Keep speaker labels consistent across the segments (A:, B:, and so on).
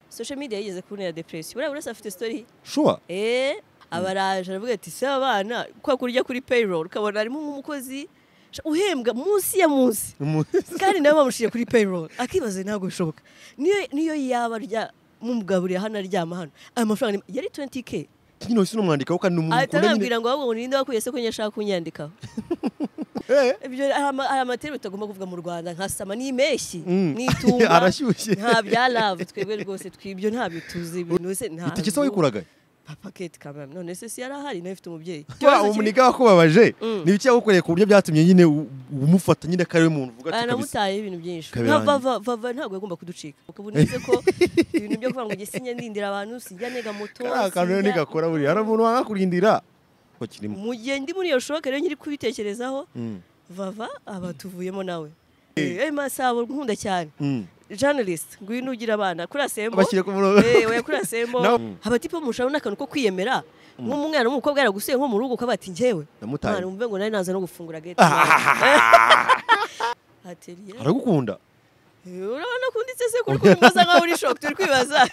A: social media yigeze kubonera depression buriya wese afite story
B: shuwa
A: eh abaraje aravuga ati se abana kwa kurya kuri payroll ukabona harimo nk'umukozi uhembwa munsi ya munsi kandi nawe bamushyire kuri payroll akibaza ntabwo bishoboka niyo niyo yaba arya mumugaburiye hano aryama hano aya mafaranga ni- yari 20k
B: nyine wese unamwandikaho kandi ni umuntu
A: ahita
B: ukunda
A: anambwira ngo ahubwo ngo ninde wakuye se ko nyine ashaka kunyandikaho
B: nyine Eh,
A: ibyo hari ama- hari amaterere utagomba kuvuga mu rwanda nka sama n'impeshyi
B: Mm.
A: n'itumba
B: arashyushye
A: nta bya love twebwe rwose twibyo ntabyo tuzi ibintu se nta
B: itikisi wayikuraga
A: papa kate kamera none se si yarahari nawe ifite umubyeyi
B: wa
A: Ikibazo kiri-
B: umuniga wakubabaje
A: Mm.
B: n'ibiki yagukoreye ku buryo byatumye nyine u- umufata nyine ko ariwe muntu uvuga ati kabisa
A: aramutaye ibintu byinshi
B: Kabera
A: nka
B: yanjye.
A: vava vava ntabwo yagomba kuducika ubu nize ko ibintu byo kuvuga ngo njye sinjya ndindira abantu sinjya ntega moto
B: kariya kantu rero
A: sinjya-
B: ntigakora buriya hari umuntu wanga kurindira ko kirimo
A: mu gihe ndi muri iyo shoka rero nyiri kubitekerezaho
B: Mm.
A: vava aba tuvuyemo nawe Eh, eh masabo nkunda cyane
B: Mm.
A: journalist ngwino ugira abana kuri asembo
B: bashyire ku murongo
A: Eh, oya kuri asembo
B: Nawe-
A: abatipe mushaka n'akantu ko kwiyemera nk'umwana w'umukobwa yaragusuye nko mu rugo ukaba ati njyewe
B: namutaye
A: mwana wumve ngo nari naza no gufungura gate atelier
B: aragukunda
A: urabona ko unditse se kuri kuri muza nkaho uri shock turi kwibaza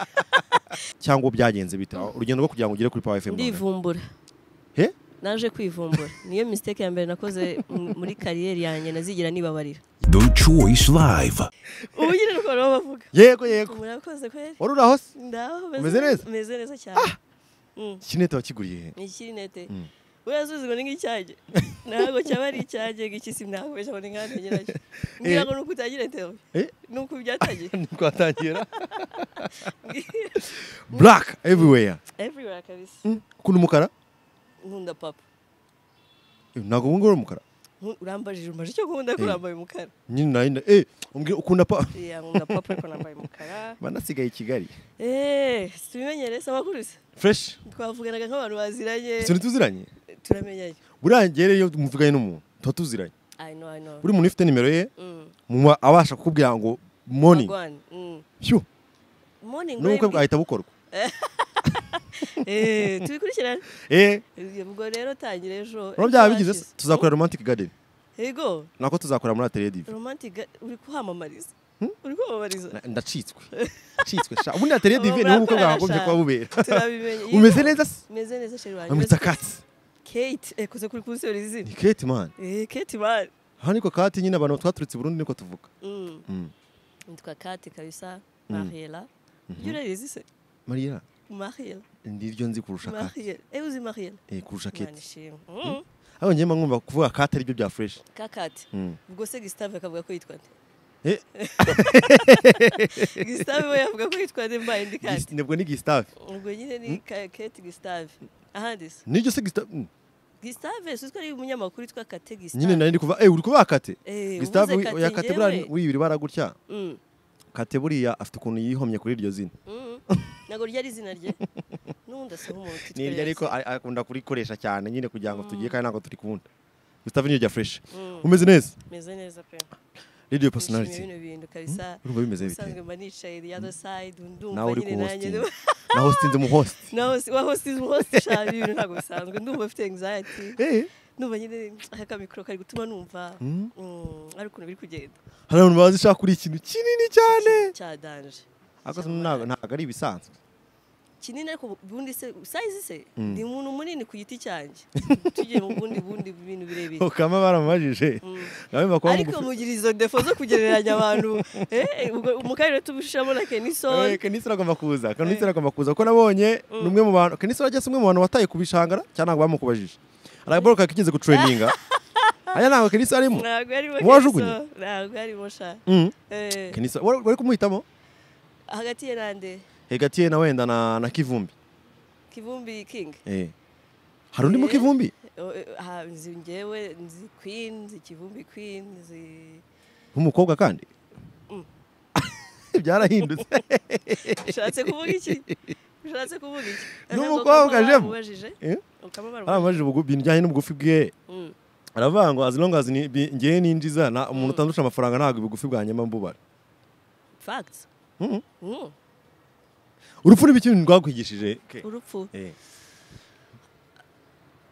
B: cyangwa byagenze bite urugendo rwo kugira ngo ugere kuri Power FM Rwanda.
A: ndivumbura
B: He?
A: naje kwivumbura niyo mistake ya mbere nakoze m- muri kariyeri yanjye nazigira nibabarira
C: Deutsche Voice Live.
A: ubugira uko nabo bavuga
B: yego yego
A: murakoze kweri
B: wari uri aho se
A: ndaho
B: Umeze neza?
A: meze neza cyane Mm,
B: kinete wakiguriye he
A: ni ikiri nete
B: Mm.
A: urazuzi ngo ni nk'icyanjye ntabwo cyaba ari icyanjye ngikisi ntabwo ngo ni nk'ahantu nyiracyo ngira ngo ni uko utagira tewe
B: Eh?
A: ni uko byatangiye
B: twatangira black everywhere
A: everywhere kabisa
B: ukunda umukara
A: nkunda papa
B: Eh, ntabwo ubu ngubu uri umukara
A: Nku- urambajije umaje icyo nkunda ko
B: Eh.
A: urambaye umukara
B: nyine narinda eh umbwira ukunda pa
A: Yeah, nkunda papa ariko nambaye umukara
B: banasigaye i kigali
A: Eh, tubimenyere se abakuruza
B: fresh
A: twavuganaga nk'abantu baziranye
B: tuzira ntituziranye
A: turamenyanye
B: buriya njyewe iyo muvuganye n'umuntu tuba tuziranye
A: i know i know
B: buri muntu ufite nimero ye
A: Mm,
B: muba abasha kukubwira ngo morning
A: Magwan, mm.
B: shu
A: morning
B: n'ubukwe
A: wembi.
B: bwahita bukorwa
A: Eh, tubikurikirane
B: eh
A: ubwo rero tangira ejo
B: rero byaba bigize se tuzakora romantic garden
A: yego
B: nako tuzakora muri atelier dive
A: romantic ga- uri kuhamamariza uri kwamamariza
B: Na- ndacitswe ndacitswe sha ubundi atelier dive niho ubukwe
A: Murakorana
B: bwagombye
A: sha.
B: kuba bubera
A: turabimenye Yego.
B: umeze neza se
A: meze neza sheri wanjye
B: bamwita kati
A: kate ekoze kuri kunsi yorizina
B: ni kate man
A: eh kate man
B: aha niko kati nyine abantu twaturutse i burundi niko tuvuga
A: mm
B: Mm.
A: nitwa kate kabisa
B: Mm.
A: mariela ibyo urabizi se
B: mariya
A: mariela
B: niryo nzi kurusha kati
A: mariela eh uzi mariela
B: eh kurusha
A: Imana
B: kate
A: ishimwe Mm.
B: aho njye mba ngomba kuvuga kati aribyo bya fresh
A: kakati
B: Mm.
A: ubwo se gisitave akavuga ko yitwa nde
B: Eh.
A: gisitave we yavuga ko yitwa nde mbaye ndi
B: Gis-
A: kandi
B: nibwo ni gisitave
A: ubwo nyine ni Ka- kate gisitave ahandi se
B: niryo se gisitave Mm.
A: gisitave si uzwi ko ari umunyamakuru witwa kate
B: nyine
A: gisitave
B: nari ndi kuva eh uri kuvuga kate
A: Eh,
B: gisitave
A: uvuze Kate
B: ya kate buriya
A: njyewe.
B: wibiri bara gutya
A: Mm,
B: kate buriya afite ukuntu yihomye kuri iryo zina
A: mm. ntabwo ryari izina rye n'ubundi asa nk'umuntu utitwa
B: ni iryo
A: Yesu.
B: ariko a- akunda kurikoresha cyane nyine kugira ngo tugiye kandi ntabwo turi kubunda gisitave niryo rya fresh
A: Mm,
B: umeze neza
A: meze neza pe
B: radio
A: nishimiye
B: personality
A: bino bintu kabisa
B: urumva bimeze bite
A: usanzwe mba nicaye the other side
B: nawe
A: ndumva
B: uri ku
A: nyine nanjye
B: hosting na hosting mu host
A: naho si waho si hose shari ibintu ntabwo bisanzwe ndumva mfite anxiety
B: eh
A: numva nyine akamikoro kari gutuma numva mm, ari ukuntu biri kugenda
B: hari abantu bazi ishaka kuri ikintu kinini cyane
A: cya danje
B: ariko ntabwo ntabwo ari ibisanzwe
A: kinini ariko ubundi se sayizi se
B: Mm.
A: ni umuntu munini ku giti cyanjye tugiye mu bundi bundi bintu birebire
B: ukaba baramubajije
A: Mm.
B: nawe bakora
A: ariko mugira izo defo zo kugereranya abantu eh, ubwo- mu karere tubishamo na kenisoni
B: kenisira agomba kuza kenisira agomba kuza kuko nabonye ni umwe mu bantu kenisira ageze umwe mu bantu wataye ku bishangara cyangwa ntabwo bamukubajije aragabaruka kigeze gutureninga aya ntabwo kenisira arimo
A: ntabwo arimo
B: Wajugunye?
A: Kenison, ntabwo arimo sha
B: Mm.
A: Eh,
B: kenisira wari wari kumuhitamo
A: hagati ye nande
B: hegatiye na wenda na na kivumbi
A: kivumbi king
B: Eh. hari undi mu
A: Eh.
B: kivumbi
A: O- eh, ha, nzi ngewe nzi queen nzi kivumbi queen nzi
B: nk'umukobwa kandi
A: Mm.
B: byarahindutse
A: ushatse kuvuga iki ushatse kuvuga iki
B: Ni
A: Ahubwo
B: umukobwa,
A: ukaba
B: Jemu.
A: warabubajije?
B: Eh?
A: Ukaba warabubajije.
B: baramubajije ubugu- ibintu bijyanye n'ubugufi bwe
A: Mm.
B: aravuga ngo as long as ni- bi- ngewe ninjiza na umuntu utandusha amafaranga ntabwo ubugufi bwanyuma mbubara
A: Facts.
B: Mhm.
A: Mm.
B: urupfu ni ibiki rwakwigishije Ke?
A: urupfu
B: Eh,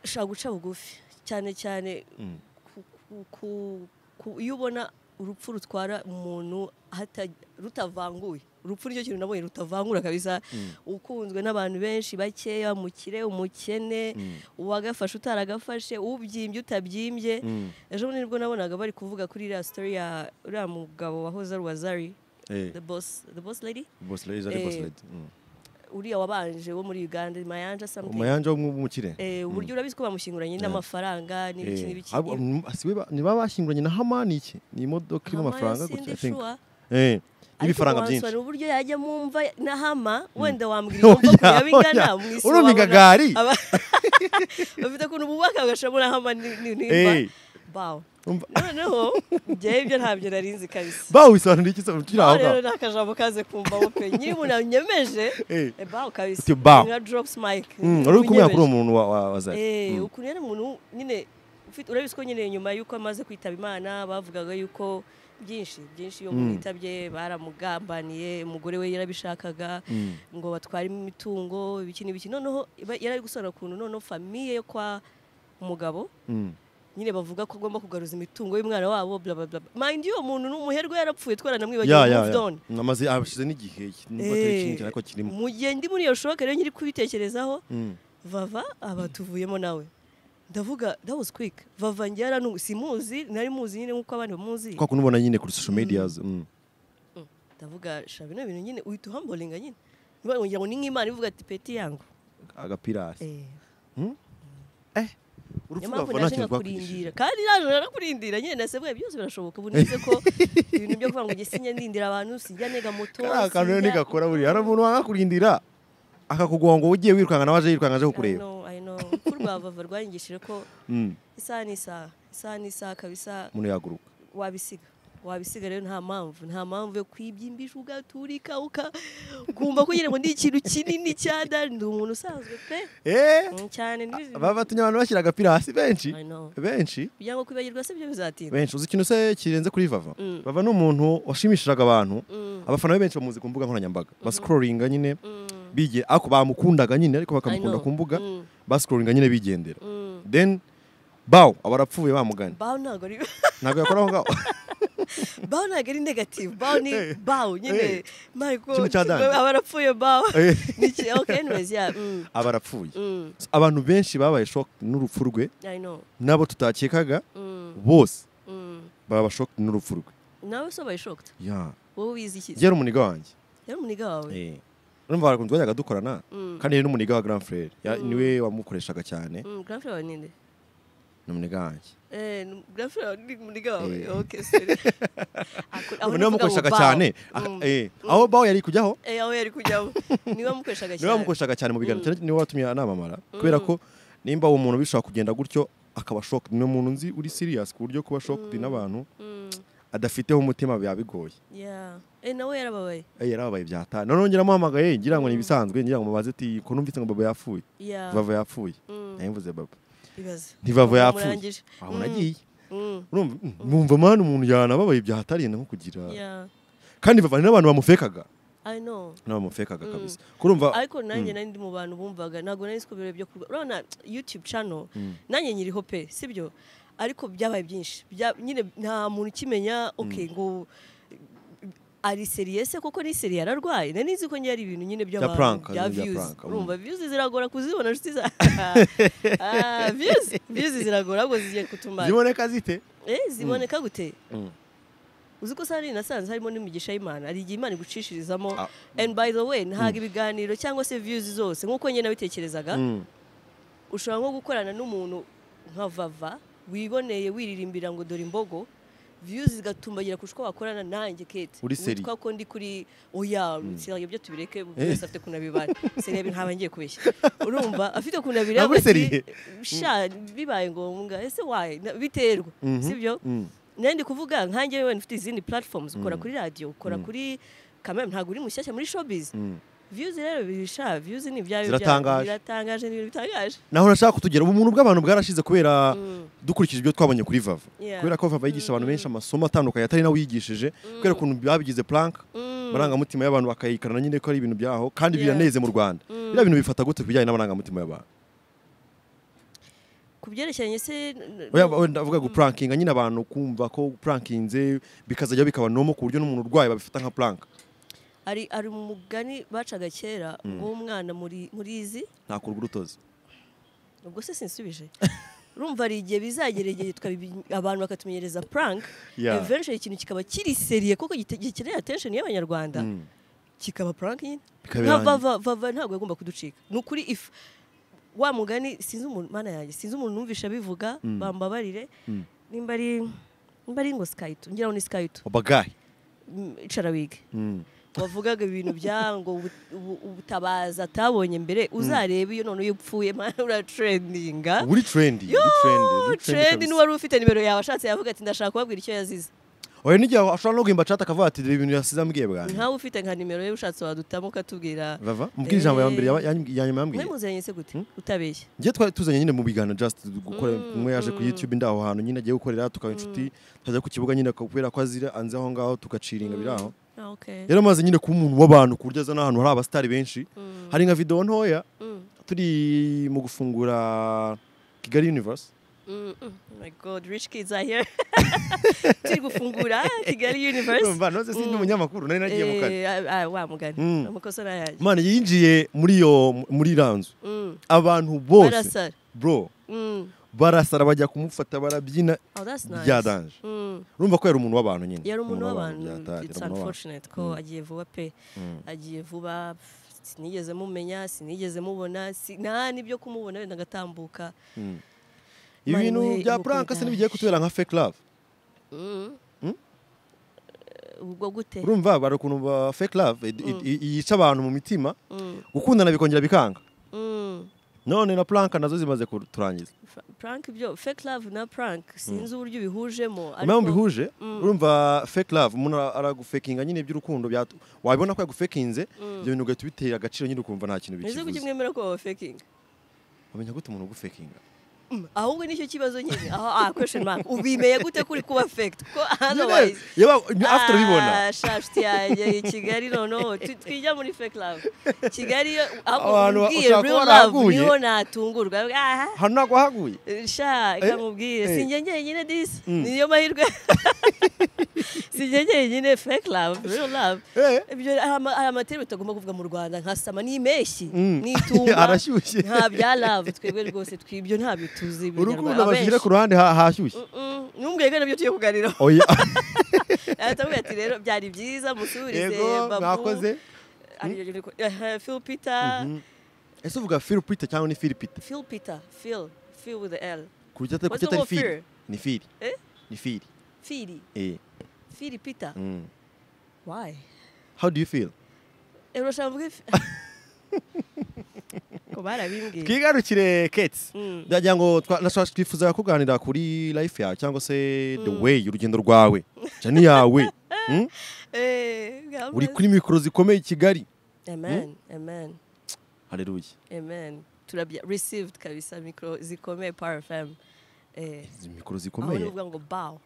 A: ushaka guca bugufi cyane cyane
B: Mm.
A: ku- ku- ku- ku- iyo ubona urupfu rutwara umuntu hata- rutavanguye urupfu nicyo kintu nabonye rutavangura kabisa ukunzwe n'abantu benshi bakeya umukire umukene uwagafashe utaragafashe ubyimbye utabyimbye ejo bundi nibwo nabonaga bari kuvuga kuri iriya sitori ya uriya mugabo wahoze ari uwazari
B: Eh,
A: the boss the boss lady
B: boss lady, ari
A: Eh,
B: boss lady. Mm.
A: uriya wabanje wo muri uganda mayanja something
B: Umayanja w'umukire.
A: Eh, uburyo urabiki ko bamushyinguranye n'amafaranga n'ibiki
B: Eh,
A: n'ibiki
B: abo- mm, si we ba- ni ba bashyinguranye na hamani iki ni imodoka irimo amafaranga gutya i think
A: gutya
B: Eh, n'ibifaranga byinshi
A: uburyo yajya mu mva na hama wenda wambwira
B: Oya,
A: imva kuriya bigana
B: oya.
A: mu isi
B: Urumva
A: wabona
B: igagari?
A: aba- bafite ukuntu bubaka bagashiramo na hama ni- ni- n'imva
B: Eh,
A: bawo
B: umva-
A: noneho njyewe ibyo ntabyo nari nzi kabisa
B: bawe wisobanura iki se turi aho
A: Bawo rero
B: ngaho
A: ni akajambo kaze kumvaho pe nyiri umuntu yanyemeje
B: Eh.
A: eh, bawo kabisa
B: Uti bawo.
A: nka drops mic
B: Mm, wari uri kumenya
A: unyemeje.
B: kuri uwo muntu wa- wa- wa Zari.
A: Eh,
B: Mm.
A: ukuntu yari umuntu nyine ufite urabizi ko nyine nyuma y'uko amaze kwitaba imana bavugaga yuko byinshi byinshi iyo umuntu yitabye baramugambaniye umugore we yarabishakaga
B: Mm.
A: ngo batware imitungo ibiki n'ibiki noneho iba- yari ari gusobanura ukuntu noneho famiye yo kwa umugabo
B: Mm.
A: nyine bavuga ko agomba kugaruza imitungo y'umwana wabo bla bla bla mind you, uwo muntu ni umuherwe yarapfuye
B: Ya,
A: twaranamwibagiwe
B: ya,
A: moved
B: ya.
A: on
B: Namaze- hashize n'igihe nubwo atari kinini ariko kirimo
A: mu gihe ndi muri iyo shoka rero nyiri kubitekerezaho
B: Mm.
A: vava aba tuvuyemo nawe ndavuga that was quick vava njyara nu simuzi nari muzi nyine nkuko abandi bamuzi
B: kwa kunubona nyine kuri social medias mm.
A: ndavuga sha bino bintu nyine uhita uhambolinga nyine Niba wongera ngo ni nk'imana ivuga ati peti yangu
B: agapira hasi
A: Eh,
B: eh urupfu
A: niyo mpamvu
B: rwava nta
A: naje
B: kintu rwakurindira
A: nkakurindira kandi naje narakurindira nyine nasabwe byose birashoboka ubu nize ko ibintu byo kuvuga ngo njye sinjya ndindira abantu sinjya nega moto
B: kariya kantu rero
A: sinjya-
B: ntigakora buriya hari umuntu wanga kurindira akakugonga ngo ugiye wirukanka nawe aje yirukanka
A: I
B: aje kukureba
A: know, I know. Ko urwavava rwanyigishije ko
B: Mm.
A: isaha n'isaha isaha n'isaha kabisa
B: umuntu yaguruka
A: wabisiga wabisiga rero nta mpamvu nta mpamvu yo kwibyimbisha ugaturika uka ukumva ko nyine ngo ni ikintu kinini cyada ndi umuntu usanzwe pe
B: eh
A: Mm, cyane ndizi-
B: baba batumye abantu bashyira agapira hasi benshi
A: I know.
B: benshi
A: kugira ngo kwibagirwa se byo bizatinda
B: benshi uzi ikintu se kirenze kuri vava
A: Mm.
B: vava ni umuntu washimishiraga abantu
A: Mm.
B: abafana be benshi bamuzi ku mbuga nkoranyambaga basikororinga nyine
A: Mm.
B: bigira ako bamukundaga nyine ariko bakamukunda
A: know.
B: ku mbuga
A: Mm.
B: basikororinga nyine bigendera
A: Mm.
B: then bawo aba arapfuye bamugana
A: bawo ntabwo ari
B: ntabwo yakora aho ngaho
A: bawo ntabwo ari negative bawo ni
B: Eh.
A: bawo
B: Eh.
A: nyine my god
B: Kimwe cya dandi.
A: aba arapfuye bawo
B: Eh.
A: Ni iki- okay anyways yeah mm.
B: aba arapfuye
A: Mm.
B: So, abantu benshi babaye shock n'urupfu rwe
A: I know
B: n'abo tutakekaga
A: Mm.
B: bose
A: Mm.
B: baba shock n'urupfu rwe
A: nawe so by shocked
B: ya
A: wowe wize iki
B: yari umuniga wanjye
A: yari umuniga wawe
B: urumva barakunze bajyaga dukorana
A: Mm.
B: kandi yari n'umuniga wa grand frere Ya- niwe wamukoreshaga cyane
A: Mm, grandfather wawe ninde
B: ni umuniga wanjye
A: Eh, ni- grandfather ni muniga wawe
B: Eh.
A: okay sorry Ako- aho ndavuga
B: niwe
A: ngo
B: wamukoreshaga
A: bawo.
B: cyane Ah,
A: Mm.
B: eh, aho bawo yari kujyaho
A: Eh, aho yari kujyamo niwe wamukoreshaga
B: niwe
A: cyane
B: wamukoreshaga cyane mu biganiro cyane niwe watumye anamamara kubera ko nimba uwo muntu bishobora kugenda gutyo akaba shock ni umuntu nzi uri serious ku buryo kuba shock n'abantu
A: Mm,
B: adafiteho umutima biba bigoye
A: yeah. Eh, nawe yarababaye
B: Eh, yarababaye byata noneho ngira amuhamagaye ngira ngo ni ibisanzwe ngira ngo mubaze ati ko numvise ngo baba yapfuye
A: Yeah.
B: bava yapfuye
A: Mm.
B: nayimvuze baba
A: Ibaze.
B: ntibava yapfuye
A: Bamurangije.
B: aho
A: Mm,
B: nagiye
A: mm,
B: urumva mm, mwumva mwana umuntu yanababaye byatariye naho kugira
A: yeah.
B: kandi bava hari n'abantu bamufekaga
A: I know.
B: n'abamufekaga kabisa kurumva
A: ariko nanjye nari ndi mu bantu bumvaga ntabwo nari nzi ko ibirori byo kurwa urabona youtube channel nanjye nyiriho pe sibyo ariko byabaye byinshi Bya- nyine nta muntu ukimenya okay ngo ari seriye se koko ni seriye ararwaye nari nzi ko njye ari ibintu nyine by'abantu
B: prank,
A: bya
B: bya
A: views
B: prank, mm.
A: urumva views ziragora kuzibona inshuti za Ah, views views ziragora ahubwo zigiye kutumara
B: ziboneka zite
A: eh ziboneka gute
B: Mm.
A: uzi ko sari nasanze harimo n'imigisha y'imana hari igihe imana igucishirizamo
B: Ah.
A: and by the way ntaga ibiganiro cyangwa se views zose nk'uko njye nabitekerezaga
B: Mm.
A: ushobora nko gukorana n'umuntu nka vava wiboneye wiririmbira ngo dore imbogo views zigatumbagira ku uko wakorana nanjye kete
B: Uri seri.
A: witwa ko ndi kuri oya sinagira ibyo tubireke buri wese afite ukuntu abibana seriye ntaba ngiye kubeshya urumva afite ukuntu abireba
B: Ntabwo uri
A: ati,
B: seriye.
A: sha bibaye ngombwa ese waye Na- biterwa
B: Mhm.
A: sibyo
B: Mm.
A: nari ndi kuvuga nkanjye wewe ufite izindi platforms ukora kuri radio ukora kuri kamera ntabwo uri mushyashya muri showbiz
B: Mm.
A: views rero birisha views ni ibyawe bya-
B: Ziratangaje.
A: biratangaje ni ibintu bitangaje
B: naho nashaka kutugera ubu buntu bw'abantu bwarashize kubera
A: Mm.
B: dukurikije ibyo twabonye kuri vava
A: Yeah.
B: kubera ko vava yigisha abantu benshi amasomo atandukanye atari nawe yigishije kubera ukuntu babigize plank
A: Mm.
B: amarangamutima y'abantu bakayikarana nyine ko ari ibintu byaho kandi
A: Yeah.
B: biraneze mu rwanda
A: Mm.
B: biriya bintu bifata gute ku bijyanye n'amarangamutima y'abantu
A: ku byerekeranye se n-
B: Oya, oya, ndavuga gupurankinga nyine abantu kumva ko upurankinze bikazajya bikaba nomo ku buryo n'umuntu urwaye babifata nka puranka
A: ari ari mu mugani bacaga kera ngo umwana muri murizi
B: ntakurwa urutozi
A: ubwo se sinsubije urumva hari igihe bizagera igihe twabibi- abantu bakatumenyereza prank
B: Yeah.
A: eventually ikintu kikaba kiri seriye kuko gite- gikeneye attention y'abanyarwanda kikaba prank nyine
B: Bikabirangira.
A: Nka va- va- va- ntabwo yagomba kuducika ni ukuri if wa mugani sinzi umuntu mana yanjye sinzi umuntu numvisha bivuga bambabarire nimba ari nimba ari ngo skayitu ngira ngo ni skayitu
B: abagayi
A: icara wige wavugaga ibintu bya ngo ubu- ubu- ubutabaza atabonye mbere uzarebe iyo none iyo upfuye mana uratrendinga
B: uri trendi uri trendi uri
A: trendi
B: kabisa.
A: n'uwari ufite nimero yawe ashatse yavuga ati ndashaka kubabwira icyo yazize
B: oya n'igihe ashobora no guhimba chat akavuga ati "Dore ibintu yasize ambwiye bwanjye
A: nkawe ufite nka nimero ye ushatse wadutamo ukatubwira
B: vava mubwire ijambo ya mbere yaba- ya- ya nyuma
A: mwe
B: yambwiye
A: muziranye se gute utabeshya
B: njye twari tuzanye nyine mu biganiro just gukora umwe yaje ku YouTube ndi aho hantu nyine agiye gukorera tukaba inshuti tukajya ku kibuga nyine kubera ko azira anze aho ngaho tugaciringa biri aho
A: Ah, okay.
B: yari amaze nyine kuba umuntu w'abantu ku buryo aza n'ahantu hari abasitari benshi hari nka video ntoya
A: Mm,
B: turi mu gufungura Kigali Universe
A: mm, mm. Oh my god rich kids are here turi gufungura kigali universe
B: urumva noze sindi umunyamakuru nari nagiye mu kare
A: Eh, ah, ah, wa mugani
B: Mm.
A: amakosa ni ayanjye
B: Imana yinjiye muri iyo muri iriya nzu
A: Mm.
B: abantu bose
A: barasara
B: bro
A: Mm.
B: barasara bajya kumufata barabyina
A: Oh, that's nice.
B: byadanje
A: Mm.
B: urumva ko yari umuntu w'abantu nyine
A: yari umuntu w'abantu
B: byata- yari
A: it's
B: umuntu w'abantu.
A: unfortunate ko agiye vuba pe agiye vuba pff, sinigeze mumenya sinigeze mubona si- nta n'ibyo kumubona wenda agatambuka
B: ibi
A: Imana
B: bintu
A: imuhe
B: bya
A: imuhe
B: prank se
A: kubyara.
B: ntibigiye kutubera nka fake love
A: ubwo gute
B: urumva bari ukuntu ba fake love id- id- i- yica abantu mu mitima gukundana bikongera bikanga
A: Mm.
B: none na prank nazo zimaze kuturangiza
A: Fra- prank ibyo fake love na prank sinzi uburyo ubihujemo
B: impamvu
A: ariko-
B: mbihuje urumva fake love umuntu ara- aragufakinga nyine iby'urukundo byatu- wabibona ko yagufakinze ibyo bintu ugahita ubitera agaciro nyine ukumva nta kintu
A: Ese kuki
B: bikivuze
A: mwemera ko baba faking
B: wamenya gute umuntu ugufakinga
A: ahubwo nicyo kibazo nyine aho ah question mark ubimeye gute kuri kuba faked ko
B: nyine
A: otherwise
B: yaba after ubibona
A: Ah, shafuti yanjye i kigali noneho tu- twijya muri fake love kigali iyo ahubwo
B: Abantu
A: umbwiye real
B: ushaka kubona
A: love
B: haguye?
A: niho natungurwa aha
B: hano ntabwo haguye
A: sha
B: Eh,
A: reka nkubwire
B: eh.
A: sinjye njyenyine disi niyo mahirwe sinjye njyenyine fake love real love
B: Eh.
A: ibyo hari ama- hari amaterera utagomba kuvuga mu rwanda nka sama ni impeshyi
B: Mm.
A: n'itumba
B: Arashyushye.
A: nta bya love twebwe rwose twibyo ntabyo tuzi
B: urukundo bashyira ku ruhande ha- hashyushye
A: n'umbwebwe nabyo tugiye kuganiraho
B: oya
A: aratamubwira ati rero byari byiza musubirize
B: yego
A: babu
B: mwakoze
A: Ari- ari- ari- Phil Peter
B: ese uvuga filipita cyangwa ni filipita
A: Phil Peter Phil Phil with the L
B: ku buryo atari ku
A: What's the
B: buryo atari
A: word
B: fili
A: fear?
B: ni fili
A: Eh?
B: ni fili
A: Phil
B: eh
A: Phil Peter
B: mm.
A: why
B: how do you feel
A: Eh, urashaka mvuge ko barabimbwiye
B: twigarukire keti
A: Mm.
B: ndagira ngo twa- nashaka- twifuza kuganira kuri life yawe cyangwa se the way urugendo rwawe jani yawe Mm?
A: Eh, God
B: uri
A: bless.
B: kuri mikoro zikomeye i kigali
A: amen amen
B: hareruye
A: amen turabya received kabisa micro zikomeye power fm eh
B: izi mikoro
A: aho
B: zikomeye
A: nuvuga ngo bow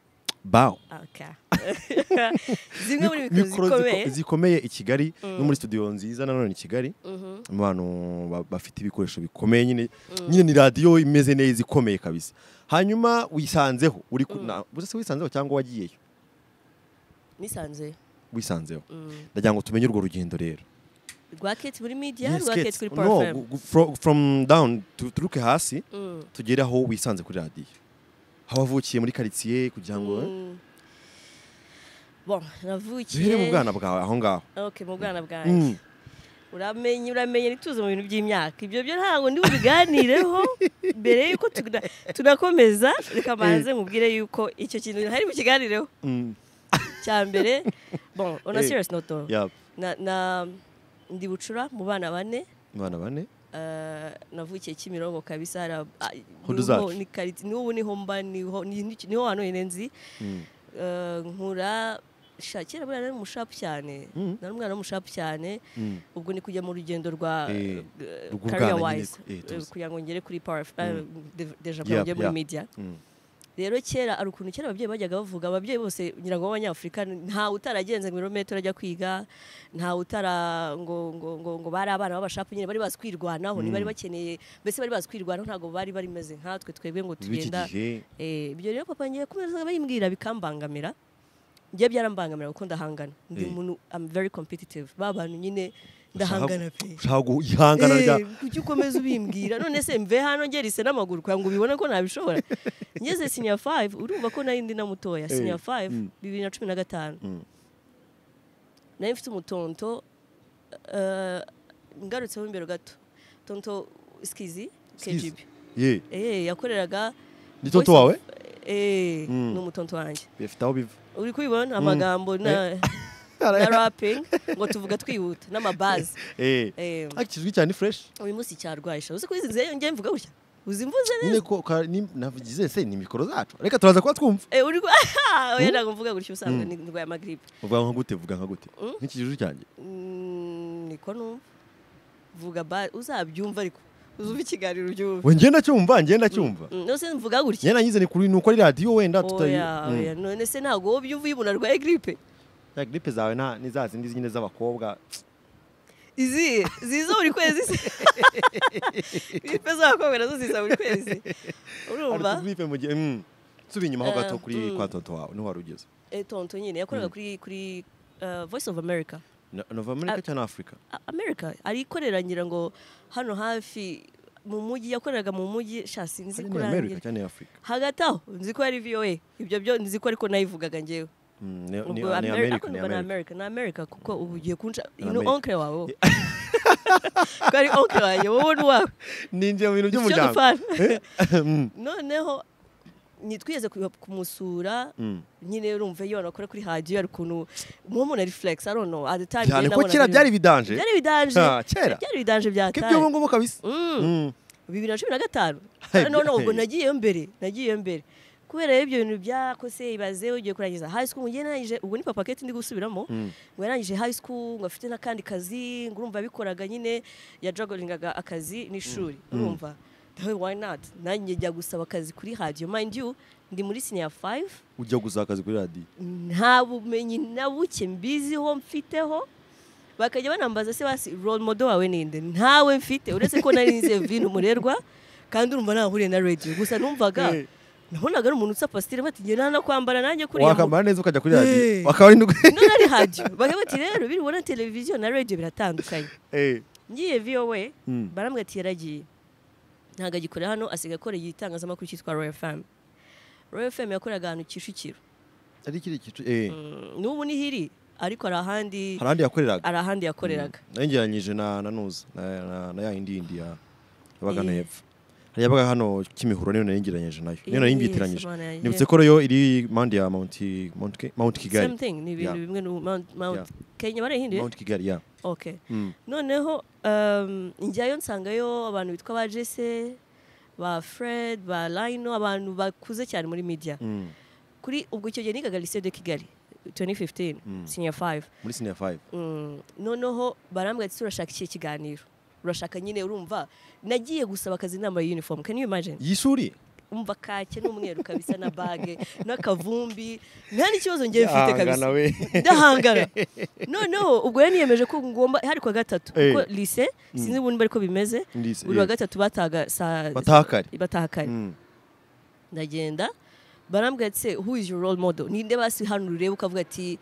B: bawo
A: okay zimwe muri micro
B: mikoro ziko-
A: zikomeye
B: zikomeye i kigali no muri studio nziza nanone i kigali mu bantu ba- bafite ibikoresho bikomeye nyine nyine ni radiyo imeze neza ikomeye kabisa hanyuma wisanzeho uri ku- na- ubuse se wisanzeho cyangwa wagiyeyo
A: nisanze
B: wisanzeho ndagira ngo tumenye urwo rugendo rero
A: rwa kate muri media
B: Yes,
A: rwa
B: Kate.
A: kate kuri
B: No,
A: power fm
B: gu- gu- fro- from down tu- turuke hasi
A: Mm.
B: tugere aho wisanze kuri radiyo aho wavukiye muri karitsiye kugira ngo eh,
A: Mm. bon navukiye
B: duhere mu bwana bwawe aho ngaho
A: okay mu bwana bwanjye
B: Mm.
A: uramenye uramenye ntituze mu bintu by'imyaka ibyo byo ntabwo ndi bubiganireho mbere y'uko tuna- tunakomeza reka mbanze mubwire y'uko icyo kintu hari bukiganireho
B: Mm.
A: cya mbere bon on a
B: Eh.
A: serious note though.
B: Yap.
A: Na- na- ndi bucura mu bana bane
B: abana bane
A: eh, navukiye kimirongo kabisa hari ab- ah,
B: Hudu
A: niho-
B: zacu.
A: ni kari- n'ubu niho mba niho ni- ni- niho hano nyine nzi Eh, nkura sha kera buriya nari umushapu cyane nari umwana w'umushapu cyane
B: Mm.
A: ubwo ni kujya mu rugendo rwa
B: Eh,
A: eh,
B: rw'ubwana
A: career
B: nyine,
A: wise
B: eh,
A: eh,
B: tuzi.
A: kugira ngo ngere kuri power deja
B: Yep,
A: njye muri
B: yep.
A: media
B: Mm.
A: rero kera hari ukuntu kera ababyeyi bajyaga bavuga ababyeyi bose ngira ngo b'abanyafurika ntawe utaragenze ngo ibirometero ajya kwiga ntawe utara ngo ngo ngo ngo bari abana b'abashapu nyine bari bazi kwirwanaho ntibari bakeneye mbese bari bazi kwirwanaho ntabwo bari bameze nkatwe twebwe ngo
B: b'iki
A: tugenda
B: gihe
A: Eh, ibyo rero papa ngiye kumeza bayimbwira bikambangamira njye byarambangamira kuko ndahangana ndi
B: Eh.
A: umuntu am very competitive ba bantu nyine
B: Ushaka-
A: ndahangana pe
B: ushaka guhangana rya
A: Eh, kuki ukomeza ubimbwira none se mve hano ngerise n'amaguru kugira ngo ubibone ko nabishobora ngeze senior 5 urumva ko nari ndi na mutoya senior 5
B: mm.
A: 2015 nari mfite umutonto eh, ngarutseho imbere gato tonto skizi
B: Skizi.
A: KGB
B: ye
A: eh yakoreraga
B: ni
A: Voice
B: tonto
A: of-
B: wawe
A: eh
B: Mm.
A: ni umutonto wanjye
B: bifite aho biva
A: uri kubibona amagambo na na rapping ngo tuvuga twihuta n'amabazi
B: Eh.
A: eh
B: Ariko kizwi cyane ni fresh
A: uyu munsi cyarwaye sha uzi ko izi nzeyo ngiye mvuga gutya uzi mvuze neza
B: nyine ko ka- ni- navugize se ni mikoro zacu reka turaza kuba twumva
A: Eh, uri kwa- oya ntabwo mvuga gutya usanga ni- ndwaye amagiripe
B: vuga nka gute vuga nka gute
A: Mm.
B: nk'iki kizwi cyanjye
A: Mm, niko numva vuga ba uzabyumva ariko uzumva ikiganiro ubyumva
B: we ngenda cyumva ngenda cyumva
A: Mm, nose mvuga gutya
B: nyena nyize ni kuri ni uko ari radiyo wenda tutayi
A: oya
B: Mm.
A: oya none se ntabwo wowe ubyumva iyo umuntu arwaye gripe
B: ya gripe zawe nta ni za zindi nyine z'abakobwa
A: izihe ziza buri kwezi se gripe z'abakobwa nazo ziza buri kwezi urumva
B: Ariko gripe mu gihe mm. subi inyuma ho
A: Eh,
B: gato kuri
A: mm.
B: kwa tonto wawe niho wari ugeze
A: Eh, tonto nyine yakoraga kuri kuri uh, voice of america
B: Na- nova america cyangwa afurika
A: A- america arikorera ngira ngo hano hafi mu mujyi yakoreraga mu mujyi sha sinzi
B: Ari ni america
A: kurangira
B: cyangwa ni afurika
A: hagati aho nzi ko ari voa ibyo byo nzi ko ariko nayivugaga ngewe
B: Mm, ni- ni
A: ubwo
B: ni
A: Ameri-
B: america
A: ariko
B: ni
A: numva ni
B: america
A: america ni america kuko ubu ugiye kunca
B: Ni
A: ni
B: America.
A: onkle wawe wowe. ko ari onkle wanjye wowe n'uwawe
B: ninjye mu bintu
A: Icyo
B: by'umuryango
A: dupfana.
B: Mm,
A: noneho nitwigeze kuja kumusura
B: mm.
A: nyine urumva iyo anakora kuri hadiyo ari ukuntu murumuna reflex i don't know at the time
B: cyane
A: njye
B: ko
A: ndabona
B: kera
A: biri-
B: byari bidanje
A: byari bidanje
B: Ah, kera.
A: byari bidanje byataye
B: k'iby'ubu ngubu kabisa
A: Mm,
B: Mm.
A: bibiri na cumi na gatanu
B: Hey,
A: none ubwo
B: hey.
A: nagiyeyo mbere nagiyeyo mbere kubera rero ibyo bintu byakose ibaze ugiye kurangiza high school ngiye narangije ubwo ni papaketi ndi gusubiramo
B: Mm.
A: ngo yarangije high school ngo afite n'akandi kazi ngo urumva yabikoraga nyine yajagoringaga akazi n'ishuri urumva dawe why not nanjye njya gusaba akazi kuri hadiyo mind you ndi muri senior 5
B: ujya gusa akazi kuri radiyo
A: nta bumenyi na buke mbiziho mfiteho bakajya banambaza se basi role model wawe ninde ntawe mfite uretse ko nari nze vino umurerwa kandi urumva ntahuriye na radio gusa numvaga
B: Eh.
A: nabonaga ari umuntu utsa pasitire bati njye nta no kwambara nanjye kuriya mu-
B: wakwambara neza ukajya kuri
A: Eh.
B: radiyo akaba ari n'ubwo
A: none ari radio bakaba bati rero biribona televiziyo na radio biratandukanye
B: Eh.
A: ngiye vowe
B: Mm.
A: barambwira ati yaragiye ntabwo agikorera hano asigaye akorera igitangazamakuru cyitwa royal fm royal fm yakoreraga ahantu kicukiro
B: ari kiri kicukiro eh.
A: Mm, n'ubu niho iri ariko hari ahandi
B: hari ahandi yakoreraga
A: hari ahandi yakoreraga
B: nari ngeranyije na na nuza na- na- na ya yindi yindi ya- yabaga no
A: Eh.
B: hepfo hari yabaga hano kimihuro niyo nari ngeranyije nayo niyo
A: Eh,
B: nari mbyiteranyije
A: Somalia, yeah.
B: nibutse ko rero iri mpande ya Mount Mount Ki- Mount Kigali
A: same thing ni ibintu
B: Yeah.
A: bimwe n'ubu Mount- Mount- kenya barayihinduye
B: Mount Kigali ya
A: okay
B: Mm.
A: noneho um, njyayo nsangayo abantu bitwa ba jese ba fred ba lino abantu bakuze cyane muri media
B: Mm.
A: kuri ubwo icyo gihe nigaga lycée de kigali 2015
B: Mm.
A: senior 5
B: muri senior 5
A: Mm, noneho barambwira ati turashaka iki kiganiro urashaka nyine urumva nagiye gusaba akazi inama uniform can you imagine
B: y'ishuri
A: umva kake n'umweru kabisa na bage n'akavumbi nta n'ikibazo ngewe mfite
B: Ahangana
A: kabisa
B: we.
A: ndahangara noneho ubwo yari niyemeje ko ngomba hari ku wa gatatu
B: Eh.
A: kuko lise sinzi ubundi bariko bimeze
B: Lise,
A: buri wa
B: eh.
A: gatatu bataga saa
B: Bataha kare.
A: bataha kare
B: Mm.
A: ndagenda barambwira ati "Se, who is your role model ninde basi hano ureba ukavuga ati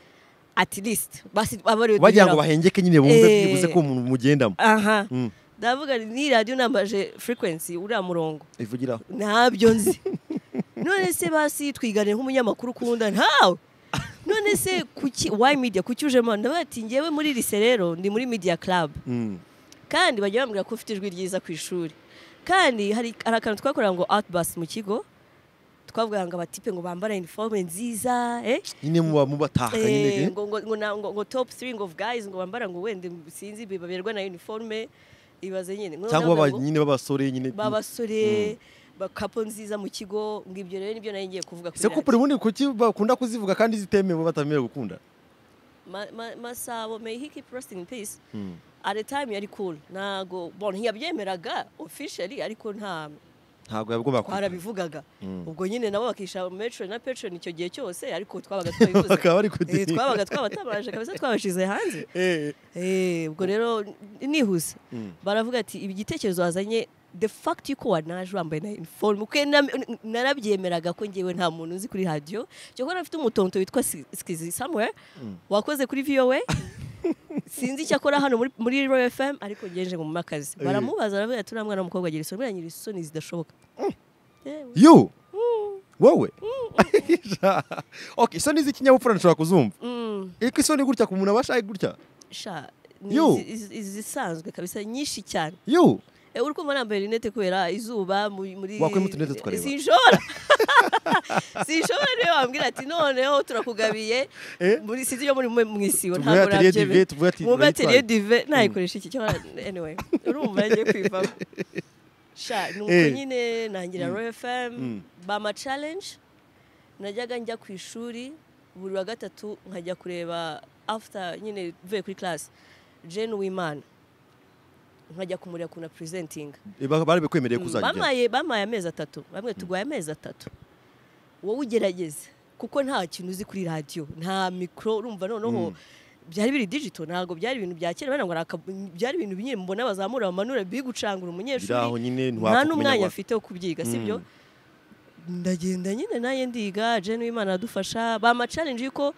A: at least basi aba ariwe
B: bagira ngo
A: duhuriraho."
B: bahengeke nyine bumve
A: Eh.
B: byibuze ko umuntu mugendamo
A: aha
B: Mm.
A: ndavuga nti, ni radiyo nambaje frequency uriya murongo
B: ivugiraho
A: ntabyo nzi none se basi twigane nk'umunyamakuru ukunda ntawe none se kuki why media kuki ujemo ndavuga ati ngewe muri lise rero ndi muri media club
B: Mm.
A: kandi bajya bambwira ko ufite ijwi ryiza ku ishuri kandi hari hari akantu twakorera ngo outbus mu kigo twavugaga ngo abatipe ngo bambara iniforume nziza eh?
B: nyine muba mubataka
A: Eh,
B: nyine
A: ngo ngo- ngo na- ngo- ngo top 3 ngo of guys ngo bambara ngo wende sinzi baberwa na uniforme ibaze nyine Ngo
B: cyangwa
A: ndavuga
B: baba-
A: ngo-
B: nyine b'abasore nyine
A: babasore bakapo nziza mu kigo ngo ibyo rero nibyo nari ngiye kuvuga kuri
B: se ko
A: radiyo.
B: buri bundi kuki bakunda kuzivuga kandi zitemewe batamerewe gukunda
A: Ma- ma- masabo may he keep rest in peace at the time yari cool ntago bon ntiyabyemeraga officially ariko nta
B: ntabwo yagomba
A: twarabivugaga ubwo nyine nabo bakisha metro na patron icyo gihe cyose ariko twabaga twabivuze
B: bakaba bari
A: Eh,
B: kudinga
A: twabaga twabatabanje kabisa twabashize hanze
B: Eh,
A: Eh, ubwo rero nihuse baravuga ati ibi gitekerezo wazanye the fact y'uko wanaje wambaye na uniform kuko na- narabyemeraga ko ngewe nta muntu uzi kuri radio cyo ko nafite umutonto witwa Si- Skizi somewhere wakoze kuri VOA sinzi icyo akora hano muri, muri Royal FM ariko ngeje ngo mumakazi
B: Eh.
A: baramubaza aravuga ati uriya mwana w'umukobwa agira isoni buriya nyiri isoni zidashoboka Yewe.
B: you wowe okay isoni z'ikinyabupfura nshobora kuzumva
A: Mm.
B: ariko isoni gutya ku muntu aba ashaye gutya
A: sha ni
B: Yo.
A: izi- izi- izisanzwe kabisa nyinshi cyane
B: you
A: Eh, uri kumva nambaye rinete kubera izuba mu- muri
B: Wakwima utunete tukareba.
A: sinshobora sinshobora niyo wambwira ati noneho turakugabiye
B: Eh?
A: muri sinzi iyo muri mu mu isibo
B: Tuvuge atelier dive, tuvuge ati
A: muba atelier
B: turayitwara.
A: dive nayikoresha iki cyangwa anyway urumva yagiye kwivamo sha ni uko
B: Eh.
A: nyine nangira royal
B: Mm.
A: fm bama challenge najyaga njya ku ishuri buri wa gatatu nkajya kureba after nyine mvuye kuri class Jane Uwimana nkajya kumureba ukuntu presenting
B: Eh, ba- bari bekwemereye kuzajya
A: bamaye bamaye amezi atatu bamwe tuguhaye amezi atatu wowe ugerageze kuko nta kintu uzi kuri radiyo nta mikoro urumva noneho byari biri digito ntabwo byari ibintu bya kera bariya ngo araka- byari ibintu nyine mbona bazamura bamanura bigucangura
B: biraho
A: umunyeshuri
B: nyine ntiwapfa
A: nta
B: kumenya
A: n'umwanya
B: wapi.
A: afite wo kubyiga sibyo ndagenda nyine naye ndiga jeni w'imana aradufasha bama challenge yuko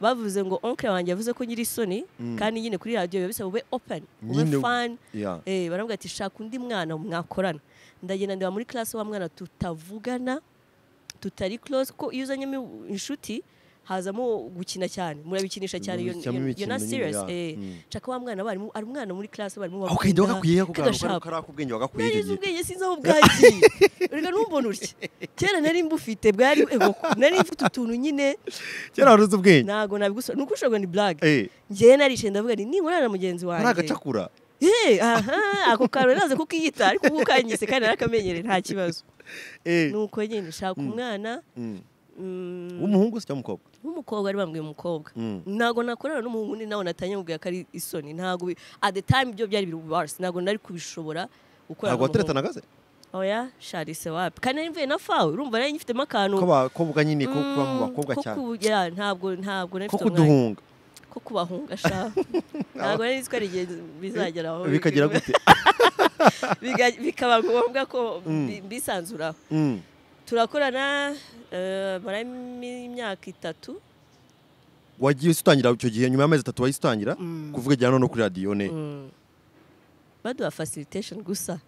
A: bavuze ngo onke wanjye yavuze ko nyiri isoni kandi nyine kuri radiyo biba bisaba ube open ube
B: Nyine-
A: fan
B: Yeah.
A: Eh, baravuga ati shaka undi mwana mwakorana ndagenda ndeba muri class wa mwana tutavugana tutari close ko iyo uzanyemo inshuti hazamo gukina cyane murabikinisha cyane iyo
B: Murabikinamo
A: iyo- iyo
B: imikino
A: na
B: nyine,
A: serious
B: ya.
A: eh
B: Mm.
A: shaka wa mwana barimu ari umwana muri class barimu
B: aho kagenda wagakwiye ako kantu
A: kagashaka
B: kari ak'ubwenge wagakwiye icyo
A: narize
B: gihe
A: ubwenge sinzi aho bwagiye reka ntumbone utya kera nari mbufite bwari ego nari mfite utuntu nyine
B: kera wari uzi ubwenge
A: ntabwo nabigusa nuko ushobora ni blague
B: Eh,
A: njyewe naricaye ndavuga nti ninkorana na mugenzi
B: ari
A: wanjye
B: agacakura
A: Hey, aha, ako kantu naze kukiyita ariko ubu kanyise kandi narakamenyere nta kibazo
B: Eh,
A: nuko nyine shaka umwana
B: mm.
A: mm,
B: w'umuhungu se cyangwa umukobwa
A: w'umukobwa ari bambwiye umukobwa
B: Mm.
A: ntabwo nakorana n'umuhungu undi nawe natanye mubwira ko ari isoni ntabwo bi- at the time byo byari biri bubasi ntabwo nari kubishobora gukorana
B: ntabwo wateretanaga se
A: n'umuhungu. oya sharise wapi kandi nari mvuye na fawe urumva nari ngifitemo akantu
B: ko abakobwa nyine ko kuba mu
A: Mm,
B: bakobwa
A: ko
B: cyane
A: ku- ya, ntabwo ntabwo nari
B: ko
A: mfite umwanya
B: kuduhunga
A: ko kubahunga sha ntabwo nari nzi ko ari igihe bizagera aho
B: bikagira gute
A: Biga- bikaba ngombwa ko mbi- mbisanzuraho
B: Mm.
A: turakorana eh, mara imyaka itatu
B: wagiye usitangira icyo gihe nyuma y'amezi atatu wahise utangira kuvuga ijyana no kuri radiyo ne
A: baduha facilitation gusa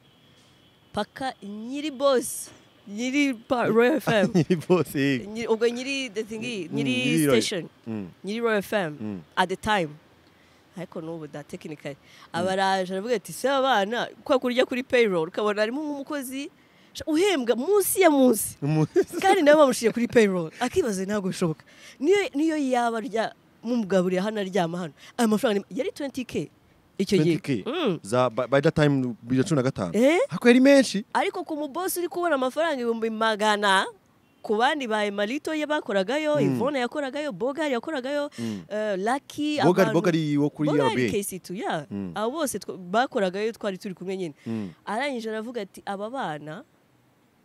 A: paka nyiri boss nyiri pa- royal fm
B: nyiri bose yego.
A: Nyiri- ubwo nyiri datingi nyiri
B: nyiri Royal.
A: station
B: Mm.
A: nyiri royal fm
B: Mm.
A: at the time ariko n'ubu da tekinikari abaraje aravuga ati se abana kwa kurya kuri payroll ukabona harimo nk'umukozi sha- uhembwa munsi ya munsi
B: Mu-
A: kandi nawe bamushyiriye kuri payroll akibaza ntabwo bishoboka niyo niyo yaba arya mumugaburiye hano aryama hano aya mafaranga ni- yari 20k icyo gihe
B: 20K?
A: Mm.
B: za by by that time bibiri na cumi na gatanu
A: Eh?
B: ariko yari menshi
A: ariko ku mubosi uri kubona amafaranga ibihumbi magana ku bandi ba emarito ye bakoragayo ivone yakoragayo bogari yakoragaagayo laki
B: bogari bogari wo kuri rba
A: kesitu ya
B: Mm.
A: abo bose tw- bakoragayo twari turi kumwe nyine
B: Mm.
A: arangije aravuga ati aba bana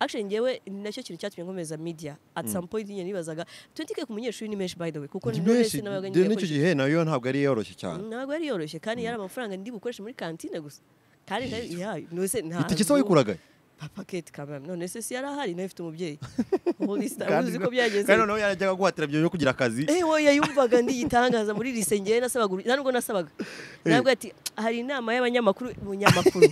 A: actually ngewe ni nacyo kintu cyatumye nkomeza media at some point nyine nibazaga 20k ku munyeshuri ni menshi by the way kuko
B: Ni
A: ni
B: menshi
A: menshi n'abaga
B: de-
A: ngiye
B: n'icyo
A: gukoresha
B: gihe nayo ntabwo yari yoroshye cyane
A: ntabwo yari yoroshye kandi yari amafaranga ndi bukoreshe muri kantine gusa kandi nayo ya nose nta
B: itike se wayikuraga
A: papa kate kamera none se si yari ahari nayo ifite umubyeyi holy star
B: Kandi
A: uzi ko
B: ngo-
A: byagenze
B: kandi noneho yarajyaga guhatira byo yo kugira akazi
A: Eh, we yayumvaga ndigitangaza muri risengeye nasabaga uru- ntabwo nasabaga nabwo ati hari inama y'abanyamakuru munyamakuru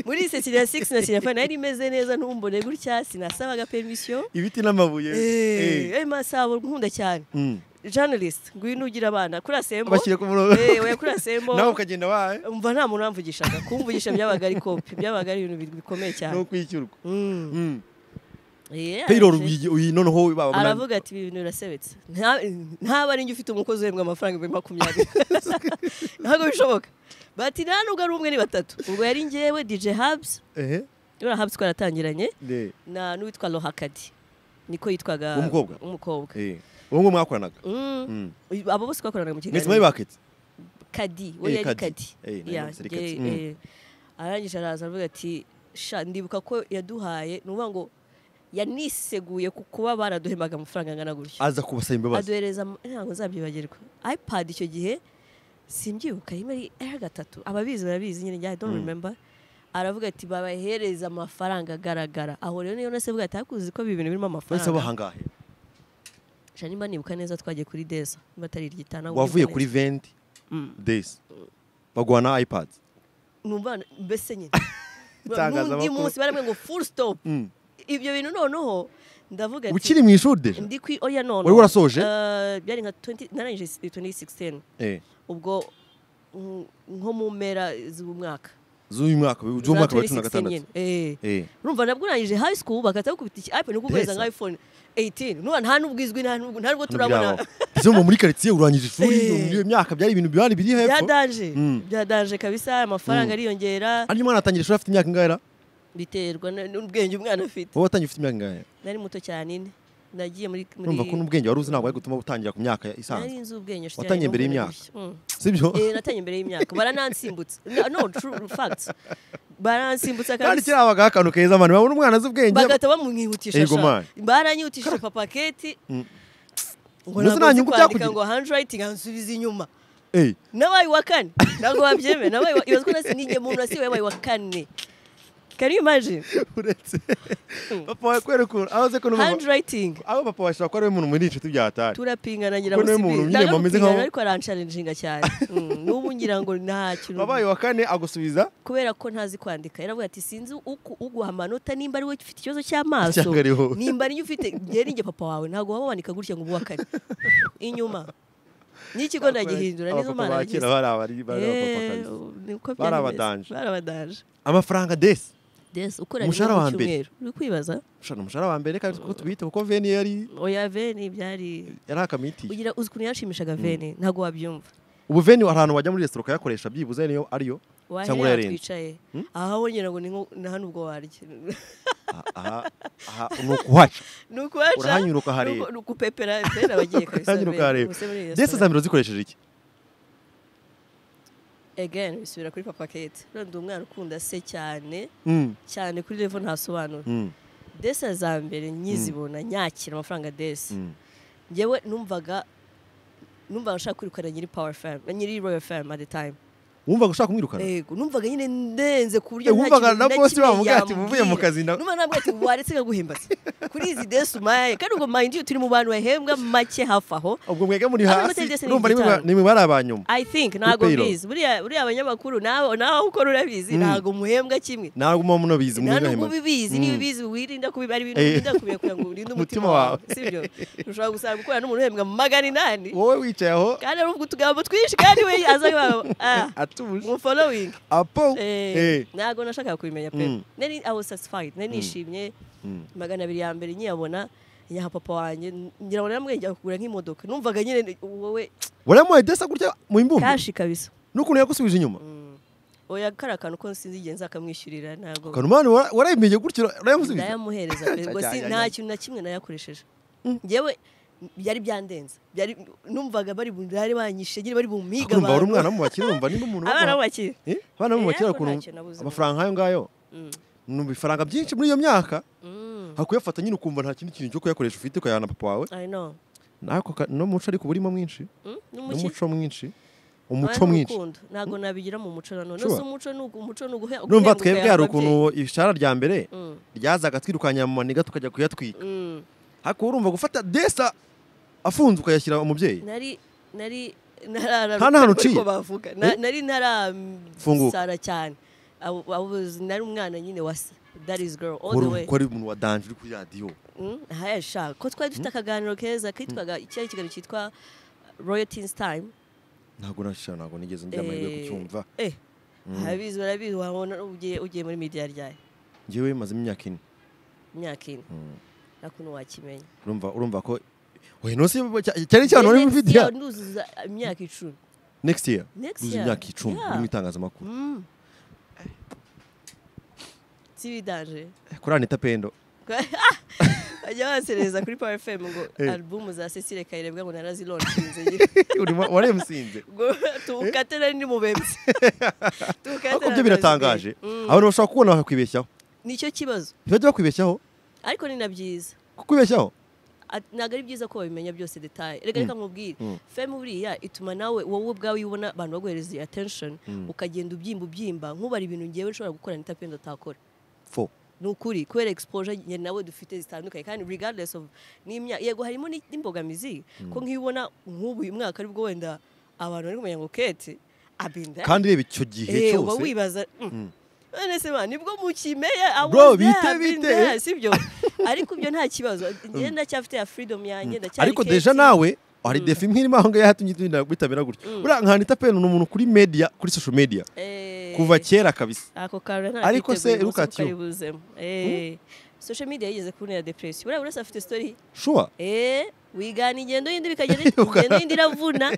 A: muri risengeye ya 6 na 5 nari meze neza ntumbone gutya sinasabaga permission
B: ibiti n'amabuye
A: eh
B: Eh.
A: eh masabo nkunda cyane
B: Mm.
A: journalist ngwino ugira abana kuri asembo
B: Bashyire ku murongo.
A: eh we kuri asembo
B: nawe ukagenda wahe
A: umva nta muntu wamvugishaga kumvugisha byabaga ari kopi byabaga ari ibintu bikomeye cyane
B: no kwishyurwa
A: Mm.
B: Mm.
A: Eh,
B: payroll
A: araje.
B: uyi- uyi- noneho baba-
A: aravuga ati ibi bintu birasebetse Nta- ntaba ari njye ufite umukozi uhembwa amafaranga ibihumbi makumyabiri ntabwo bishoboka bati nta nubwo ari umwe ni batatu ubwo yari ngewe dj habs
B: Ehe.
A: uriya habs twaratangiranye
B: Ne.
A: na n'uwitwa lohakadi niko yitwaga
B: Umukobwa?
A: umukobwa
B: Eh. uwo nguwo mwakoranaga
A: Mm. abo bose twakoranaga mu
B: mwese mwari
A: kiganiro
B: baketse
A: kadi
B: Eh,
A: we yari
B: Kadi.
A: kadi
B: Eh, nayo
A: Ya,
B: yose ari
A: nge-
B: Kadi. Mm.
A: eh, arangije araza aravuga ati sha ndibuka ko yaduhaye ni ukuvuga ngo yaniseguye ku kuba baraduhembaga amafaranga angana gutya
B: aza kubasaba imbabazi
A: aduhereza mu- ntabwo nzabyibagirwa ipad icyo gihe simbyibuka rimwe ari R gatatu ababizi barabizi nyine njye I don't remember aravuga ati babahereze amafaranga agaragara aho rero niyo nasevuga ati hakuzi ko ibi bintu birimo
B: bahise
A: amafaranga
B: bahangahe
A: Sha nimba nibuka neza twagiye kuri deza niba atari iryitana
B: wavuye kuri venti days baguha na ipad
A: numva mbese nyine
B: Itangazamakuru.
A: n'undi munsi barabwe ngo full stop ibyo bintu noneho ndavuga ati
B: ukiri mu ishuri deja
A: ndi kwi oya none
B: Wari warasoje?
A: Eh, byari nka 20 narangije 2016
B: Eh,
A: ubwo mm, nko mu mpera z'umwaka
B: z'uyu mwaka z'uyu mwaka wa cumi na gatandatu
A: eh
B: Eh,
A: urumva nabwo urangije high school bagahita bakubita iki iPhone kuko uguhereza
B: Mbese.
A: nka iPhone 18 nuba nta n'ubwo izwi nta n'ubwo nta n'ubwo
B: hano byabaho.
A: turabona
B: Ese ngo muri karitsiye urangije ishuri
A: Eh.
B: muri iyo myaka byari ibintu byari biri hepfo
A: byadanje
B: Mm.
A: byadanje kabisa amafaranga
B: Mm.
A: ariyongera
B: hanyuma umwana atangira ishuri afite imyaka ingana
A: biterwa na- n'ubwenge umwana afite
B: wowe watangiye ufite imyaka ingana
A: nari muto cyane nyine. nagiye muri muri
B: urumva ko n'ubwenge wari uzi ntabwo ari gutuma utangira ku myaka
A: nari
B: isanzwe
A: nzi ubwenge nshuti
B: Watangiye
A: yanjye
B: mbere y'imyaka?
A: namukorera gutya. Mm.
B: sibyo
A: Eh, natangiye imbere y'imyaka baranansimbutse No, no true facts baransimbutsa
B: kandi
A: kabisa
B: kiriya habaga akantu keza abantu babona umwana azi ubwenge
A: bagahita bamwihutisha
B: Ego man.
A: sha baranyihutishije papaketi ngo
B: Mbese
A: ntabwo
B: nta
A: nzi
B: nyungu
A: kwandika
B: byakugiriye?
A: ngo handwriting ansubiza inyuma
B: Eh,
A: nabaye uwa kane ntabwo babyemeye nabaye uwa- ibazwa na sinige muntu wasiwe yabaye uwa kane can you imagine
B: uretse papa wawe kubera ukuntu aho azi ko n'umumama-
A: handwriting
B: aho papa wawe ashobora kuba ari we muntu muri inshuti byatari
A: turapingana ngira
B: Kuko
A: ngo
B: niwe muntu
A: sibiri
B: nyine
A: ndaje
B: bameze
A: gupingana
B: nk'aho-
A: ariko aransharinjinga cyane Mm, n'ubu ngira ngo nta kintu
B: wabaye wa kane agusubiza
A: kubera ko ntazi kwandika yaravuga ati sinzi uku- uguha amanota nimba ari wowe ufite ikibazo cy'amaso
B: Cyangwa ari wowe."
A: nimba ari ufite ngera njye papa wawe ntabwo waba wandika gutya ngo ububakane inyuma n'ikigo ndagihindura nizo
B: Abapapa
A: mana
B: ba kera bari abari- bari abapapakazi. Bari abadanje.
A: barabadanje
B: amafaranga desi
A: des ukora
B: Umushahara
A: rimwe
B: wa
A: mu
B: mbere.
A: cyumweru uri kwibaza
B: ushana umushahara wa mbere kandi kuko tubiyita kuko veni yari
A: oya veni byari
B: yari akamitiye
A: ugira uzi ukuntu yanshimishaga veni ntabwo wabyumva
B: ubu veni hari ahantu wajya muri resitora ukayakoresha byibuze niyo ariyo cyangwa
A: waherera
B: uyarenze
A: twicaye aho wongera ngo ni nko- na hano ubwo warya
B: aha aha ni ukuhaca
A: ni ukuhaca
B: Urahanyura ukahareba.
A: ni uku- ni ukupepera veni abagiye kabisa
B: Urahanyura
A: veni.
B: ukahareba.
A: Ubuse muri iyi
B: desi
A: resitora.
B: za mbere zikoresheje iki
A: again bisubira kuri papa kete rero ndi umwana ukunda se cyane
B: Mm,
A: cyane kuri revo ntasobanura
B: mm,
A: desa za mbere nyizibona nyakira amafaranga desi
B: mm.
A: njyewe numvaga numvaga nshaka kwirukana nyiri power fam nyiri royal fam at the time
B: wumvaga ushaka kumwirukana
A: yego numvaga nyine ndenze ku buryo
B: Eh, wumvaga na boss
A: kimwe
B: bamubwira ati,
A: yambwira.
B: "Uvuye mu kazi na-"
A: numva nabwo ati waretse nkaguhembatse kuri izi desi umaye kandi ubwo mind you turi mu bantu bahembwa make hafi aho
B: ubwo mwega muri
A: Abari
B: hasi
A: muri Desi ni
B: urumva nimwe
A: igitaro.
B: ba- nimwe bari abanyuma
A: I think ntabwo
B: payroll.
A: mbizi buriya buriya abanyamakuru nawe nawe ukora urabizi
B: Mm.
A: ntabwo muhembwa kimwe
B: ntabwo muba munabizi
A: nta
B: mwega
A: nubwo
B: hema.
A: ubibizi
B: Mm.
A: niba ubizi wirinda kubiba ari ibintu
B: Eh.
A: wirinda kubiba kugira ngo urinde umutima
B: Umutima wawe.
A: wawe sibyo ushobora gusanga ukorana n'umuntu uhembwa magana inani
B: wowe wicaye aho
A: kandi ari ubwo utugambo twinshi kandi we azaba ah
B: atuje
A: mu following
B: apo
A: Eh,
B: Eh,
A: ntago nashakaga kubimenya pe
B: Mm.
A: nari i was satisfied nari nishimye
B: Mm.
A: magana abiri ya mbere nyiyabona nyaha papa wanjye ngira ngo naramubwiye njya kugura nk'imodoka numvaga nyine wowe
B: waramuhaye desi gutya mu imbumbe
A: kashi kabisa
B: n'ukuntu yagusubije inyuma
A: oya kari akantu ko sinzi igihe nzakamwishyurira ntabwo
B: kanumani warayimenye gutyo urayamusubije
A: ndayamuhereza pe
B: Cya-
A: ngo
B: cya-
A: si-
B: cya-
A: nta
B: cya-
A: kintu na kimwe nayakoresheje njyewe byari byandenze byari numvaga bari bu- bari banyishe nyine bari bumiga
B: urumva wari umwana w'umubakire urumva niba umuntu
A: abana
B: wamuha-
A: bakiri
B: Eh, abana b'umubakire
A: Eh, ariko
B: ukuntu
A: ntacyo nabuze.
B: amafaranga nk'ayo ngayo ni ibifaranga byinshi muri iyo myaka hakuyafata nyine ukumva nta kindi kintu cyo kuyakoresha ufite ukayana papa wawe
A: i know
B: nako ka- n'umuco ariko uba urimo mwinshi
A: Mm, n'umuki
B: n'umuco mwinshi
A: Abantu
B: umuco mwinshi
A: urukundo, ntabwo nabigira mu muco na none
B: Sure.
A: ese umuco ni ugu- umuco ni uguhe
B: numva
A: uguhenguka
B: twebwe hari
A: ababyeyi.
B: ukuntu ibishara rya mbere
A: Mm,
B: ryazaga twirukanya mu maniga tukajya kuyatwika
A: mm.
B: ariko urumva gufata desa afunze ukayashyira umubyeyi
A: nari nari narara-
B: Nta n'ahantu
A: ariko
B: uciye.
A: bavuga Na-
B: Eh?
A: nari
B: Funguka.
A: ntarasara cyane Abo- abo- nari umwana nyine wa se that is girl all
B: wari
A: the
B: uzi
A: way
B: ko ari umuntu wa danje uri kuri radiyo
A: Mm, haya sha ko twari dufite akaganiro keza kitwaga icyari ikiganiro cyitwa royal teens time
B: ntabwo nashira ntabwo nigeze ngira amahirwe yo kucyumva
A: eh abizi barabizi wabona ugiye ugiye muri media ryaye
B: ngewe mazemo imyaka ine
A: imyaka ine nakuntu wakimenya
B: urumva urumva ko oya no si cyane cyane wari
A: Next
B: ufite
A: year nuzuza imyaka icumi
B: next year
A: Next
B: uzi
A: year,
B: imyaka icumi
A: yeah.
B: uri mu itangazamakuru
A: Mm. Sibidanje.
B: kuri Anita Pendo
A: Bajya basereza kuri Power FM ngo
B: Eh.
A: album za Cecile Kayirebwa ngo narazilonshinze.
B: urimo waremusinze
A: Ngo tukate nari ndi mubembye. Tukate
B: ariko byo
A: nari narazibye.
B: biratangaje
A: Mm.
B: abantu bashobora kubona bakwibeshyaho
A: Nicyo kibazo.
B: ntibajya bakwibeshyaho
A: Ariko ni na byiza.
B: kukwibeshyaho
A: At- ntabwo ari byiza ko babimenya byose detaye reka reka nkubwire feme buriya ituma nawe wowe ubwawe ubona abantu baguhereza attention ukagenda ubyimba ubyimba nkubara ibintu ngewe nshobora gukora nita penda utakora
B: fo
A: ni ukuri kubera exposure njye nawe dufite zitandukanye kandi regardless of n'imyaka yego harimo n'i- n'imbogamizi ko nk'iyo ubona nk'ubu uyu mwaka aribwo wenda abantu bari kumenya ngo kete abinda
B: kandi reba icyo gihe
A: Eh, uba
B: cyose
A: wibaza mm. none se ba nibwo mukimeye I
B: Bro,
A: was there,
B: bite,
A: I've been
B: bite.
A: there, sibyo ariko ibyo nta kibazo njye ndacyafite ya freedom yanjye ndacyari
B: ariko deja
A: keti.
B: nawe hari defi imwe irimo aho ngaho yatumye tugenda kwitabira gutya buriya nka Anita Pendo ni umuntu kuri media kuri social media
A: Eh,
B: kuva kera kabisa
A: ako kantu nta
B: Ariko se,
A: kiteguye,
B: ruka
A: ubusa
B: tiyo.
A: bukayibuzemo. Eh, social media yigeze kuntera depression buriya buri wese afite story
B: shuwa
A: eh wigana ingendo y'indi bikagenda ingendo y'indi iravuna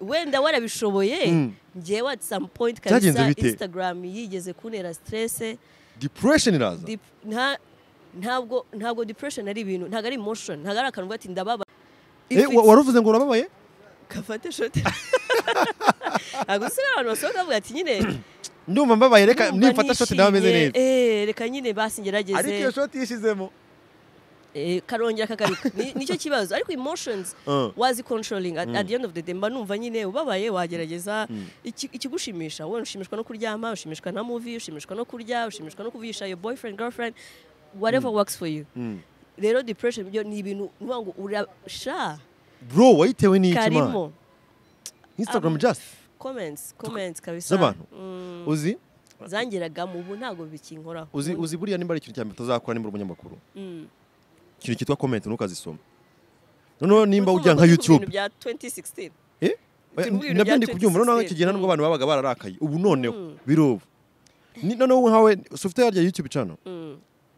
A: wenda warabishoboye
B: Mm.
A: njyewe at some point
B: Byagenze
A: kabisa
B: bite?
A: instagram yigeze kuntera stress
B: depression iraza
A: Dep- nta ntabwo ntabwo depression ari ibintu ntabwo ari emotion ntabwo ari akantu uvuga ati ndababa If
B: Eh, wa-
A: it's-
B: wari uvuze ngo urababaye
A: gafate shote ntabwo usigaye abantu basohoka bavuga ati nyine
B: ndumva mbabaye reka
A: ndumva
B: nimfata shoti nawe ameze
A: nishimye,
B: neza
A: eh, reka nyine basi
B: ariko iyo
A: ngerageze
B: shoti yishizemo
A: eh, karongera kagaruka Ni- nicyo kibazo ariko emotions
B: Uh.
A: wazi controlling at, at the end of the day mba numva nyine ubabaye wagerageza iki- ikigushimisha wowe ushimishwa no kuryama ushimishwa na movie ushimishwa no kurya ushimishwa no kuvisha your boyfriend girlfriend whatever works for you rero depression byo ni ibintu nuvuga ngo urasha
B: bro wayitewe n'iki man
A: karimo
B: instagram just
A: comments comments kabisa
B: z'abantu uzi
A: zangeragamo ubu ntabwo bikinkoraho
B: uzi uzi buriya nimba ari ikintu cya mbere utazakora nimba uri umunyamakuru ikintu cyitwa comment ntukazisoma noneho nimba
A: Urumva
B: ujya nka
A: turi ku
B: youtube
A: bintu bya 2016
B: Eh?
A: Turi mu bintu
B: nabyo
A: bya
B: ndi kubyumva noneho icyo gihe ntabwo abantu babaga bararakaye ubu noneho birubu Ni- noneho nkawe sofite yarya youtube channel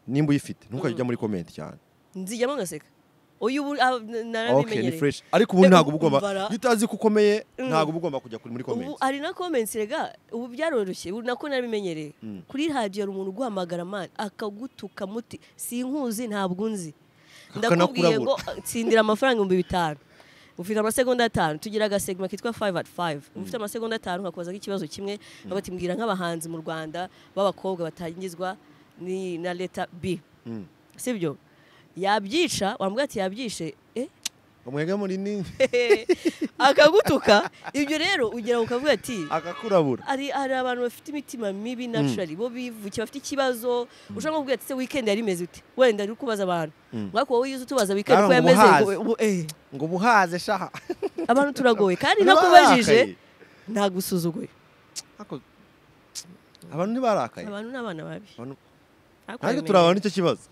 B: nimba uyifite ntukajya ujya muri comment cyane
A: nzijyamo ngaseka uyu ubu ah, n-
B: okay ni
A: narabimenyereye
B: fresh ariko ubu
A: Eh,
B: ntabwo
A: ubu
B: uba ugomba
A: bara-
B: iyo utazi ko ukomeye ntabwo uba ugomba kujya kuri muri
A: ubu
B: comment
A: hari na comments rega ubu byaroroshye ubu nako narabimenyereye kuri radiyo hari umuntu uguhamagara mani akagutuka muti sinkuzi ntabwo unzi ndakubwiye ngo tsindira amafaranga ibihumbi bitanu ufite amasegonda atanu tugira agasegma kitwa 5 at 5 ufite amasegonda atanu ukakubaza nk'ikibazo kimwe bavuga ati mbwira nk'abahanzi mu rwanda b'abakobwa batangizwa ni na leta b sibyo yabyica wambwira ati yabyishe eh
B: umwega muri ni
A: akagutuka ibyo rero ugira ngo ukavuga ati
B: akakurabura
A: hari hari abantu bafite imitima mibi naturally bo bivukiye bafite ikibazo ushobora kuvuga ati se weekend yari imeze ute wenda uri kubaza abantu mwako wowe yuze utubaza weekend ko
B: Kandi
A: yameze
B: ubuhaze.
A: ngo- ubu- eh,
B: ngo buhaze shaha
A: abantu turagoye kandi nakubajije ntagusuzuguye
B: Ako- abantu ntibarakaye
A: abantu ni abana babi
B: Abantu-
A: Ariko
B: nanjye
A: urabimenya.
B: turabana nicyo kibazo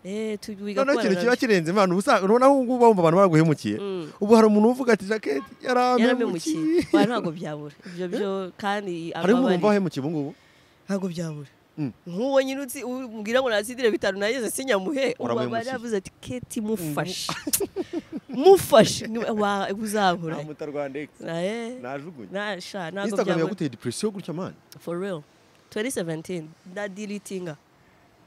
A: eh tu- wiga
B: noneho
A: kubana
B: ikintu kiba
A: nabi.
B: kirenze imana ubu usanga urabona aho ngubu bumva abantu baraguhemukiye ubu hari umuntu uvuga ati jaketi
A: yaramemukiye
B: yaramemukiye
A: Oya, ntabwo byabura ibyo byo kandi
B: hari umuntu wumva
A: amabari-
B: wahemukiye ubu ngubu
A: ntabwo byabura
B: Mm.
A: nk'uwo nyine uzi ubwira ngo natsidire bitanu nageze sinyamuhe ubu
B: Uramuhemukiye.
A: yaravuze ati keti mufashe mufashe Ni- wa- uzahura
B: mutarwanda egisi
A: Eh,
B: najugunye
A: na- sha ntabwo
B: instagram
A: byabura
B: yaguteye depresiyo gutya mani
A: for real 2017 na dilitinga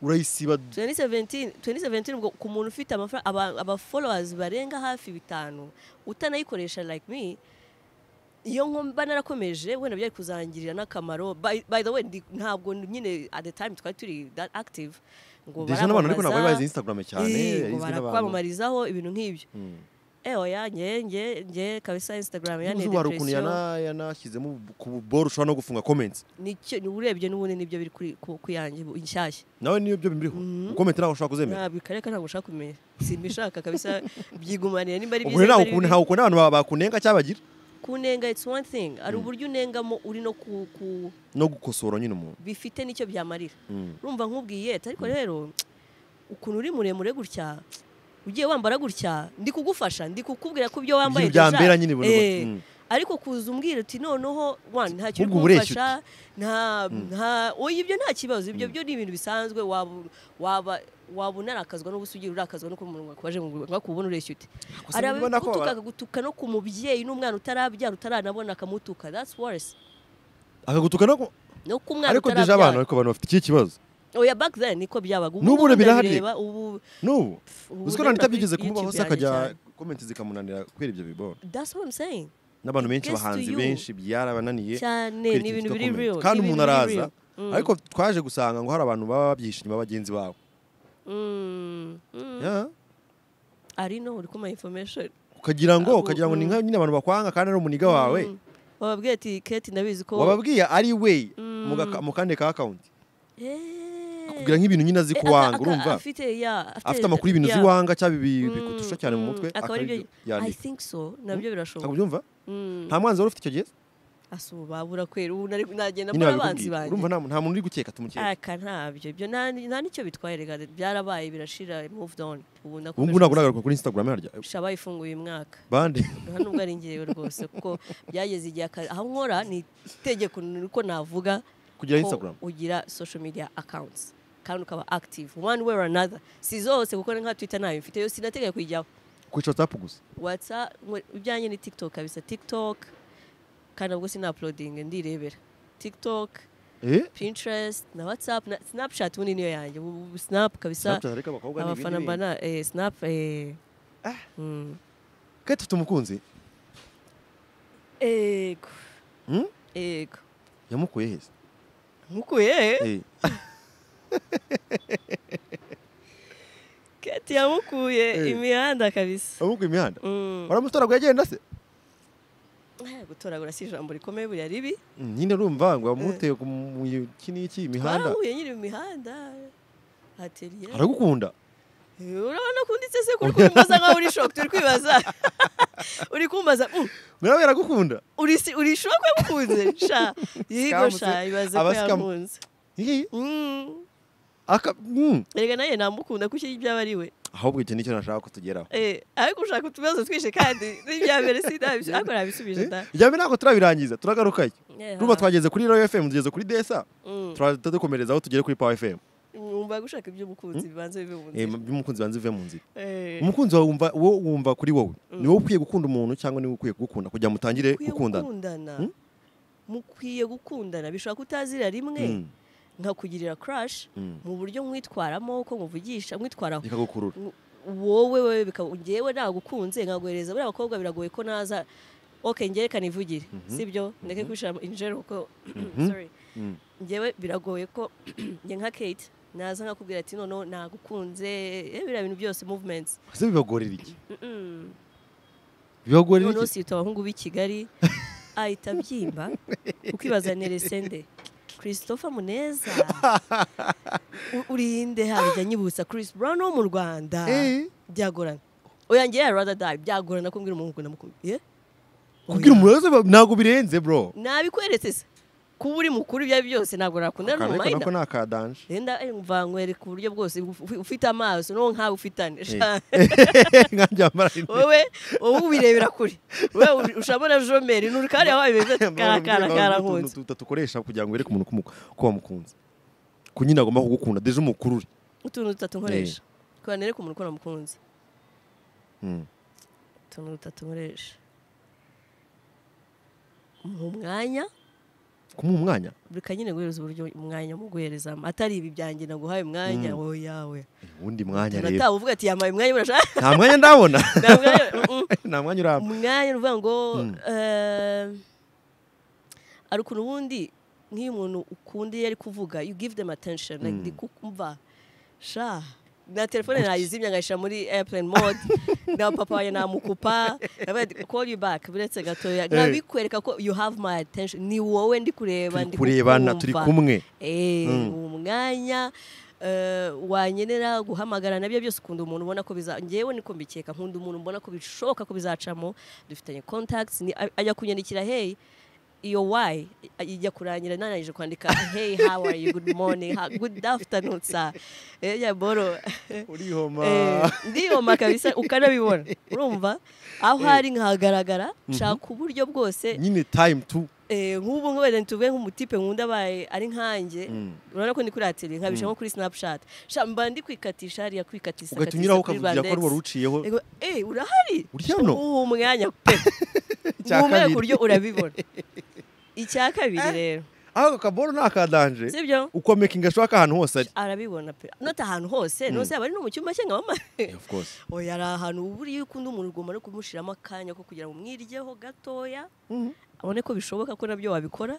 B: urayisiba
A: 2017 2017 ubwo ku muntu ufite amafaranga aba- aba followers barenga hafi bitanu utanayikoresha like me iyo nkomba narakomeje wenda byari kuzangirira n'akamaro by, by the way ndi- ntabwo nyine at the time twari turi that active ngo
B: deja n'abantu ariko ntabwo bari bazi
A: baramamaza
B: instagram cyane
A: Eh, ngo
B: yarizwe n'abantu
A: barakwamamarizaho ibintu nk'ibyo ewa ya nge nge nge kabisa instagram ya
B: uzi wari ukuntu
A: depression
B: yana- yanashyizemo bu- ku buboro ushobora no gufunga comments
A: nicyo ni- urebye n'ubundi nibyo biri kuri ku ku yanjye bu- inshyashya
B: nawe niyo byo bimuriho ukomenti ntawe ushobora kuzemera
A: ntabwo ikareka ntabwo ushaka kumenya simbishaka kabisa byigumanira nimba ari
B: ubwo
A: byiza
B: rero ntawe
A: nimba ari bibi.
B: ukuntu- ntawe ukuntu abantu ba- bakunenga cyangwa bagira
A: kunenga it's one thing hari uburyo unengamo uri no ku, ku
B: no gukosora nyine umuntu
A: bifite n'icyo byamarira urumva nk'ubwiye ati, ariko rero ukuntu uri muremure gutya ugiye wambara gutya ndi kugufasha ndi kukubwira ko ibyo wambaye
B: Ibyo
A: deja,
B: byambera nyine ibintu
A: eh,
B: gutya. Mm.
A: ariko kuza umbwira uti noneho wana nta kintu
B: Ahubwo uba ureshya
A: kumfasha nta nta oya ibyo nta kibazo ibyo byo ni ibintu bisanzwe waba waba waba unarakazwa n'ubusugi urakazwa no kumuntu wakubaje ngo akubona ureshya ute
B: Gusa
A: hari
B: mbona ko
A: abigutuka
B: bara-
A: akagutuka no ku mubyeyi n'umwana utarabyara utaranabona akamutuka that's worse
B: akagutuka no ku-
A: no ku mwana
B: ariko deja abantu
A: utarabyara
B: ariko abantu bafite iki kibazo
A: oya back then niko byabaga Ubu
B: N'ubu
A: ngubu
B: birahari.
A: ndabireba, ubu
B: n'ubu
A: ubu
B: uziko
A: rero
B: nani tabyigeze
A: kuri
B: kumubaho se
A: YouTube yanjye
B: akajya
A: cyane.
B: komenti zikamunanira kubera ibyo biboro
A: that's what I'm saying
B: n'abantu benshi
A: Gets to
B: abahanzi
A: you.
B: benshi byarabananiye
A: cyane
B: kwereka
A: ni ibintu
B: ikintu
A: biri
B: cyo
A: real
B: comment. kandi
A: ni ibintu
B: umuntu
A: biri
B: araza
A: real. Mm.
B: ariko twaje gusanga ngo hari abantu baba babyihishe inyuma ya bagenzi babo
A: Mm, mm.
B: Yeah.
A: ari no uri kuma information
B: ukagira ngo
A: Abo-
B: ukagira ngo ni
A: mm.
B: nka nyine abantu bakwanga kandi ari umuniga wawe
A: Mm. wababwiye ati kate ndabizi ko
B: wababwiye ari we
A: Mm.
B: mu gaka- mu kandi ka akawunti
A: Eh.
B: kugira nk'ibintu nyine azi
A: Eh,
B: ku
A: aka-
B: wanga
A: aka-
B: urumva
A: afite ya
B: afite amakuru y'ibintu
A: ya.
B: uzi wanga cyangwa ibi-
A: Mm,
B: bikutusha cyane mu
A: mm.
B: mutwe
A: akaba aribyo i
B: yandika
A: think so nabyo birashoboka
B: ubyumva
A: Mm.
B: nta mwanzi wari ufite icyo gihe
A: asuba burakwera ubu nari- nagenda
B: nyine
A: mbona abanzi
B: babikubwiye urumva
A: banjye
B: nta nta muntu uri gukeka tumukeka
A: aka ntabyo ibyo nta nta nicyo bitwaye reka byarabaye birashira moved on ubu
B: ubu ngubu ntabwo
A: nakomeje
B: nagaruka kuri instagram harya
A: shaba ifunguye uyu mwaka
B: bande
A: nta nubwo ari njyewe rwose kuko byageze igihe aka- aho nkora ni itegeko ni uko navuga
B: kugira
A: ko
B: instagram
A: ugira social media accounts kandi ukaba active one way or another si zose kuko nka twitter nayo mfite yo sinateganya kuyijyaho
B: kwica whatsapp gusa
A: whatsapp ngo- ibyanjye ni tiktok kabisa tiktok kandi nabwo sina uploading ndirebera tiktok
B: eh
A: pinterest na whatsapp na snapchat ubu ni niyo yanjye ubu ubu snap kabisa
B: Snapchat ariko abakobwa ni ibindi
A: abafana
B: bintu.
A: mbana eh, snap eh,
B: Ah.
A: mm.
B: Kate ufite umukunzi
A: ego
B: Hmm?
A: ego
B: yamukuye heza
A: nkukuye
B: eh
A: keti yamukuye
B: Eh.
A: imihanda kabisa
B: yamukuye imihanda
A: Mm.
B: waramutoragura yagenda se
A: Eh, gutoragura si ijambo rikomeye buriya ribi
B: Mm, nyine urumva ngo wamuteye ku mu- iki n'iki imihanda
A: twarahuye nyiri mu mihanda ateliye
B: aragukunda
A: urabona ko unditse se kuri kumbaza nkaho uri shock turi kwibaza uri kumbaza mm,
B: nawe yaragukunda
A: uri si- uri shock yamukunze sha yigo
B: Scamu se,
A: sha ibaze ko
B: aba scamu.
A: yamukunze
B: Hihi.
A: Mm.
B: Aka- mm.
A: erega nawe namukunda kuko ibyaba ari we
B: ahubwo icyo nicyo nashaka kutugeraho
A: Eh, ariko ushaka utubazo twinshi kandi n'ibya mbere sindabyo ariko nabisubije da
B: ijya mbere ntabwo turabirangiza turagarukayo
A: Eh,
B: rumva
A: ha.
B: twageze kuri royo fm tugeze kuri desa
A: Mm.
B: turadukomereza aho tugere kuri pawa fm
A: mwumva gushaka iby'umukunzi bibanza bibe mu
B: Eh,
A: nzira
B: by'umukunzi banze uve mu nzira
A: Eh,
B: umukunzi wawe wumva wo wumva kuri wowe ni wowe ukwiye gukunda umuntu cyangwa niwe ukwiye kugukunda kugira ngo mutangire
A: mukwiye
B: gukundana
A: gukundana
B: Hmm?
A: mukwiye gukundana bishobora kutazira rimwe
B: Mm,
A: nkakugirira crash
B: Mm.
A: mu buryo mwitwaramo uko muvugisha mwitwaraho
B: bikagukurura
A: Mu- wowe wewe bikaba ngewe nagukunze nkaguhereza buriya abakobwa biragoye ko naza ok ngewe kanivugire sibyo ndeke kwishira injero kuko sorry
B: Mm.
A: ngewe biragoye ko nge nka kate naza nkakubwira ati noneho nagukunze eh, biriya bintu byose movements
B: ese bibagorera iki
A: Mm-mm.
B: bibagorera
A: noneho
B: iki
A: sita abahungu b'i kigali ahita abyimba ukibaza neresende christopher muneza u- urinde hajya nyibutsa chris brown wo mu rwanda
B: Eh.
A: byagorana oyangiye ya rada dayi byagorana kumbwira umuntu ukunda mukunda
B: kubwira umuntu wese ba- ntabwo birenze bro
A: nabikweretse se kuba uri mukuru ibyo ari byo byose ntabwo nakunda
B: Akantu
A: ni
B: ariko
A: umayina
B: nako ni akadanje
A: renda mvanywereka uburyo bwose ufi- ufite amaso n'uwo nkawe ufitane
B: Eh. nkanjye wambara rinete.
A: wowe wowe ubirebera kure wowe ushabona jomeri ni urukari wabaye beza
B: Mbona
A: karakara
B: utuntu
A: karankunze
B: duto dukoresha kugira ngo wereke umuntu ko umu- ko wamukunze ko nyine agomba kugukunda deje umukurure
A: utuntu dutatu nkoresha kubera nereka umuntu ukora mukunzi
B: Mm.
A: utuntu dutatu nkoresha mu mwanya
B: kumuha umwanya
A: reka nyine guhereza uburyo umwanya mu guherezamo atari ibi byanjye naguhaye umwanya
B: Mm.
A: wowe yawe
B: uwundi mwanya rero
A: natawe uvuga ati yambaye umwanya burashaka
B: nta mwanya ndabona
A: nta mwanya mm,
B: nta mwanya uramba
A: umwanya ni ukuvuga ngo
B: Mm.
A: eh, hari ukuntu ubundi nk'iyo umuntu ukunda iyo ari kuvuga you give them attention like
B: Mm.
A: ndi kukumva sha na telefone nayizimya nkayishyira muri airplane mode na papa wanjye namukupa nabaye ndi, call you back buretse gatoya nkabikwereka ko you have my attention ni wowe ndi kureba
B: turi
A: ndi
B: kurebana turi
A: kukumva.
B: kumwe
A: Eh,
B: Mm.
A: uwo mwanya eh, wanyenera guhamagara nabyo byose ukunda umuntu ubona ko biza ngewe niko mbikeka nkunda umuntu mbona ko bishoboka ko bizacamo dufitanye contacts ni, a- ajya kunyandikira hey iyo why i- ijya kurangira nanangije kwandika hey how are you good morning ha, good afternoon sir eh, ya boro
B: urihoma
A: Eh, ndiyoma kabisa ukanabibona urumva aho hari nkahagaragara nshaka uburyo bwose
B: nyine time to
A: eh, nk'ubu nk'ubu ntituvuge nk'umutipe nkunda abaye ari nkanjye
B: Mm.
A: urabona ko ni kuri ateli nkabishyira nko kuri snapchat sha mba ndi kwikatisha hariya kwikatisa
B: ugatunyuraho
A: katisa kuri
B: ukavugira ko ari wowe
A: Rwandex.
B: uciyeho
A: Ego, eh urahari
B: Uri hano?
A: uwo umwanya pe
B: Icya
A: Ngumwe
B: kabiri.
A: ku buryo urabibona icya kabiri rero
B: ako kaboro ni akadanje
A: sibyo
B: ukomekinga ashaka ahantu hose ari
A: arabibona pe not ahantu hose nose yaba ari no mu cyumba cye nkaba
B: of course
A: oya ari ahantu buriya iyo ukunda umuntu ugomba no kumushiramo akanya ko kugira ngo umwiryeho gatoya abone ko bishoboka ko nabyo wabikora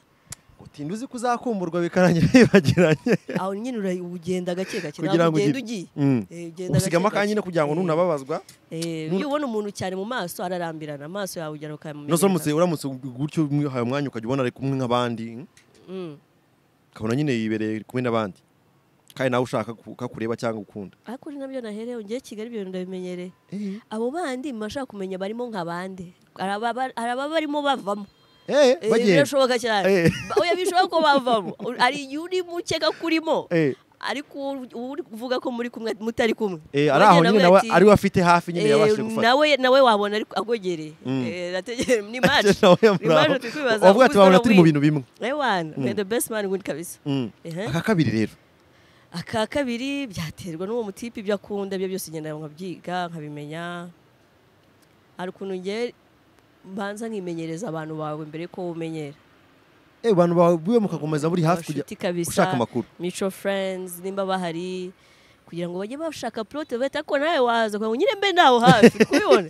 B: utinda uzi ko uzakumburwa bikarangira yibagiranye
A: aho nyine ura- ugenda gake gake
B: Kugira
A: ntabwo
B: ngo
A: ugenda
B: ugire-
A: ugiye
B: Mm.
A: Eh, ugenda gake
B: usigamo
A: gake.
B: akanya nyine kugira ngo
A: Eh,
B: nunababazwa
A: eh, iyo ubona umuntu cyane mu maso ararambirana amaso yawe ugera ukayamumenyera
B: nuramutse uramutse gutyo umwihaye umwanya ukajya ubona ari kumwe nk'abandi
A: Mm.
B: ukabona nyine yibereye ari kumwe n'abandi kandi nawe ushaka ku- ko akureba cyangwa ukunda
A: ariko uri nabyo naherewe ngiye Kigali ibyo bintu ndabimenyereye abo bandi mbashaka kumenya barimo nka bande hari ababa- hari ababa barimo bavamo
B: Eh,
A: Eh,
B: bagenda
A: birashoboka cyane
B: Eh.
A: Ba- oya bishoboka ko bavamo hari igihe uri mukeka kurimo
B: Eh,
A: ariko uwo uri kuvuga ko muri kumwe mutari kumwe
B: eh, ari aho nyine nawe ari we afite hafi nyine
A: Eh,
B: yabashije gufata
A: nawe nawe wabona ariko agogereye
B: Mm.
A: Eh, nategere- ni match
B: Nawe
A: ni match
B: yamuraba.
A: turi kwibaza kuko
B: Wavuga ati wabona
A: uzabona
B: turi mu
A: win."
B: bintu bimwe
A: Ewana, we the best man win kabisa
B: Mm.
A: Ehe.
B: aka kabiri rero
A: aka kabiri byaterwa n'uwo mutipe ibyo akunda ibyo byose ngenda nkabyiga nkabimenya hari ukuntu nge mbanza nkimenyereza abantu bawe mbere ko umenyera
B: Eh, abantu bawe mukakomeza buri hafi kujya
A: abashuti kabisa
B: ushaka amakuru
A: mutual friends nimba bahari kugira ngo bajye bashaka plote bahita ko nawe waza kugira ngo nyine mbe nawe hafi uri kubibona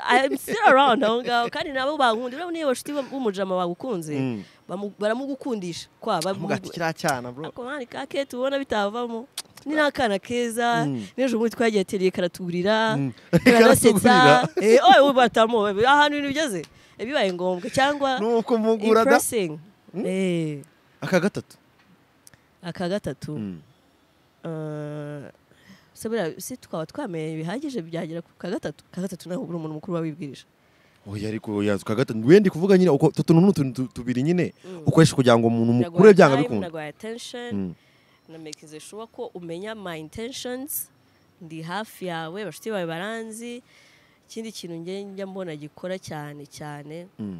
A: I'm still around aho ngaho kandi nabo bankunda urabona iyo bashuti b'umujama bagukunze
B: Mm.
A: bamu- baramugukundisha kwa
B: amuga ati
A: bamu-
B: kiriya cyana bro
A: ako mwana kake tubona bitavamo ni n'akana keza
B: Mm.
A: n'ejo bundi twagiye teriye karatugurira
B: Mm.
A: karanasetsa
B: Karatugurira.
A: Eh, oye we batamo we, ahantu ibintu bigeze eh, bibaye ngombwa cyangwa
B: nuko mugura da
A: impressing Eh,
B: aka gatatu
A: aka gatatu
B: Mm.
A: eh, se buriya si twaba twamenye bihagije byagera ku ka gatatu ka gatatu naho uri umuntu mukuru wabibwirije
B: oya ariko yaza uka gatatu wenda kuvuga nyine uko utu tuntu ni utuntu tu- tubiri nyine ukoresha kugira ngo umuntu mukure
A: Naguhaye
B: byanga
A: time,
B: bikunda
A: naguhaye attention
B: Mm.
A: na making sure ko umenya my intentions ndi hafi yawe bashuti bawe baranzi ikindi kintu njye njya mbona gikora cyane cyane
B: Mm.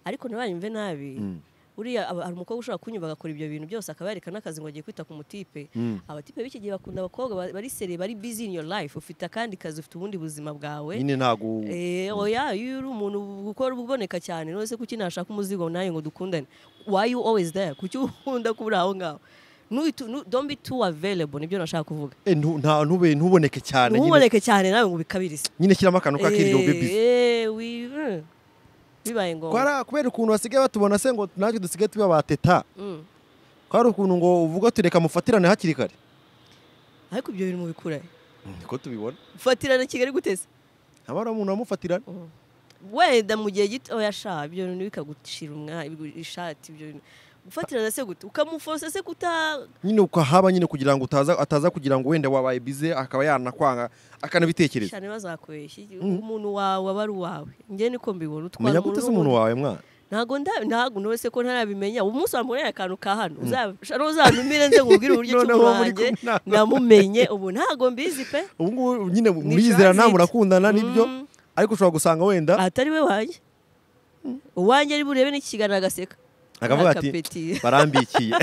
A: ariko ntibayumve nabi
B: Mm.
A: uriya aba- hari umukobwa ushobora kunyumva agakora ibyo bintu byose akaba yareka n'akazi ngo agiye kwita ku mutipe
B: Mm.
A: abatipe b'iki gihe bakunda abakobwa ba- bari sere bari busy in your life ufite akandi kazi ufite ubundi buzima bwawe
B: nyine ntago
A: Eh, oya iyo uri umuntu gukora uboneka cyane none se kuki nashaka umuzigo nawe ngo dukundane why you always there kuki ukunda kubura aho ngaho Ntu- nu- don't be too available nibyo nashaka kuvuga
B: Eh, ntu- nta- ntube ntuboneke cyane nyine
A: ntuboneke cyane nawe ngo ubikabirize
B: nyine shyiramo akantu k'akiriro
A: Eh,
B: baby
A: eh, wi- mm. bibaye ngombwa
B: kwara kubera ukuntu basigaye batubona se ngo natwe dusigaye tuba bateta
A: Mm.
B: kwari ukuntu ngo uvuga tureka mufatirane hakiri kare
A: ariko ibyo bintu mubikura
B: niko tubibona
A: fatirana kigali guteze
B: haba hari umuntu wamufatirana
A: wenda mu gihe gito oya sha ibyo bintu bikagucira umwa ibigu- ishati ibyo bintu gufatirana se gute ukamufosa se kuta
B: nyine ukahaba nyine kugira ngo utaza ataza kugira ngo wenda wabaye bize akaba yanakwanga akanabitekereza
A: cyane bazakubeshya umuntu wawe aba ari uwawe njye niko mbibona utwara
B: umenya gute se umuntu wawe mwana
A: ntago nda- ntago none se ko ntarabimenya umunsi wamubonera akantu ka hano uzabishara uzantumire nze nkubwire uburyo
B: Noneho
A: cy'umuntu
B: muri
A: wanjye
B: kumwe nawe.
A: namumenye ubu ntago mbizi pe
B: ubu ngubu nyine
A: transit.
B: murizerana murakundana nibyo
A: Mm.
B: ariko ushobora gusanga wenda
A: atari we wanjye uwanjye ari burebe n'ikiganiro agaseka
B: akavuga ati
A: Akapeti.
B: barambikiye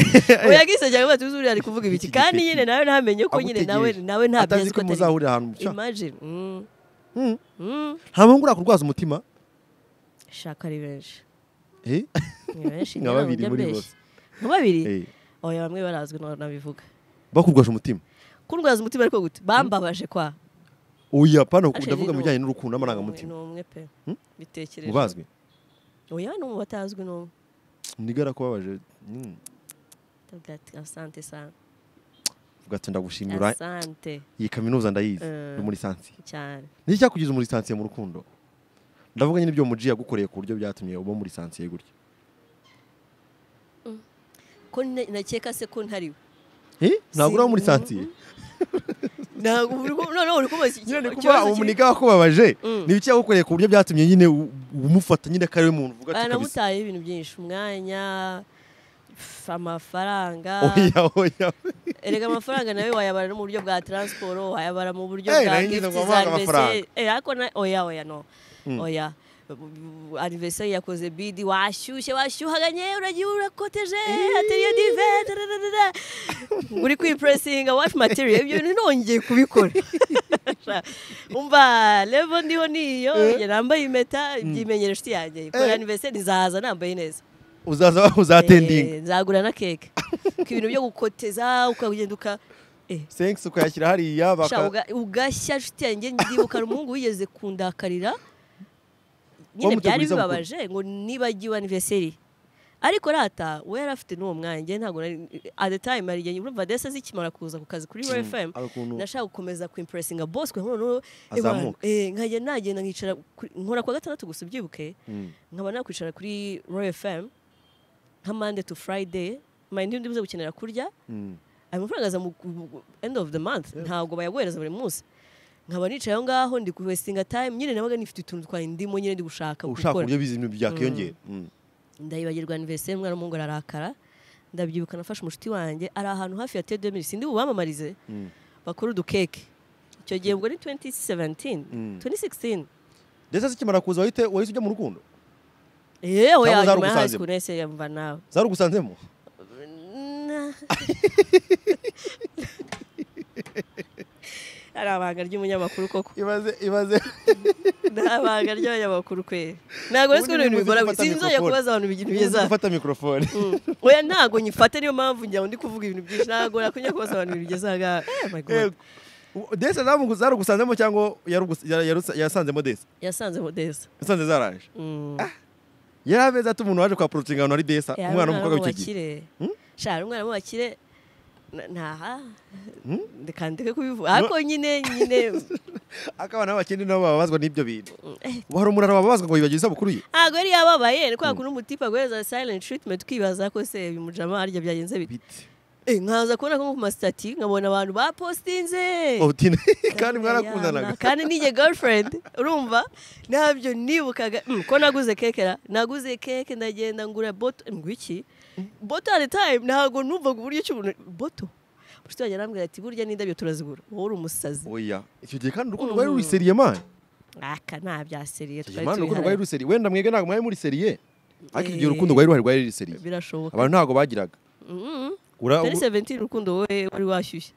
A: oya gisa cyane ubatse uzuri ari kuvuga ibiki
B: Iki-
A: kandi
B: iki-
A: nyine nawe ntamenye ko nyine nawe
B: agutegereje
A: nawe ntabyo
B: atazi
A: azi
B: ko
A: ko atari
B: muzahurira ahantu mu cyaha
A: imagine Mm.
B: Mm.
A: Mm.
B: nta muntu ngo urakurwaza umutima
A: shaka ari benshi
B: Eh?
A: ni benshi njye
B: Nka
A: ntabwo
B: babiri
A: njya
B: muri
A: mbeshya
B: bose.
A: nka babiri
B: Eh,
A: oya bamwe barazwi ntabwo nabivuga
B: bakurwaje umutima
A: kundwaza umutima ariko gute bambabaje kwa
B: oya pana uku
A: Ashe
B: ndavuga
A: rero-
B: mu bijyanye n'urukundo
A: Ni umwe-
B: n'amarangamutima
A: ni umwe pe
B: Hmm?
A: bitekereje
B: mubazwi
A: oya no mu batazwi n'umwe
B: ndigara kubabaje Mm.
A: ndavuga ati asante sana
B: uvuga ati ndagushimira
A: asante
B: iyi kaminuza ndayizi
A: Eh.
B: ni muri sansiye
A: cyane
B: ni cyakugize muri sansiye mu rukundo ndavuga nyine ibyo muji yagukoreye ku buryo byatumye uba muri sansiye gutya
A: ko ne- nakeka se ko ntari we
B: Eh? ntabwo
A: Si-
B: uri aho muri
A: Mm,
B: sansiye
A: ntabwo uri ku- noneho uri kubaza iki-
B: nyine ni kuba
A: ikibazo kiri-
B: umuniga wakubabaje
A: Mm.
B: ni ibiki yagukoreye ku buryo byatumye nyine u- umufata nyine ko ari we muntu uvuga ati kabisa
A: baramutaye ibintu byinshi umwanya pf, amafaranga
B: oya oya
A: erega amafaranga nawe wayabara no mu buryo bwa transport wayabara mu buryo
B: Eh,
A: bwa
B: nayo nyine ngo
A: gift za
B: wamuhaga
A: anniversaire
B: amafaranga.
A: Eh, ariko na oya oya no
B: Mm.
A: oya Bu- anniversaire yakoze bidi washyushye washyuhaganye uragiye urakoteje atelier dive tararara. uri kwipressinga wash material ibyo bintu nongeye kubikora umva level ndiho niyo njye nambaye impeta byimenyere inshuti yanjye kubera
B: Eh.
A: anniversaire nzaza nambaye neza
B: uzaza uzatendinga
A: Eh, nzagura na keke ko ibintu byo gukoteza ukagenda uka eh,
B: senks ukayashyira hariya
A: sha,
B: baka
A: uga- ugashya nshuti yanjye ndibuka hari umuhungu wigeze kundakarira nyine byari
B: Wamuteguriza
A: bibabaje ngo nibagiwe anniversary ariko rata we yari afite n'uwo mwanya njye ntabwo nari at the time hari igihe urumva desa zikimara kuza ku kazi kuri royal fm
B: hari ukuntu-
A: nashaka gukomeza kwimpuresinga bosi kwe noneho
B: Azamuka.
A: nkajya nagenda nkicara kuri- nkora kwa gatandatu gusa ubyibuke nkaba nakwicara kuri royal fm nka monday to friday mayindi undi uza gukenera kurya ayo mafaranga aza mu mu- end of the month ntabwo bayaguhereza buri munsi nkaba nicaye aho ngaho ndi kuwestinga time nyine nabaga nifite utuntu twaye ndimo nyine ndi gushaka
B: ushaka
A: gukora.
B: uburyo bizi ibintu byakiyongera Mm.
A: ndayibagirwa anniversaire umwana w'umuhungu ararakara ndabyibuka nafashe umushiti wanjye ari ahantu hafi ya tedemiri sindi bubamamarize bakora udukeke icyo gihe ubwo ni 2017 2016
B: ndetse zikimara kuza wahite wahise ujya mu rukundo
A: yewe
B: Cyangwa
A: yanyuma ya high
B: zarugusanzemo?
A: school nese yamva nawe
B: zari ugusanzemo
A: Na- ari abanga ry'umunyamakuru koko
B: ibaze ibaze
A: ni abanga ry'abanyamakuru kwe ntabwo ari
B: Ubundi
A: ibintu
B: niba
A: bigora
B: uzi gufata
A: sinzajya
B: mikrofone.
A: kubaza abantu ibintu
B: Uzi
A: byiza
B: gufata mikorofone
A: oya ntabwo nyifata niyo mpamvu njya ndi kuvuga ibintu byinshi ntabwo nakunya kubaza abantu ibintu bigeze aha ngaha Eh, my God.
B: Yego. U- desa zamu- zari ugusanzemo cyangwa yari ugus- yara- yarusa- yasanzemo desa
A: yasanze modesa
B: yasanze zaraje yari amezi ati umuntu waje kwa porotinga ahantu hari desa umwana w'umukobwa w'icyo gihe
A: w'umubakire
B: Hmm?
A: shara umwana w'umubakire na- ntaha
B: Hmm?
A: ndekandeke kubivuga ariko nyine nyine
B: akabana b'abakene nabo bababazwa n'ibyo bintu ubu hari umurara wababazwa ngo yibagiwe isabukuru ye
A: ntabwo yari yababaye ni kwa kundi umutipe aguhereza silent treatment twibaza ko se bimujama harya byagenze bite
B: bite
A: Eh, nkaza kubona ko nko ku masitati nkabona abantu bapostinze
B: Obutine. kandi
A: Yama,
B: mwarakundanaga
A: kandi nijye girlfriend urumva ntabyo nibukaga Mm, ko naguze kekera naguze keke ndagenda ngura boto ngwiki boto at the time ntabwo numvaga uburyo cy'umuntu boto inshuti yanjye arambwira ati burya n'indabyo turazigura wowe uri umusazi
B: oya icyo gihe kandi urukundo rwari ruriseriye mani
A: aka nta byaseriye
B: Icyo gihe
A: twari
B: mani urukundo
A: tubiharaye
B: rwari ruriseriye wenda mwebwe ntabwo mwari muriseriye ariko igihe
A: Eh.
B: urukundo rwari ruhari rwari riseriye
A: birashoboka
B: abantu ntabwo bagiraga Ura-
A: tari 17 urukundo wowe wari washyushye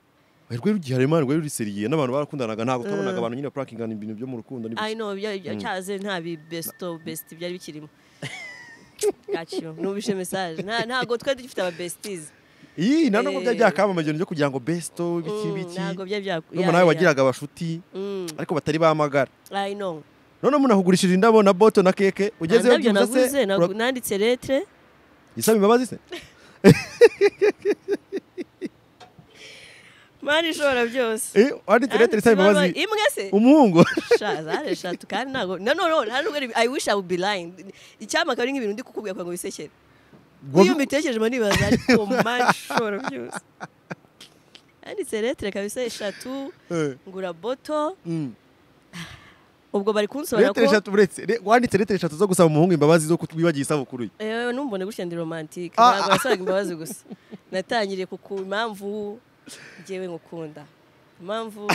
B: rwari rugihari mani rwari ruriseriye n'abantu barakundanaga ntabwo twabonaga abantu nyine purakingana ibintu byo mu rukundo n'ibiki.
A: I know bya- bya- cyaze nta bi besto best byari bikirimo Gacyo, nubishe message Nta- ntago twari dufite aba besties
B: iyi nta
A: Eh.
B: nubwo byari byakamamaye ibintu byo kugira ngo besto ibiki
A: Mm,
B: biki
A: ntabwo byari bya-
B: n'umuntu
A: ya-
B: nawe
A: ya-
B: wagiraga abashuti
A: Mm,
B: ariko batari bamagara
A: I know.
B: none munahugurishije indabo na boto na keke
A: Nta
B: ugezeyo
A: ndabyo
B: byibuze
A: naguze
B: se
A: nagu-
B: ura-
A: nanditse letre
B: yisaba imbabazi se
A: mani ishobora byose
B: Eh, wanditse leteri isaba
A: Nanditse
B: imbabazi
A: imwe se
B: umuhungu
A: Sha, zari eshatu kandi ntago na no no nta nubwo ari- I wish I would be lying icyampa akaba ari nk'ibintu ndi kukubwira kugira ngo wisekere iyo mbitekereje mba nibaza ariko mani ishobora byose nanditse letre kabisa eshatu
B: Eh,
A: ngura boto
B: mm.
A: ubwo bari kunsobanura
B: leteri
A: ko
B: eshatu uretse re- wanditse leteri eshatu zo gusaba umuhungu imbabazi zo kutwibagiye isabukuru ye
A: ewe ntumbone gutya ndi romantike
B: Ah,
A: ntabwo wasabaga imbabazi gusa natangiriye ku ku impamvu njyewe ngukunda impamvu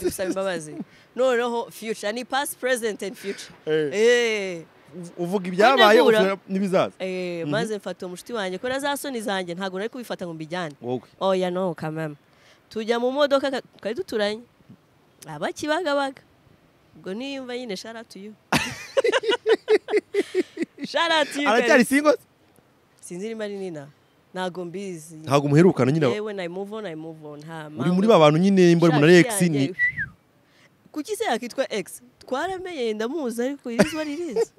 A: gusaba imbabazi noneho future ni past present and future eh
B: Uv- uvuga ibyabaye
A: Kunegura.
B: uvuga n'ibizaza
A: eh maze mfata umushuti wanjye ko za soni zanjye ntabwo nari kubifata ngo mbijyane
B: wowe
A: oya no kamama tujya mu modoka ka- twari duturanye abakibagabaga ubwo niyumva nyine sharatuyu sharatuyu
B: aracyari singo se?
A: sinzi niba ari nina ntago mbizi
B: ntabwo umuherukana nyine
A: yewe na move on i move on nta
B: muri
A: mpamvu.
B: muri ba bantu nyine imbona umuntu ari
A: Shati
B: ex
A: yanjye,
B: ni
A: kuki se yakitwa ex twaramenye ndamuzi ariko irizwa ririzi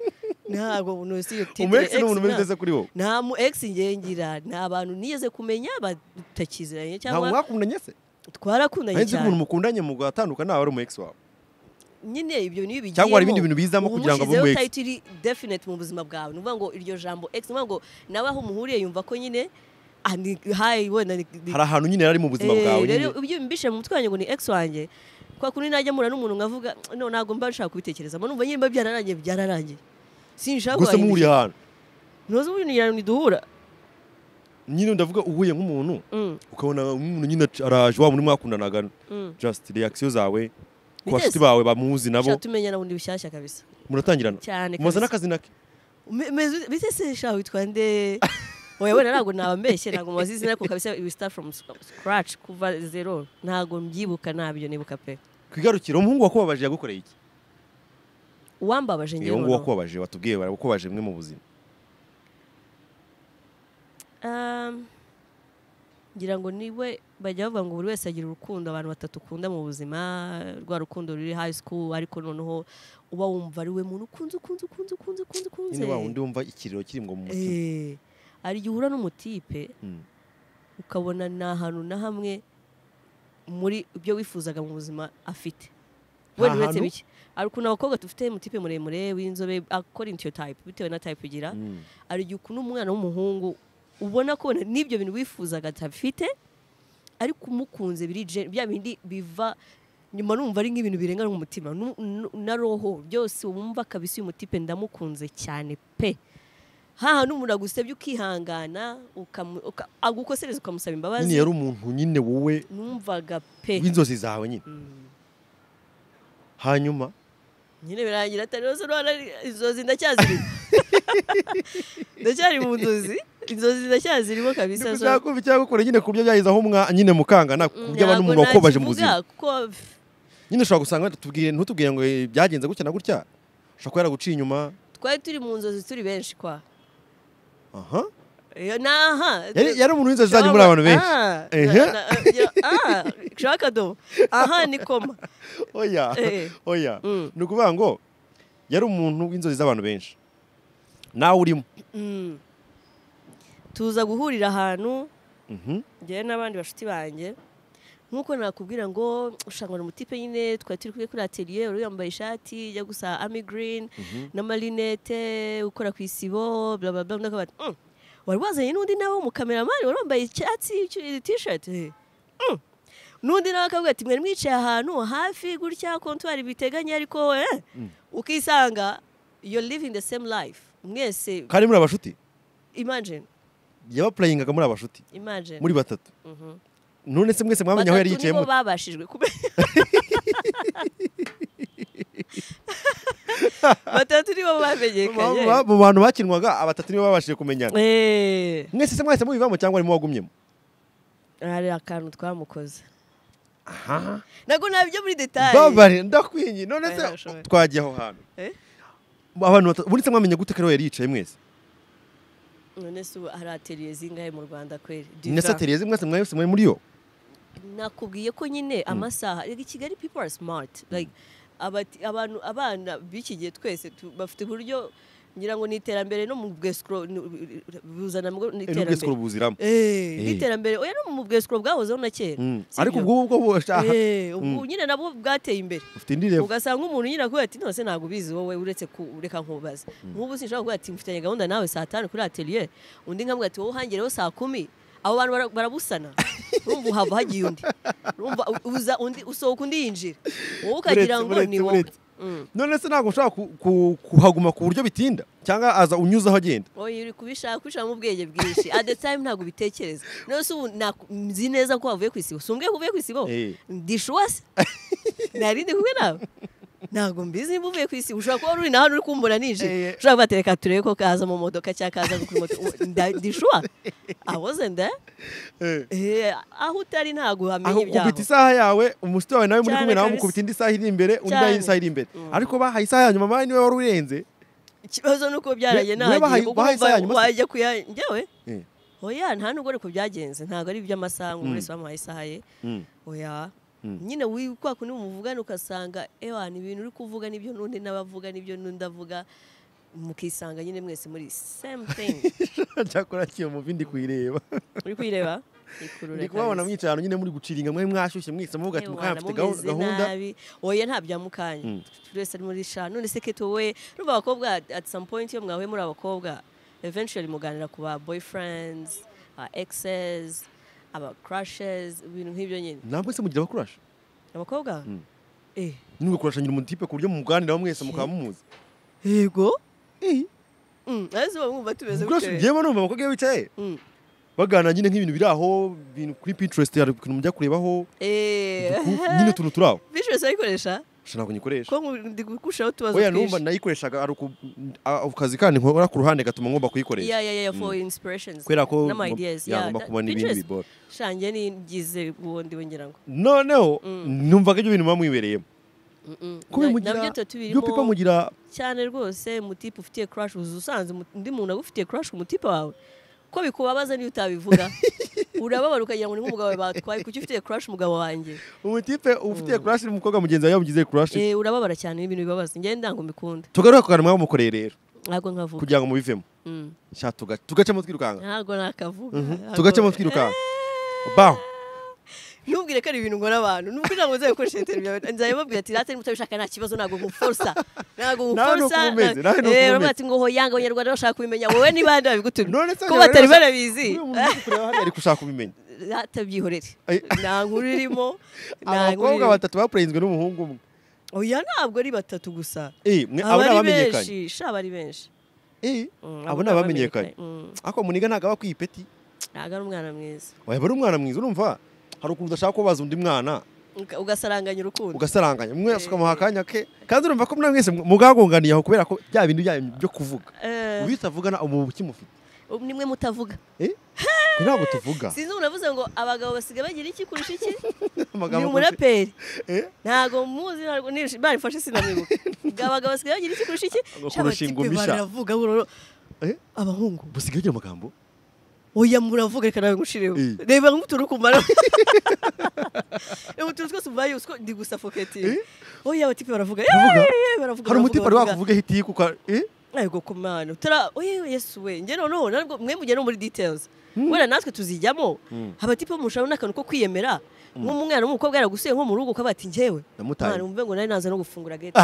A: ntabwo ntusiyo
B: umu ex ni umuntu muri dese kuri wowe
A: nta mu ex ngengira nta bantu nigeze kumenya batakiziranye
B: ntabwo
A: cyangwa
B: mwakundanye se
A: twarakundanye
B: ahetse
A: cyane
B: umuntu mukundanye mu gatandukanye ntabwo ari umu ex wawe
A: nyine ibyo niyo bigiyemo
B: Cyangwa hari ibindi bintu bizamo kugira ngo abe
A: uba
B: umu ex.
A: title definite mu buzima bwawe ni ukuvuga ngo iryo jambo ex ni ukuvuga ngo nawe aho umuhuriye yumva ko nyine ah, ni hayi wenda ni- ni-
B: hari ahantu nyine yari ari mu buzima
A: Eh,
B: bwawe
A: rero
B: nyine
A: ibyo mbishe mu mutwe wanjye ngo ni ex wanjye kwa kundi najya mpura n'umuntu nkavuga no ntabwo mba nshaka kubitekereza mba numva nyine mba byararangiye byararangiye sinshaka
B: gusa muhuriye ahantu
A: ntuzi uburyo ngira ngo duhura
B: nyine ndavuga uhuye nk'umuntu
A: Mm,
B: ukabona umuntu nyine araje wa muri mwakundanaga
A: mm.
B: just reaction zawe ku
A: Yes.
B: bashuti bawe bamuzi nabo
A: Sha, tumenyana bundi bishyashya kabisa
B: muratangirana
A: cyane
B: mumaze
A: kabisa.
B: n'akazi nake
A: Me- meze- bite se sha witwa nde oya wenda ntabwo nabambeshye ntabwo mubaze izina ariko kabisa we start from sc- scratch kuva zero ntabwo mbyibuka ntabyo nibuka pe
B: ku igarukiro umuhungu wakubabaje yagukoreye iki
A: uwambabaje njyewe
B: uwo nguwo
A: noneho.
B: wakubabaje watubwiye barakubabaje mwe mu buzima
A: Um, ngira ngo niwe bajya bavuga ngo buri wese agira urukundo abantu batatu ukunda mu buzima rwa rukundo ruri high school ariko noneho uba wumva ari we muntu ukunze ukunze ukunze ukunze ukunze ukunze
B: nyine wa wundi wumva ikiriro kiri ngo mu mutima
A: Eh, hari igihe uhura n'umutipe
B: Mm.
A: ukabona ni ahantu na hamwe muri ibyo wifuzaga mu buzima afite
B: Nta
A: wenda uretse
B: hantu?
A: bike hari ukuntu abakobwa dufite mutipe muremure w'inzobe according to your type bitewe na type ugira
B: Mm.
A: hari igihe ukuntu umwana w'umuhungu ubona ko wenda n'ibyo bintu wifuzaga atafite ariko umukunze birije bya bindi biva nyuma numva ari nk'ibintu birengana umutima nu- nu- na roho byose wumva kabisa uyu mutipe ndamukunze cyane pe haha n'umuntu agusebye ukihangana ukamu- uka- agukosereza ukamusaba imbabazi
B: nyine yari umuntu nyine wowe
A: numvaga pe
B: w'inzozi zawe nyine
A: Mm.
B: hanyuma
A: nyine birangira atari rwose rwanda inzozi ndacyazirimo ndacyari mu nzozi inzozi ndacyazirimo kabisa so-
B: ntibyakubye cyangwa ukora nyine ku buryo byageze aho umwa nyine mukangana ku buryo abantu umuntu wakobaje mu buzima nyine ushobora gusanga tubwiye ntutubwire ngo eh, byagenze gutya na gutya ushobora kuba yaraguciye inyuma
A: twari turi mu nzozi turi benshi kwa
B: aha
A: Iyo- naha
B: Yari- yari umuntu w'inzozi zanyu muri abantu benshi Ehe.
A: ushaka akadomo aha ni koma
B: oya
A: Eh.
B: oya
A: Mm.
B: ni ukuvuga ngo yari umuntu w'inzozi z'abantu benshi nawe urimo
A: Mm. tuza guhurira ahantu
B: Mhm.
A: njyewe n'abandi bashuti banjye nk'uko nakubwira ngo ushangana umutipe nyine twari turi kumwe kuri atelier wari yambaye ishati ijya gusa ami green n'amarinete ukora ku isibo bla bla bla undi akavuga ati, "Mm, wari wazanye n'undi nawe w'umukameramani wari wambaye icyatsi cy- t-shirt eh, mm." n'undi nawe akavuga ati mwari mwicaye ahantu hafi gutya kontwari biteganye ariko eh, ukisanga you're living the same life mwese
B: kandi muri abashuti
A: imagine
B: yabapurayingaga muri abashuti
A: imagine
B: muri batatu none se mwese mwamenye aho yari
A: Batatu
B: yicaye
A: nibo
B: mute?
A: babashijwe kumenya batatu nibo bamenyekanye
B: Mu- mu- mu bantu bakinwaga abatatu nibo babashije kumenyana
A: Eh,
B: mwese se mwahise mubivamo cyangwa arimo wagumyemo
A: hari akantu twamukoze
B: aha
A: ntabwo nabyo muri detaye
B: babare ndakwinye none se
A: Oya, ndashoboye.
B: twagiye aho hantu
A: Eh?
B: abantu batatu ubundi se mwamenye gute ko ariwe yari yicaye mwese
A: none se ubu hari ateliye zingahe mu rwanda kweri Diva.
B: nese atereze mwese mwese mwari muri yo
A: nakubwiye ko nyine amasaha like, i kigali people are smart like abati- abantu abana b'iki gihe twese tu- bafite uburyo ngira ngo ni iterambere no mu bwesikoro buzana mu ni
B: nubwo isi
A: iterambere
B: buziramo
A: Eh,
B: Eh.
A: n'iterambere oya no mu bwesikoro bwahozeho na kera
B: Mm.
A: si
B: ariko
A: byo?
B: ubwo ngubwo bushaka
A: Eh, ubwo
B: Mm.
A: nyine nabwo bwateye imbere
B: ufite indi revo
A: ugasanga umuntu nyine akubwira ati nose ntabwo ubizi wowe uretse kureka nkubaza nk'ubu sinshobora kuvuga ati mfitanye gahunda nawe saa tanu kuri atelier undi nkamubwira ati wowe uhangireho saa kumi abo bantu bara- barabusana urumva uhava hagiye undi urumva u- uza undi usohoka undi yinjira wowe ukagira ngo
B: Buretse,
A: ni
B: buretse,
A: wowe
B: buretse.
A: Mm.
B: none se ntabwo ushobora ku- ku- kuhaguma ku buryo bitinda cyangwa aza unyuze aho agenda
A: oye uri kubishaka kubishakamo ubwenge bwinshi at the time ntabwo ubitekereza none se ubu naku- nzi neza ko wavuye ku isibo si umbwiye ko uvuye ku isibo
B: Eh.
A: ndishuwase nari ndi kumwe nawe ntabwo mbizi niba uvuye ku isibo ushobora kuba wari uri na hano uri kumbura
B: Eh.
A: ninjira ushobora kuba ati reka turebe ko kaza mu modoka cyangwa kaza kuri moto Ubu, nda- ndishuwa awoze nda
B: Eh.
A: Eh, aho utari ntabwo
B: aho
A: uhamenya
B: ukubita
A: ibyabo
B: isaha yawe umushuti wawe nawe muri
A: Cyane
B: kumwe nawe
A: kabisa.
B: mukubita indi saha iri imbere undi
A: Cyane.
B: nayo isaha iri imbere
A: Mm.
B: ariko bahaye isaha ya nyuma bahaye niwe wari urenze
A: ikibazo ni uko byaragiye
B: We- we bahaye-
A: nahagiye kuko
B: bahaye isaha
A: wumva
B: nyuma se?
A: wajya kuya njyewe
B: Eh.
A: oya nta nubwo ariko byagenze ntabwo ari iby'amasaha ngo
B: Mm.
A: buri wese bamuhaye isaha ye oya
B: Mm.
A: nyine wi- kwa kundi muvugana ugasanga ewa ni ibintu uri kuvuga nibyo n'undi n'abavuga nibyo n'undi avuga mukisanga nyine mwese muri same thing
B: cyakora kiyo mu bindi kuyireba
A: uri kwireba ikurura
B: ndi kubabona
A: kabisa.
B: mwicaye ahantu nyine muri guciringa mwari mwashyushye mwese muvuga ati
A: Ewana,
B: mukanya mfite
A: mumeze
B: gahu- gahunda
A: nabi oya nta byamukanya
B: Mm.
A: turi wese ari muri sha none se keto we urumva abakobwa at- at some point iyo mwahuye muri abakobwa eventually muganira ku ba boyfriends ba exes aba crushes ibintu nk'ibyo nyine
B: ntabwo se mugira abakurasha
A: abakobwa
B: Mm.
A: eh
B: nimwe kurashanyira umutipe ku buryo muganiraho mwese mukaba mumuzi
A: yego Mm, ahise uba mwumva tumeze
B: kurasha
A: gutyo.
B: njyewe numva abakobwa iyo bicaye
A: Mm.
B: baganira nyine nk'ibintu biri aho ibintu kuri pinterest hari ukuntu mujya kurebaho
A: Eh,
B: uduku- nyine utuntu turi aho
A: Visuals urayikoresha
B: gusa ntabwo nyikoresha
A: ko ngu- ndi gukushaho utubazo
B: oya numva
A: twinshi.
B: nayikoreshaga ari uku- a- akazi kandi nkora ku ruhande gatuma ngomba kuyikoresha
A: Yeah, yeah, yeah, for inspirations.
B: kubera ko
A: N'ama ideas, yeah,
B: yagomba
A: that-
B: kubona ibindi
A: Pinterest,
B: bibora
A: sha, njye nigize ubundi we ngira ngo.
B: noneho
A: Mm.
B: numvaga ibyo bintu muba mwibereyemo
A: Mm-mm.
B: kuko
A: Na-
B: mugira
A: nabyo tuba tubirimo
B: yo pipa mugira
A: cyane rwose umutipe ufitiye crush uza usanze umu- undi muntu agufitiye crush ku mutipe wawe ko bikubabaza niyo utabivuga urababara ukagira ngo ni nk'umugabo wawe batwaye kuki ufitiye crush umugabo wanjye
B: umutipe ufitiye crush n'umukobwa mugenzi wawe yamugize crush
A: Eh, urababara cyane n'ibintu bibabaza njye ndango mbikunda
B: tugaruka ku kantu mwamukoreye rero
A: ntabwo nkavuga
B: kugira ngo mubivemo
A: Mm.
B: sha tuga- tugacemo twirukanga
A: ntabwo nakavuga Ntabwo-
B: tugacemo twirukanga baho
A: ntubwire ko ari ibintu nkora abantu nubwo ntabwo nzajya gukoresha interineti yawe nzajya mbabwira ati natwe mutabishaka nta kibazo ntabwo nguforsa ntabwo
B: Nawe
A: nguforsa
B: nuko umeze, nawe nuko umeze.
A: uramuha ati ngo hoyanga abanyarwanda bashaka kubimenya wowe niba handi
B: None
A: babigutumye
B: se
A: ko
B: abanyarwanda
A: batari
B: bashaka-
A: barabizi
B: Uriya muntu uri kureba hariya ari gushaka kubimenya
A: atabyihorere
B: Ay-
A: nta nkuru irimo nta nkuru
B: abakobwa
A: irimo
B: batatu bapurenzwe n'umuhungu umwe
A: oya ntabwo ari batatu gusa
B: Eh, mwe- abo ni
A: abari
B: abamenyekanye
A: benshi sha abari benshi
B: Eh,
A: Mm,
B: abo ni abamenyekanye
A: Mm,
B: ariko muniga ntabwo aba akwiye ipeti
A: ntabwo ari umwana mwiza
B: waba ari umwana mwiza urumva hari ukuntu udashaka kubaza undi mwana
A: Uga- ugasaranganya urukundo
B: ugasaranganya umwe asukamuha akanya ke kandi urumva ko mwese mugagonganiye aho kubera ko bya bintu byanyu byo kuvuga
A: Eh,
B: ubita avugana umuntu ukimufite
A: nimwe mutavuga
B: Twe ntabwo tuvuga
A: sinzi unavuze ngo abagabo basigaye bagira iki kurusha iki ni
B: Amagambo gusa.
A: umuraperi
B: Eh?
A: ntabwo muzi ntabwo nishi- barifashe sinamwibuka ngo abagabo basigaye bagira iki kurusha iki
B: Ngo
A: Sha,
B: kurusha
A: abatipe
B: ingumisha.
A: baravuga buroro
B: Eh?
A: abahungu
B: busigaye agira amagambo
A: oya muravuga reka nawe ngushiriwe
B: Eh.
A: reba nk'utuntu kumara reba utuntu twose ubaye uswo ndi gusa foketingi oya abatipe baravuga eh,
B: Baravuga?
A: eh, baravuga
B: hari umuti wari
A: baravuga.
B: wakuvuga ihiti kuka eh
A: ariko ku mana utara oye yesu we njye noneho ntabwo mwe mujya no muri details wenda natwe tuzijyamo abatipe bamushiraho n'akantu ko kwiyemera nk'umwana w'umukobwa yaragusuye nko mu rugo ukaba ati njyewe
B: Namutaye.
A: mwana umve ngo nari naza no gufungura gate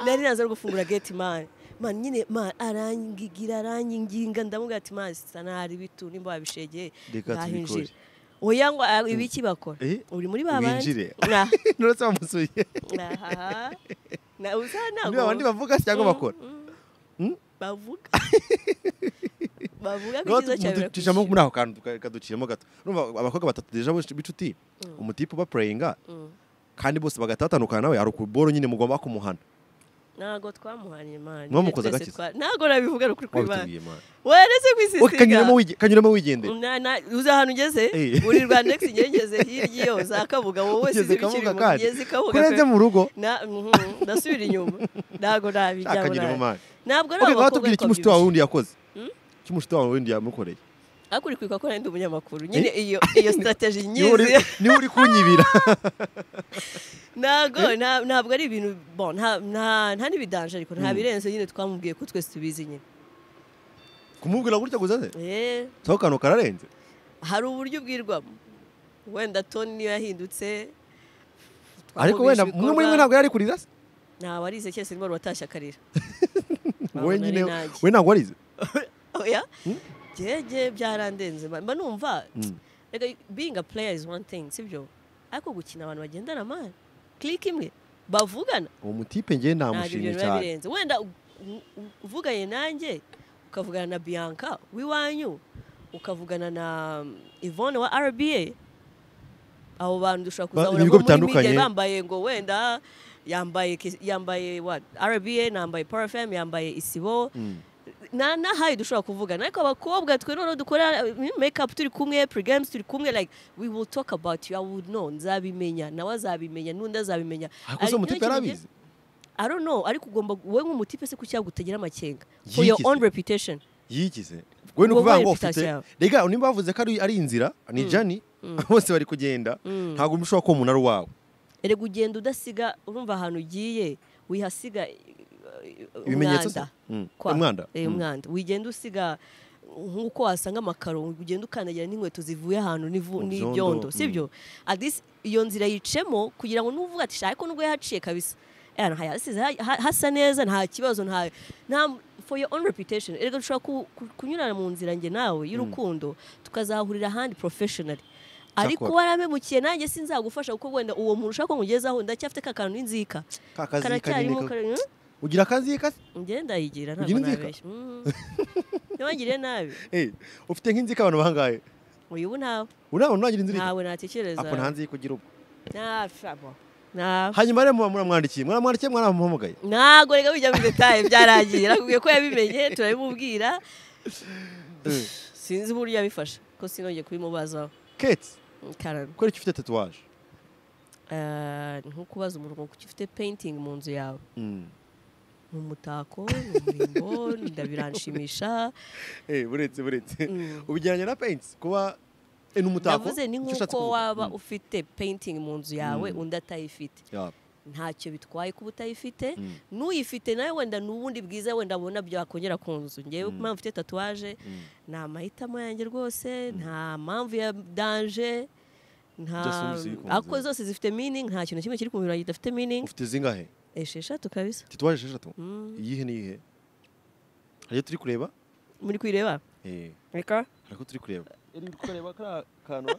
A: nari naza no gufungura gate man man nyine man arangigira aranginga ndamubwira ati man sanari bitu nimba wabishegeye
B: Reka
A: ngahinjira
B: tubikore.
A: oya ngo ah, ibi iki bakora
B: Eh?
A: uri muri babandi
B: Winjire.
A: Nah,
B: nuretse bamusuye
A: aha. na uza ntabwo
B: niba abandi bavuga se cyangwa bakora
A: bavuga bavuga ko
B: Niba
A: icyiza cyawe
B: tujamo muri ako kantu tuka- kaduciramo gato urumva abakobwa batatu deja bose b'inshuti umutipe uba purayinga kandi bose bagatatandukana nawe hari ukuboro nyine mugomba kumuhana
A: ntabwo twamuhanye imana
B: Mwamukoze
A: Twese
B: agakiza?
A: twa- ntabwo nabivuga ni ukuri kw'imana
B: Wabitubwiye, man.
A: weretse
B: Ok, kanyuramo
A: kwisisiga
B: wige- kanyuramo wigendera
A: Na- na- uza ahantu ugeze
B: Eh.
A: uri rwa next igihe ngeze hirya iyo za kabuga wowe wese
B: Ugeze
A: izi bikiri
B: Kabuga
A: mu
B: kandi.
A: mugezi kabuga
B: kurenze mu rugo
A: Na- mhm, ndasubira inyuma ntabwo nabijyaho
B: akagiramo
A: nabi.
B: imana
A: ntabwo ari
B: Ok, ngaho
A: abakobwa
B: tubwire
A: ariko
B: iki mushiti wawe
A: babyibushye.
B: wundi yakoze iki mushiti wawe wundi yamukoreye
A: ariko uri kwibuka ko nari ndi umunyamakuru nyine iyo iyo strategy
B: niba uri-
A: nyizi
B: niba uri kunyibira
A: ntabwo nta- ntabwo ari ibintu bon nta nta nta n'ibidanje ariko nta birenze nyine twamubwiye ko twese tubizi nyine
B: kumubwira gutya gusa se
A: Eh,
B: so kano kararenze
A: hari uburyo ubwirwamo wenda toni niyo yahindutse
B: ariko wenda umwe muri mwe ntabwo yari kurira se
A: ntabwo arize cyese niba watashye akarira Babona ari
B: wowe nyine
A: nanjye.
B: we ntabwo warize
A: oya gege byarandenze mba mba numva reka being a player is one thing sibyo ariko gukina abantu bagendana mani click imwe bavugana
B: uwo mutipe njye
A: ntabwo ibyo
B: namushimye
A: biba
B: cyane
A: birenze wenda u- u- u- uvuganye nanjye ukavugana na bianca w'iwanyu ukavugana na ivone wa rba abo bantu dushobora
B: Ba-
A: kuzabona
B: ibigo
A: nko muri
B: bitandukanye.
A: media bambaye ngo wenda yambaye kis- yambaye what rba nambaye parafem yambaye isibo na nahaye dushobora kuvugana ariko abakobwa twe noneho dukora uh, makeup turi kumwe pregames turi kumwe like we will talk about you i would know nzabimenya nawe azabimenya n'undi azabimenya
B: ariko se
A: Hari
B: umutipe
A: ikintu
B: yarabize
A: I don't know ariko ugomba wowe nk'umutipe se kuki yagutagira amakenga
B: Yigize.
A: for your own reputation
B: yigize wowe ni
A: Wowe
B: ukuvuga ngo
A: reputation
B: ufite
A: yawe.
B: rega niba bavuze ko ari ari inzira ni jani bose bari kugenda ntabwo ushobora kuba umunara wawe
A: erega ugenda udasiga urumva ahantu ugiye wihasiga eh, eh,
B: Ibimenyetso se?
A: umwanda
B: Mm.
A: kwa-
B: Umwanda?
A: eh,
B: Mm.
A: umwanda wigenda usiga nk'uko wasanga amakaro ugenda ukandagira n'inkweto zivuye ahantu n'ivu-
B: Mu byondo,
A: n'ibyondo
B: mm.
A: sibyo At least iyo nzira yicemo kugira ngo nuvuga ati shaka ko nubwo yahaciye kabisa Eh, hano hasize ha- ha- hasa neza nta kibazo nta nta for your own reputation erega dushobora ku- ku- kunyurana mu nzira njye nawe y'urukundo tukazahurira ahandi professionally ariko
B: Cyakora.
A: waramemukiye nanjye sinzagufasha kuko wenda uwo muntu ushaka ko nkugezaho ndacyafite ka kantu inzika
B: Ka kazi
A: karacyarimo
B: kanini ka-
A: kari- hmm?
B: ugira akazi kase
A: njye ndayigira ntabwo
B: Ugira inzika?
A: nabeshya Mhm. ntibangire nabi
B: Eh, ufite nk'inzika abantu bangahe
A: uyu ubu ntawe
B: uri abantu ntagira inzira
A: ntawe natekereza
B: ako nta nzi kugira ubwo
A: Nashabo. Nta-
B: hanyuma rero muba muramwandikiye muramwandikiye mwaramuhamagaye
A: ntabwo reka bijya mu detaye byaragiye nakubwiye ko yabimenye turabimubwira
B: Eh,
A: sinzi uburyo yabifashe ko sinongeye kubimubazaho
B: kate
A: karano
B: kubera ko ufite tatuwaje
A: Eh, ni nko kubaza umuntu ngo kuki ufite painting mu nzu yawe
B: Mm.
A: ni umutako ni umurimbo biranshimisha
B: Eh, buretse buretse
A: Mm.
B: ubigeranya na paints kuba eh, ni umutako
A: ndavuze ni
B: icyo ushatse
A: nk'uko
B: kuvuga.
A: waba
B: Mm.
A: ufite painting mu nzu yawe undi atayifite
B: Ya.
A: ntacyo bitwaye kuba utayifite n'uyifite nawe wenda ni ubundi bwiza wenda abona byakongera ku nzu ngewe ku mpamvu mfite tatuwaje ni amahitamo yanjye rwose nta mpamvu ya danje nta
B: Just ubu zikunze.
A: ako zose zifite miningi nta kintu na kimwe kiri ku mubiri wanjye kidafite miningi
B: ufite zingahe
A: esheshatu kabisa
B: tituwaje esheshatu
A: Mm.
B: iyihe n'iyihe hari iyo turi kureba
A: muri kuyireba
B: Eh,
A: reka
B: hari ako turi kureba iri kureba kariya kantu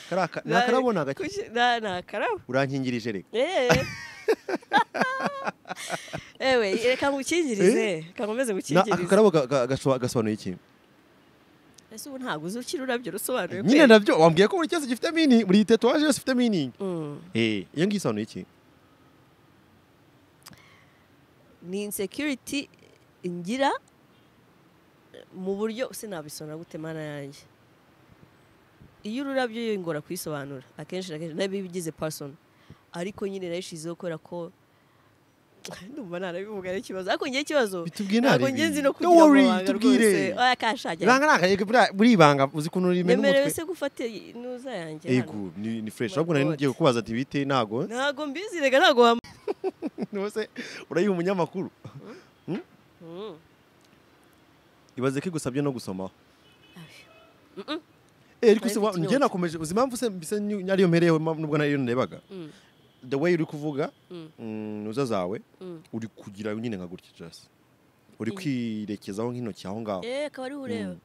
B: kariya ka- ni akarabona gake
A: Kuki- na- ni akarabo
B: urankingirije reka
A: Eh. ewe reka ngukingirize reka nkomeze
B: Na- aka
A: gukingirize
B: karabo ga- ga- gasho- gasobanuye iki
A: ese ubu ntabwo uzi ukiri urabyo rusobanuye
B: nyine
A: pe.
B: nabyo wambwiye ko buri cyose gifite mini buri tatuwaje yose ifite mini
A: Mm.
B: eh iyo ngiyo isobanuye iki
A: ni insecurity ngira mu buryo sinabisonura gute mana yanjye iyo ururabyo yongora kuyisobanura akenshi na kenshi nabi bigize person ariko nyine nayishizeho kubera ko ndumva narabivuga ari ikibazo ariko ngewe ikibazo
B: bitubwiye
A: ntabwo
B: nari
A: ngenzi
B: bibi.
A: no
B: Don't
A: kugira
B: worry,
A: amabanga
B: tubwire.
A: rwose oya kashakira
B: Ibanga ni akarere buriya- buri ibanga uzi ukuntu rimena
A: nemerewe
B: umutwe
A: se gufata inuza yanjye hano
B: ego ni ni fresh
A: My
B: ahubwo nari
A: God.
B: ngiye kukubaza ati bite ntago
A: ntabwo mbizi reka ntabwo wam
B: nose urayiha umunyamakuru
A: Mm.
B: ibaze ko igusabye no gusomaho
A: Mm-mm.
B: eh ariko
A: Nari
B: se
A: mfite
B: njye
A: inyota.
B: nakomeje uzi impamvu se mbise ni- ariyo mpereyeho ma- nubwo nariyo ndebaga
A: Mm.
B: the way uri kuvuga
A: Mm.
B: mm, uza zawe
A: Mm.
B: uri kugira nyine nka gutya just uri kwirekezaho nk'intoki aho ngaho
A: eh akaba ariho ureba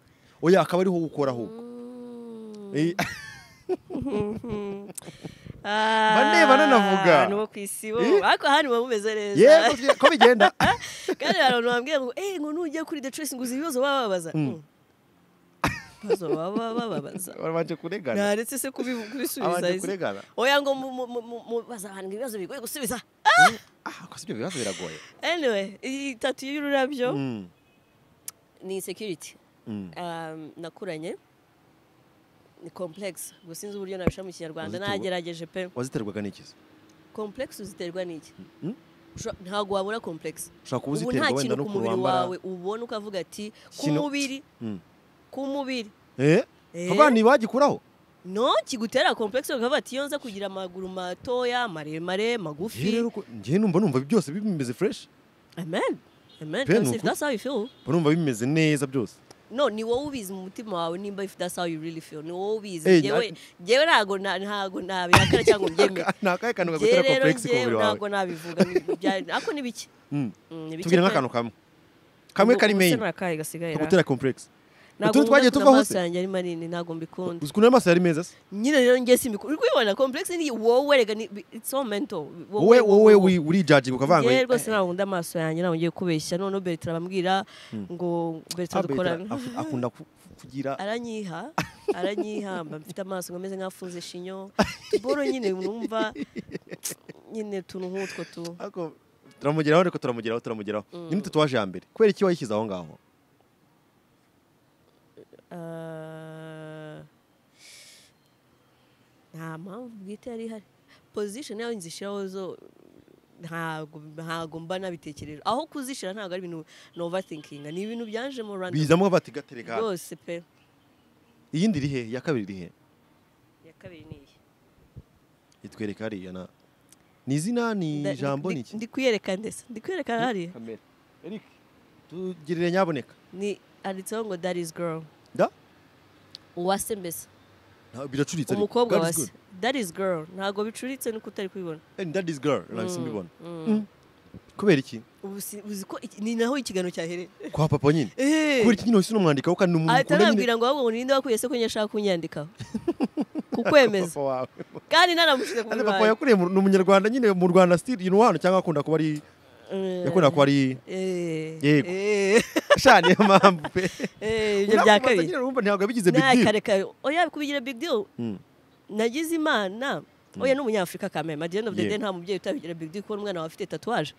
B: oya akaba ariho gukora ahubwo
A: Mm.
B: Eh,
A: Ah,
B: Banebana navuga.
A: abantu bo ku isi bo
B: Eh?
A: ariko hano muba mumeze neza
B: yego twe- ko bigenda
A: kandi hari abantu bambwira ngo eh ngo nujya kuri the trace ngo uzi ibibazo baba babaza Mm. ibibazo baba bababaza
B: babanje kuregana
A: naretse se kubivu- kubisubiza
B: babanje
A: ese.
B: kuregana
A: oya ngo mu- mu- mu- mu- mubaza abantu ngo ibibazo bigoye gusubiza
B: ah ko sibyo bibazo biragoye
A: anyway iyi tatu y'ururabyo
B: Mm,
A: ni insecurity
B: mm.
A: um, nakuranye ni complex gusa sinzi uburyo nabisha mu kinyarwanda
B: Uzituba.
A: nagerageje pe
B: waziterwaga n'ikizi
A: complex uziterwa n'iki
B: Mm?
A: Usha- ntabwo wabura complex
B: ushobora kuba
A: ubu nta
B: uziterwa wenda
A: kintu
B: no
A: ku
B: ku
A: mubiri
B: wambara
A: wawe ubona ukavuga ati ku
B: Kino-
A: mubiri
B: Mm.
A: ku mubiri
B: eh
A: Eh,
B: abana bagikuraho
A: no kigutera complex ukavuga ati iyo nza kugira amaguru matoya maremare
B: Njye rero
A: magufi
B: ko- njye numva numva byose bimeze fresh
A: amen amen
B: Pe, ni
A: Kabisa, if
B: ukuri.
A: that's how you feel
B: mba numva bimeze neza byose
A: no ni wowe ubizi mu mutima wawe nimba if that's how you really feel ni wowe
B: Eh,
A: ubizi ngewe ngewe ntago na- ntago nabihakana cyangwa ngo mbyemere
B: ni akahe kantu
A: Njye
B: kagutera
A: rero
B: complex ku
A: njye
B: mubiri wawe
A: ntabwo nabivuga ni- bya- ako ni bike
B: Mm.
A: Mm, ni bike
B: tubwire
A: pe.
B: nk'akantu kamwe kamwe
A: Ubu-
B: kari
A: ubu se
B: main
A: nakahe gasigaye ra?
B: kagutera complex
A: Ntabwo
B: utundi twagiye
A: nkunda
B: tuvaho
A: amaso
B: se?
A: yanjye ari manini ntabwo mbikunda
B: uzi ukuntu ayo maso yari meza se
A: nyine rero njye simbikunda uri kubibona complex ni wowe rega ni it's all mental
B: wowe wowe wi- urijudging ukavanga ngo,
A: Njye rwose ntabwo nkunda amaso yanjye ntabwo ngiye kubeshya noneho Bertrand bambwira ngo
B: "Ah,
A: Bertrand
B: Bertrand,
A: dukorana
B: af- akunda ku- kugira
A: aranyiha aranyiha mba mfite amaso ngameze nk'afunze shinyo tuboro nyine numva nyine utuntu nk'utwo tu
B: Ariko turamugeraho ariko turamugeraho turamugeraho nyine tatuwaje ya mbere kubera iki wayishyize aho ngaho
A: Ah, nta mpamvu bwite yari ihari pozishoni yawe nzishyiraho zo ntago ntago mba nabitekereje aho kuzishyira ntabwo ari ibintu ni overthinking ni ibintu byaje mu rwanda
B: bizamo bati gatereka hano."
A: rwose pe
B: iyindi iri he iya kabiri iri he
A: iya kabiri ni iyi
B: itwereka hariya na ni izina ni
A: Nda-
B: ijambo ni
A: ndi-
B: iki
A: ndi kuyereka ndetse ndi kuyereka hariya
B: kamera eric tugirire nyaboneka
A: ni handitseho ngo that is girl
B: da
A: uwase mbese
B: Nta- biracuritse ariko.
A: umukobwa
B: That is
A: wase
B: good.
A: that is girl ntabwo bicuritse nuko utari kubibona
B: Eh, that is girl nahise mbibona Mm. kubera iki
A: ubu si- uzi ko iki- ni naho ikiganiro cyahereye
B: kwa papa nyine
A: Eh.
B: kubera iki nyine wahise unamwandikaho kandi ni umuntu
A: ahita
B: ukunda nyine
A: anambwira ngo ahubwo ngo ninde wakuye se ko nyine ashaka kunyandikaho kukwemeza
B: papa wawe
A: kandi nanamushyize ku
B: Kandi
A: birwayi
B: papa yakuriye mu- ni umunyarwanda nyine mu rwanda still you know hano cyangwa akunda kuba ari yakunda kuba ari Yego. sha niyo mpamvu pe
A: ibyo bya
B: Uramubaza
A: kabiri
B: nyine urumva ntabwo yabigize big deal
A: nakareka oya kubigira big deal
B: Mm.
A: nagize imana oya ni umunyafurika kameme at the end of the
B: Yego.
A: day nta mubyeyi utabigira big deal kubona umwana wawe afite tatuwaje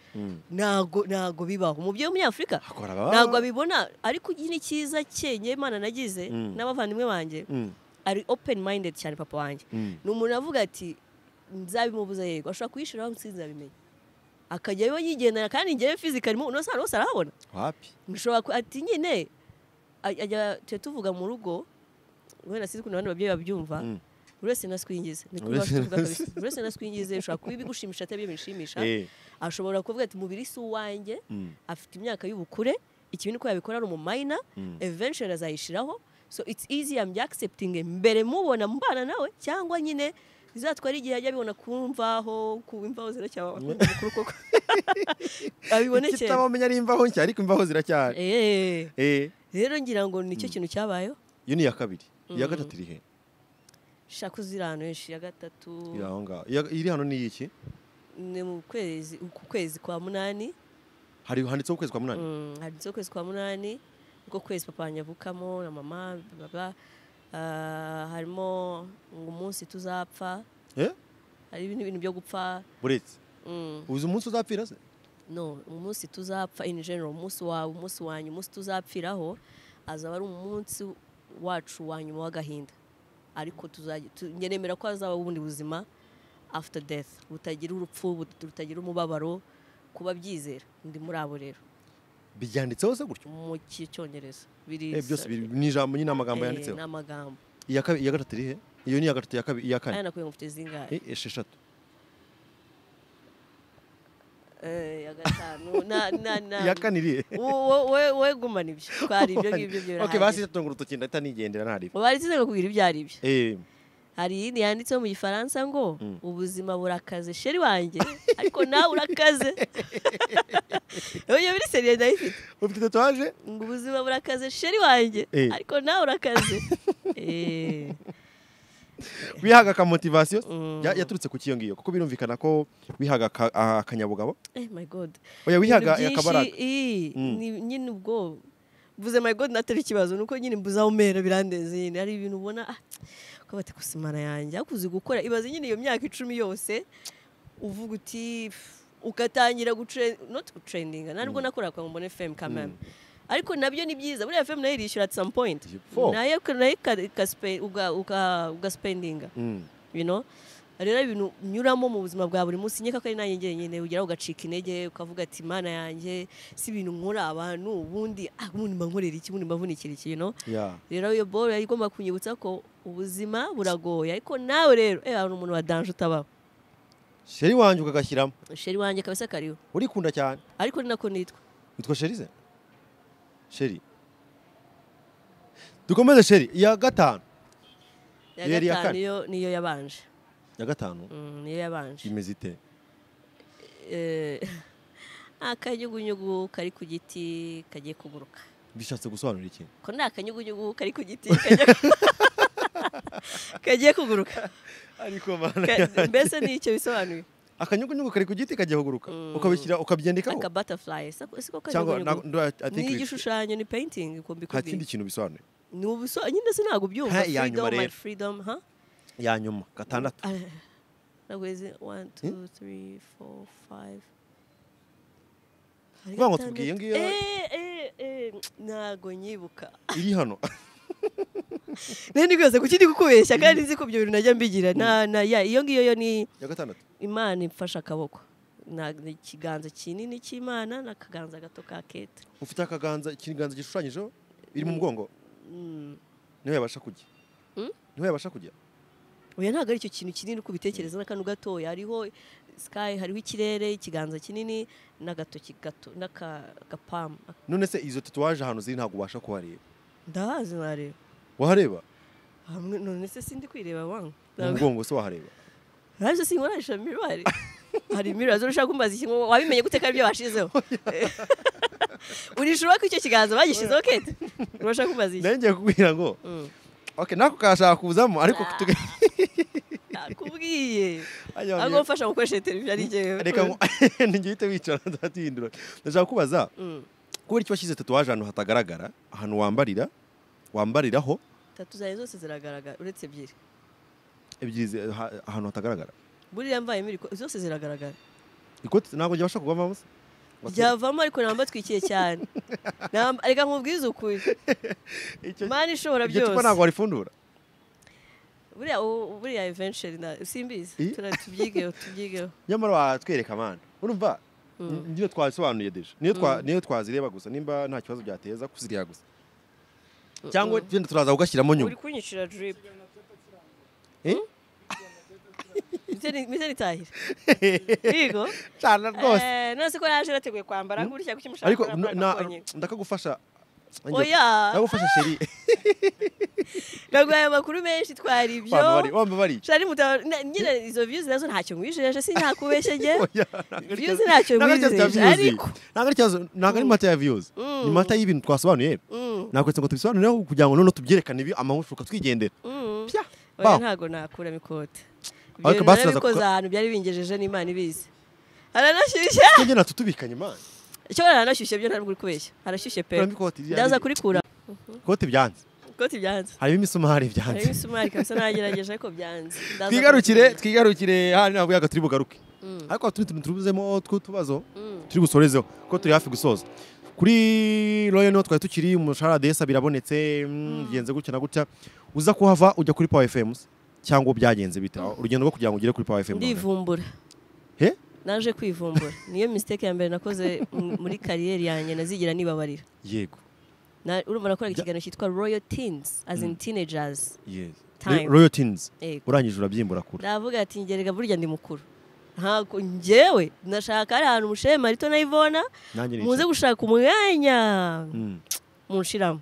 A: ntago ntago bibaho umubyeyi w'umunyafurika
B: Akora ba-
A: ntago abibona ariko nyine icyiza cye ngewe imana nagize
B: Mm.
A: n'abavandimwe banjye
B: Mm.
A: ari open minded cyane papa wanjye
B: Mm.
A: ni umuntu avuga ati nzabimubuza yego ashobora kuyishyiraho nsinzabimenya akajyayo yigendana kandi ngewe fizikari mu hano hose arahabona
B: wapi
A: mushobora ku- ati nyine ajya tujya tuvuga mu rugo wenda sinzi ukuntu abandi babyeyi babyumva
B: Mm.
A: buri wese naswingize ni kuba
B: Buri wese
A: bafite kabisa buri wese naswingize ushobora kuba ibigushimisha atari ibyo bishimisha
B: Eh,
A: ashobora kuvuga ati mubiri si uwanjye
B: mm,
A: afite imyaka y'ubukure ikibi ni ko yabikora ari umumayina
B: mm.
A: eventually azayishiraho so it's easy I'm accepting mbere mubona mbana nawe cyangwa nyine bizatwara igihe ajya abibona ku mvaho ku mvaho ziracyaba kuri koko abibonekera
B: Ikitabamenya ari imvaho nshya ariko imvaho ziracyari
A: Eh,
B: Eh,
A: rero ngira ngo nicyo kintu cyabayeho
B: iyo ni iya kabiri iya gatatu iri he
A: shaka uzira ahantu henshi ya gatatu
B: iri aho ngaho Iya- iri hano ni iki
A: ni mu kwezi ku kwezi kwa munani
B: hari handitseho ukwezi kwa munani
A: Mm, handitseho ukwezi kwa munani ubwo kwezi papa wanjye avukamo na mama baba harimo ngo umunsi tuzapfa
B: Eh?
A: hari ibindi bintu byo gupfa
B: buretse
A: mm,
B: uzi umunsi uzapfira se
A: no umunsi tuzapfa in general umunsi wawe umunsi wanyu umunsi tuzapfiraho azaba ari umunsi wacu wa nyuma w'agahinda ariko tuzajya tu- njye nemera ko hazaba ubundi buzima after death butagira urupfu but- butagira umubabaro kuba byizera ndi muri abo rero
B: byanditseho se gutyo
A: mu cyongereza biri
B: Eh, byose biri- ni ijambo nyine amagambo
A: Eh,
B: yanditseho
A: ni amagambo
B: iya kabi- iya gatatu iri he iyo ni iya gatatu iya kabiri iya
A: aya
B: kane
A: nakubwiye ngo mfite zingahe
B: Eh, esheshatu
A: Eh, ya gatanu na na na
B: iya kane iri he
A: Wo- wo- we- we gumana ibyo twari ibyo ngibyo byo
B: ok
A: birahagije.
B: basi tunga urutoki ndahita nigendera ntariba
A: mu bari tuze kukubwira ibyo ari byo
B: Eh,
A: hari iyindi yanditseho mu gifaransa ngo
B: Mm.
A: ubuzima burakaze sheri wanjye ariko nawe urakaze iyo biri seriye ndayifite
B: ufite tatuwaje
A: ngo ubuzima burakaze sheri wanjye
B: Eh.
A: ariko nawe urakaze Eh,
B: wihaga akamotivasiyo
A: Mm.
B: ya- yaturutse ku kiyo ngiyo kuko birumvikana ko wihaga aka- a- akanyabugabo
A: eh my god
B: oya wihaga
A: Ibintu
B: akabaraga
A: byinshi, ii,
B: Mm.
A: ni- nyine ubwo mvuze my god natari ikibazo nuko nyine mbuze aho mera birandenze nyine hari ibintu ubona ah, ko bati kusimana yanjye ariko uzi gukora ibaze nyine iyo myaka icumi yose uvuga uti pff, ugatangira gutre not gutrendinga ntabwo nakoraga kwa mbone fm kameme ariko nabyo ni byiza buriya fm nayo irishyura at some point
B: Fo.
A: nayo nayo ika- ikaspe- uga- uga- ugaspendinga
B: Mm.
A: you know rero ibintu nyuramo mu buzima bwa buri munsi nkeka ko ari nanjye njyenyine ugeraho ugacika intege ukavuga ati imana yanjye si ibintu nkora abantu ubundi ah ubundi mba nkorera iki ubundi mba mvunikira iki you know
B: Yeah.
A: rero iyo boro yari igomba kunyibutsa ko ubuzima buragoye ariko nawe rero eh hari umuntu wa danje utabaho
B: sheri wanjye ukagashyiramo
A: sheri wanjye kabisa kariho
B: urikunda cyane
A: ariko ni nako nitwa
B: witwa sheri se sheri dukomeze sheri iya gatanu Iyo
A: ya
B: yari iya
A: gatanu
B: kane?
A: niyo niyo yabanje
B: iya gatanu
A: Mm, niyo yabanje
B: imeze ite
A: Eh, akanyugunyugu kari ku giti kagiye kuguruka
B: bishatse gusobanura iki
A: ko nta kanyugunyugu kari ku giti kajya- kagiye kuguruka
B: ariko mana
A: Ka- mbese ni icyo bisobanuye
B: akanyugunyugu kari ku giti kagiye kuguruka
A: Mm.
B: ukabishyira ukabyandikaho
A: aka butterfly siko siko
B: cyangwa na-
A: kanyugunyugu
B: ndo- I think
A: ni
B: we-
A: igishushanyo ni painting ko
B: nta kindi
A: mbikubwiye
B: kintu bisobanuye
A: ni ubuso nyine sinago byumva
B: Ha, iya nyuma
A: freedom my
B: rero.
A: freedom ha
B: ya nyuma gatandatu
A: nagweze 1 2 3 4 5
B: Vuga ngo tubwiye iyo ngiyo-
A: ntago nyibuka
B: iri hano
A: rero ni rwose kuki ndi kukubeshya kandi nzi ko ibyo bintu najya mbigira na na ya iyo ngiyo yo ni
B: ya gatandatu
A: imana imfashe akaboko Na- ni ikiganza kinini cy'imana n'akaganza gato ka kete
B: ufite akaganza ikiganza gishushanyijeho iri mu mugongo
A: Mm.
B: niho yabasha kujya
A: Mm?
B: niho yabasha kujya
A: oya ntabwo ari icyo kintu kinini uko ubitekereza n'akantu gatoya hariho sky hariho ikirere ikiganza kinini n'agatoki gato n'akagapamu
B: none se izo tatuwaje ahantu ziri ntabwo ubasha kuhareba
A: ndahazi ntareba
B: wahareba
A: hamwe none se sindi kwireba wanga
B: mu mugongo se wahareba
A: ntabwo sinkoresha mirwari hari mirwari zose ushaka kumbaza ikintu wabimenye gute ko aribyo bashizeho urishobora ko icyo kiganza bagishizeho kete urashaka kumbaza iki
B: nawe ngiye kukubwira ngo
A: Mm.
B: ok nako kashaka kuzamo ariko
A: Ah.
B: tuge-
A: nakubwiye
B: Ajya
A: ahubwo
B: wanjye-
A: mfasha gukoresha televiziyo ari njyewe
B: reka ngo ntigihite wicara ndatihindura ndashaka kubaza
A: Mm.
B: kubera icyo washyize tatuwaje ahantu hatagaragara ahantu wambarira wambariraho
A: tatu zanjye zose ziragaragara uretse ebyiri
B: ebyiri zi- ha- ahantu hatagaragara
A: buriya mbaye miriko zose ziragaragara
B: ikote ntabwo ryabasha kuvamo se
A: ryavamo ariko namba twikiye cyane Namba- reka nkubwize ukuri
B: Icyo-
A: mani ishobora
B: iryo cupa ntabwo
A: byose
B: warifundura
A: buriya u- buriya eventually na simbizi
B: I-
A: Tura- tubyigeho tubyigeho
B: nyamara watwereka amana urumva niyo twasobanuye deje niyo twa- niyo twazireba gusa nimba nta kibazo byateza kuzireba gusa cyangwa wenda turaza kugashyiramo
A: uri
B: nyuma
A: kunyicira drip
B: Eh?
A: mise nitahira yego
B: cyane rwose
A: Eh, none ko yaje yateguye kwambara gutya kuki mushaka
B: ariko
A: gukora
B: na-
A: plan
B: na-
A: konyine.
B: ndakagufasha
A: oya
B: ndagufasha sheri
A: naguhaye amakuru menshi twari ibyo
B: wamba bari wamba bari
A: shari muta na- nyine izo views nazo ntacyo ngwisheje sintakubesheje
B: Oya, ntabwo ari
A: Views
B: ikibazo-
A: ntacyo
B: ntabwo ari ikibazo cya
A: bizeje,
B: views.
A: ariko-
B: Ntabwo ari ikibazo- ntabwo ari mata ya views ni mata y'ibintu twasobanuye nakwetse ngo tubisobanure kugira ngo noneho tubyerekane ibi amahushuka twigendera Pya.
A: oya
B: Baho.
A: ntago nakura mikota ibyo
B: Ariko basi baza
A: nabikoze
B: kuka-
A: ahantu byari bingejeje n'imana ibizi haranashyushye
B: twegera natwo tubikanye imana
A: icyo haranashyushye byo ntabwo uri kubeshya harashyushye pe
B: Kuramo ikoti rya-
A: ndaza kurikura
B: kote byanze
A: ikoti byanze
B: harimo imisumari
A: harimo
B: byanze
A: imisumari kabisa nagerageje ariko byanze Ndaza
B: twigarukire
A: kurikura.
B: twigarukire hano ntabwo yaga turi bugaruke ariko hari utundi tuntu tubuzemo tw'utubazo turi gusorezeho kuko turi hafi gusoza kuri royo niho twari tukiri umushahara desa birabonetse mm, bigenze gutya na gutya uza kuhava ujya kuri power fm se? cyangwa byagenze bite urugendo rwo kugira ngo ugere kuri power fm noneho.
A: ndivumbura
B: He?
A: naje kwivumbura niyo mistake ya mbere nakoze m- muri kariyeri yanjye nazigira nibabarira
B: yego
A: Na- urumva nakoraga ikiganiro cyitwa royal teens as in teenagers
B: yes
A: Time.
B: royo tins
A: Yego.
B: urangije urabyimbura kure
A: ndavuga ati ngerega burya ndi mukuru ntabwo njyewe nashaka ari ahantu mushehe marito na ivona
B: nanjye
A: muze
B: nicaye.
A: gushaka umwanya
B: Mm.
A: munshiramo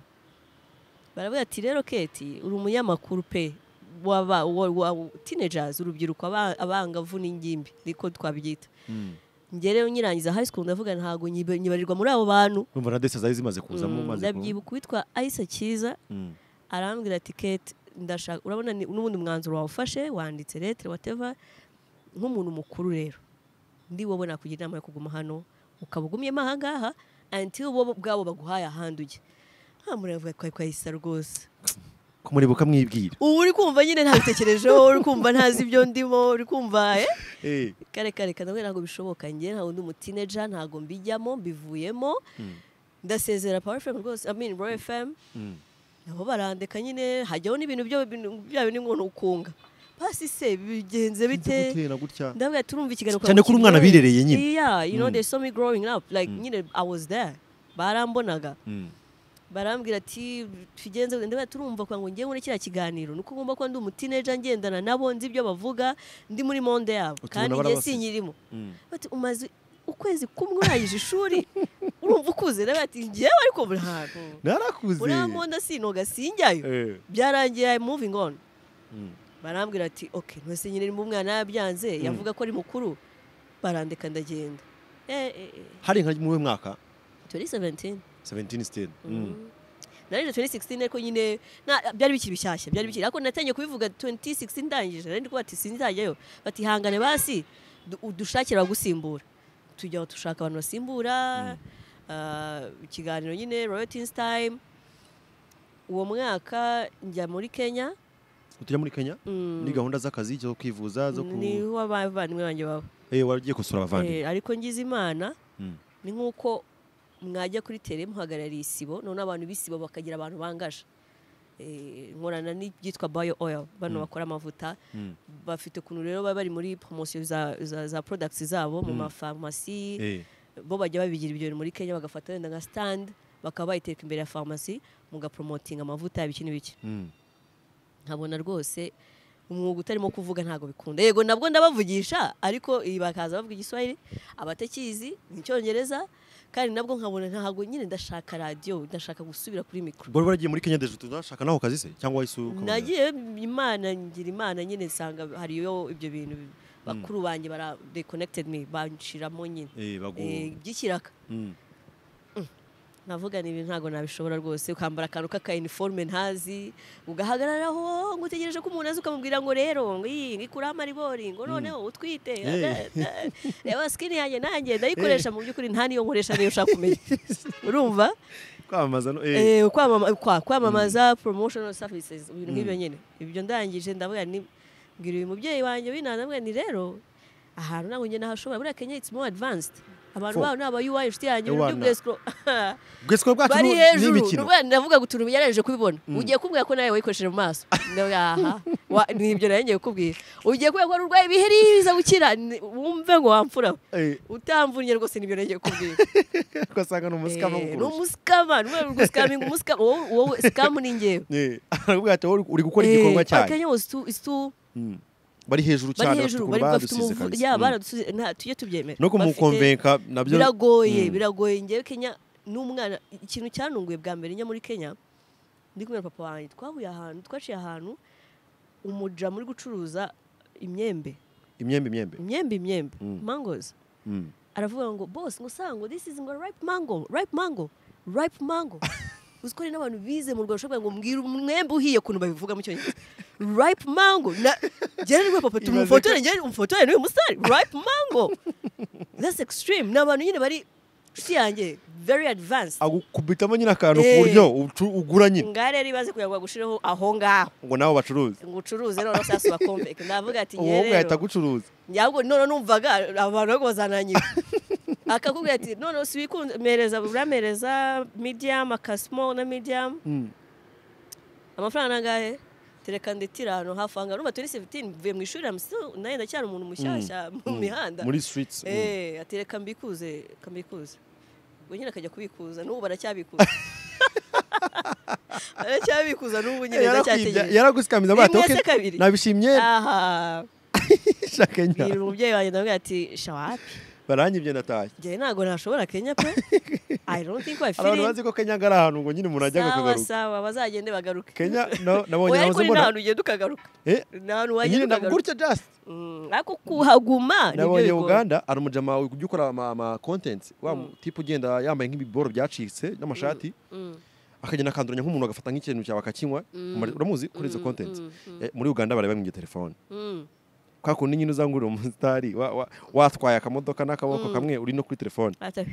A: baravuga ati rero keti uri umunyamakuru pe waba wa- wa- teenagers urubyiruko aba- abangavu n'ingimbi niko twabyita
B: Mm.
A: ngerewe nyirangiza high school ndavuga ntabwo nyiba- nyibarirwa muri abo bantu
B: urumva na desa zari zimaze kuzamo
A: Mm,
B: maze ku-
A: ndabyibuka uwitwa ayisa cyiza
B: Mm.
A: arambwira ati keti ndashaka urabona ni- n'ubundi mwanzuro wawufashe wanditse letere wateva nk'umuntu mukuru rero ndi wowe nakugira inama yo kuguma hano ukaba ugumyemo ahangaha anti wowe ubwabo baguhaye ahandi ujya hamuravuga kwa kwa isa rwose
B: kumureba ukamwibwira
A: ubu uri kumva nyine ntabitekerejeho uri kumva ntazi ibyo ndimo uri kumva eh?
B: Eh.
A: kare kare kare nawe ntabwo bishoboka njye nta wundi umutineja ntabwo mbijyamo mbivuyemo ndasezera power fm rwose i mean royal fm
B: Mm.
A: nabo barandeka nyine hajyaho n'ibintu byo bintu- bya bindi ngo ukunga pasi se bigenze
B: Sinzi
A: bite
B: gutera gutya
A: ndavuga turumva ikiganiro
B: Cyane ko uri umwana birereye nyine.
A: yeah you know
B: Mm.
A: they saw me growing up like nyine i was there barambonaga
B: Mm.
A: barambwira ati tugenze ndavuga turumva kwa ngo ngiye muri kiriya kiganiro nuko ngomba kuba ndi umutineja ngendana nabo nzi ibyo bavuga ndi muri monde yabo
B: Utubona
A: kandi njye
B: barabasize.
A: sinyirimo
B: Mm.
A: bati umaze ukwezi kumwe urangije ishuri urumva ukuze rero bati ngewe ariko ntabwo
B: narakuze
A: uriya monde sinoga sinjyayo
B: Eh.
A: byarangiye I'm moving on
B: Mm.
A: barambwira ati ok ntwese nyine nimba umwana yabyanze yavuga ko ari mukuru barandeka ndagenda eh, eh, eh,
B: hari nka muwe mwaka
A: 2017
B: 17 still mm.
A: narangije 2016 ariko nyine na- byari bikiri bishyashya byari bikiri ariko natangiye kubivuga 2016 ndangije nari ndikuba ati sinzajyayo bati hangane basi du- udushakira abagusimbura tujya dushaka abantu basimbura ah, ikiganiro nyine Royal Teens Time uwo mwaka njya muri Kenya
B: tujya muri Kenya
A: Mm.
B: ni gahunda z'akazi zo kwivuza zo ku
A: niho abavandimwe banjye baba
B: eh wagiye gusura abavandimwe
A: Eh, ariko ngize imana
B: Mm.
A: ni nk'uko mwajya kuri tere muhagarariye isibo none abantu b'isibo bakagira abantu bangaje Eh, nkorana n'ibyitwa bayo oil bano bakora amavuta
B: Mm.
A: bafite ukuntu rero baba bari muri promosiyo za, za, za products zabo mu mafarumasi
B: eh
A: bo bajya babigira ibyo bintu muri kenya bagafata wenda nka stand bakaba bayiteka imbere ya farumasi mugapromotinga amavuta yaba iki n'ibiki
B: mm.
A: nkabona rwose umwuga utarimo kuvuga ntabwo bikunda yego nabwo ndabavugisha ariko iyi bakaza bavuga igiswahili abatakizi n'icyongereza kandi nabwo nkabona ntabwo nyine ndashaka radiyo ndashaka gusubira kuri mikoro
B: bari baragiye muri Kenya deje tuzashaka naho kazi se cyangwa isu ukabona?
A: nagiye imana ngira imana nyine nsanga hariyo ibyo bintu bakuru banjye bara they connected me banshiramo nyine
B: eh bagu
A: Eh, by'ikiraka
B: mm.
A: navuga ni ibintu ntabwo nabishobora rwose ukambara akantu k'aka uniforme ntazi ugahagararaho ngo utegereje ko umuntu aza ukamubwira ngo rero ngo iyi ngo ikuraho amaribori ngo noneho utwite
B: Eh.
A: reba sikini yanjye nanjye ndayikoresha mu by'ukuri nta niyo nkoresha niyo ushaka kumenya urumva
B: kwamamaza no eh
A: Eh, kwamama- kwa- kwamamaza promotional services ibintu nk'ibyo nyine ibyo ndangije ndavuga ni mbwira uyu mubyeyi wanjye w'inana ndavuga ni rero ahantu ntabwo njye nahashobora buriya kenya it's more advanced abantu
B: Four.
A: baho ni aba UI inshuti yanjye
B: Ewana.
A: buri bwesikoro
B: bwesikoro bwacu
A: bari
B: ni-
A: hejuru
B: n'imikino
A: n'ubwo ndavuga gutura yaraje kubibona ugiye kumbwira ko nawe wayikoresheje mu maso Ndavuga, aha Wa- ni ibyo nari ngiye kukubwira ugiye kubera ko wari urwaye ibiheri biza gukira Ni- wumve ngo wamfura
B: Eh,
A: utamvunye rwose nibyo nari ngiye kukubwira
B: ugasanga ni umusikama
A: Eh, ni
B: kukurusha.
A: umusikama ni umwe guskaminga umusikama wowe wowe sikamu ni njyewe
B: Eh, arakubwira ati wowe uri gukora igikorwa cyayo
A: akanya was too is too
B: Mm. bari hejuru
A: bari
B: cyane
A: hejuru
B: batukura
A: bari bafite
B: baradusize
A: umuvu
B: kabisa
A: ya
B: Mm.
A: baradusize nta tujye tubyemera
B: no
A: Bafite-
B: kumukonvenka nabyo
A: biragoye
B: Mm.
A: biragoye ngewe kenya n'umwana ikintu cyanunguye bwa mbere njya muri kenya ndi kumwe na papa wanjye twahuye ahantu twaciye ahantu umuja muri gucuruza imyembe
B: imyembe imyembe
A: imyembe imyembe
B: Mm.
A: mangozi
B: Mm.
A: aravuga ngo boss ngo sango this is ngo ripe mango ripe mango ripe mango uziko hari n'abantu bize mu rwanda ushobora ngo mbwira umwembe uhiye ukuntu babivuga mu cyongereza ripe mango na njyewe ni rwa papa tumufotore njyewe umufotore n'uyu musare ripe mango that's extreme ni abantu nyine bari inshuti yanjye very advanced
B: agukubitamo nyine akantu ku
A: Eh.
B: buryo ucu- ugura nyine
A: ngare rero ibaze kugira ngo bagushyireho aho ngaho
B: ngo nawe bacuruze
A: ngo ucuruze none sasu bakomveke ndavuga ati
B: uwo
A: nyewe rero
B: bwahita agucuruza
A: yabwo none numvaga abantu bari kubazananyira akakubwira ati none si wikunmereza buramereza medium akasimo na medium
B: Mm.
A: amafaranga angahe tereka ndetira ahantu hafi ahangaha numva turi sevutini mvuye mu ishuri hamisi nawe ndacyari umuntu mushyashya mu mihanda
B: muri streets mm.
A: eh atereka mbikuze kambikuze ubwo nyine akajya kubikuza n'ubu baracyabikuza baracyabikuza n'ubu nyine
B: yarakwibya
A: ndacyategereje
B: yaragusikamiza
A: Rimwe
B: bati
A: se kabiri."
B: nabishimye
A: aha
B: shakenya
A: bwira umubyeyi wanjye ndamubwira ati shawapi
B: baranyibye ndatashye
A: njyewe ntabwo nashobora kenya pe i don't think I
B: abantu
A: feel it
B: bazi ko kenya ari ahantu ngo nyine umuntu ajya
A: sawa
B: akagaruka
A: sawa bazagende bagaruke
B: kenya na- nabonye
A: oya ariko
B: nahoze
A: ni
B: mbona
A: nta hantu ugenda ukagaruka
B: Eh,
A: nta hantu
B: nyine
A: wagenda
B: na-
A: ukagaruka
B: gutya just
A: Mm, ariko kuhaguma nibyo
B: nabonye
A: bigoye.
B: uganda hari umujama ujya ukora ama, ama contents wa tipe ugenda yambaye nk'ibiboro byacitse n'amashati
A: Mm,
B: akagenda akanduranya nk'umuntu agafata nk'ikintu cyawe akakinywa umara- uramuzi kuri izo
A: mm,
B: contents
A: mm,
B: Eh, muri uganda bareba mu telefone
A: mm.
B: kwa kundi nyine uzangurira umusitari wa- wa- watwaye akamodoka n'akaboko kamwe uri no kuri telefone
A: Ata-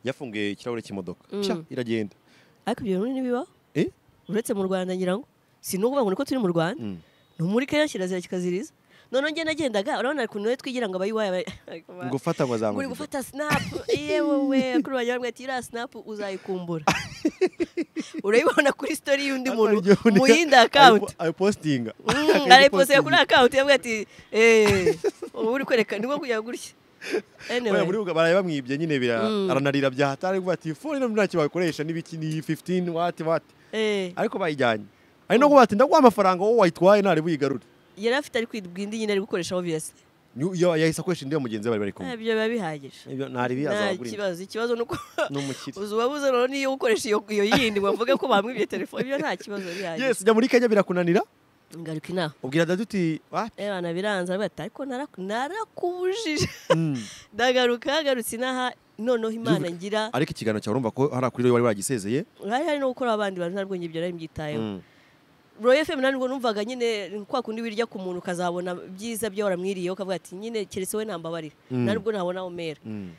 B: yafunguye ikirahure cy'imodoka
A: Mm.
B: Pya, iragenda
A: ariko ibyo bintu ntibibaho
B: Eh?
A: uretse mu rwanda ngira ngo si n'ukuvuga ngo niko turi mu rwanda
B: Mm.
A: ni muri kenya kirazira kikaziriza noneho njye nagendaga urabona ukuntu we twigira ngo abayiwaye aba-
B: ngo ufata ngo
A: uri
B: azamuhe
A: gufata sinapu yewewe kuri wagira ngo ati iriya sinapu uzayikumbura urayibona kuri sitori y'undi muntu mu yindi akawunti
B: ayipositinga
A: arayiposera kuri akawunti yavuga ati eee ubu uri kwereka nibwo kujya gutya
B: Oya, muri
A: anyway
B: ubwo baraye bamwibye nyine bira
A: Mm.
B: aranarira bya hatari ngo ati phone nabyo ntacyo bakoresha n'ibiki ni 15 wati wati
A: eh,
B: ariko bayijyanye ari no kuba ati ndaguha amafaranga wowe wayitwaye ntari buyigarure
A: yari afite ari kwibwa indi nyine ari gukoresha obviously
B: Ni- yo- yahise akoresha indi ya mugenzi we bari bari kumwe
A: Eh, ibyo biba bihagije
B: Ibyo ntari
A: nta
B: biyazagura indi.
A: kibazo ikibazo ni uko
B: ni umukire
A: uzi uwabuze rero niyo ukoresha iyo iyo yindi wavuge ko bamwibye telefone ibyo nta kibazo bihagije
B: yes jya muri kenya birakunanira
A: ngaruka inaha
B: ubwira dadu uti "Ah,
A: eh bana biranza aravuga ati ariko naraku- narakubujije
B: mm."
A: ndagaruka hagarutse inaha noneho imana ngira
B: ariko ikiganiro cyawe urumva ko hariya kuri rero wari wagisezeye
A: hari hari no gukora abandi bantu ntabwo ibyo nari mbyitayeho
B: Mm.
A: roye fm ntabwo numvaga nyine kwa kundi wirya ku muntu ukazabona byiza byo waramwiriyeho ukavuga ati nyine keretse we ntambabarira
B: Mm.
A: ntabwo ntabona aho umera
B: Mm.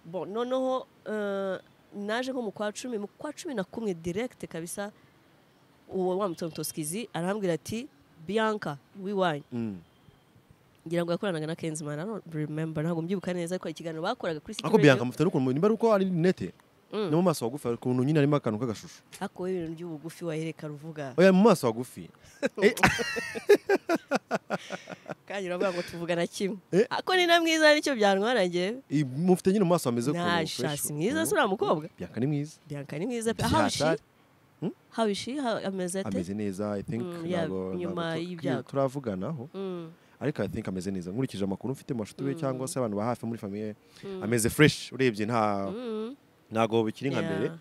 A: Bon, noneho eh, naje nko mu kwa cumi mu kwa cumi na kumwe direkite kabisa uwo wa mutontoskizi arambwira ati bianca wiwanyu
B: Mm.
A: ngira ngo yakoranaga na kenzimana I don't remember ntabwo mbyibuka neza ariko ikiganiro bakoraga kuri City
B: ariko
A: Radio.
B: biyanka mufite n'ukuntu nimba ari uko ari rinete
A: Mm.
B: no mu maso hagufi hari ukuntu nyine harimo akantu k'agashusho
A: ariko wowe ibintu by'ubugufi wahereka ruvuga
B: oya mu maso hagufi
A: kandi uravuga ngo tuvugana kimwe
B: Eh.
A: ako ni na mwiza nicyo byantwara njye
B: Eh, mufite nyine mu maso hameze
A: Nta
B: fresh.
A: shasi mwiza
B: Mm.
A: si uriya mukobwa
B: biyanka ni mwiza
A: bianca ni mwiza pe
B: Bya
A: how is she
B: hatari.
A: how is she How- ameze ate
B: ameze neza i think
A: Mm, yeah,
B: ntabwo-
A: nyuma
B: ntabwo tu-
A: y'ibyago.
B: turavuganaho
A: Mm,
B: ariko i think ameze neza nkurikije amakuru mfite mu bashuti be cyangwa se abantu ba hafi muri famiye ameze fresh urebye nta
A: mm,
B: ntago bikiri nka mbere
A: yeah,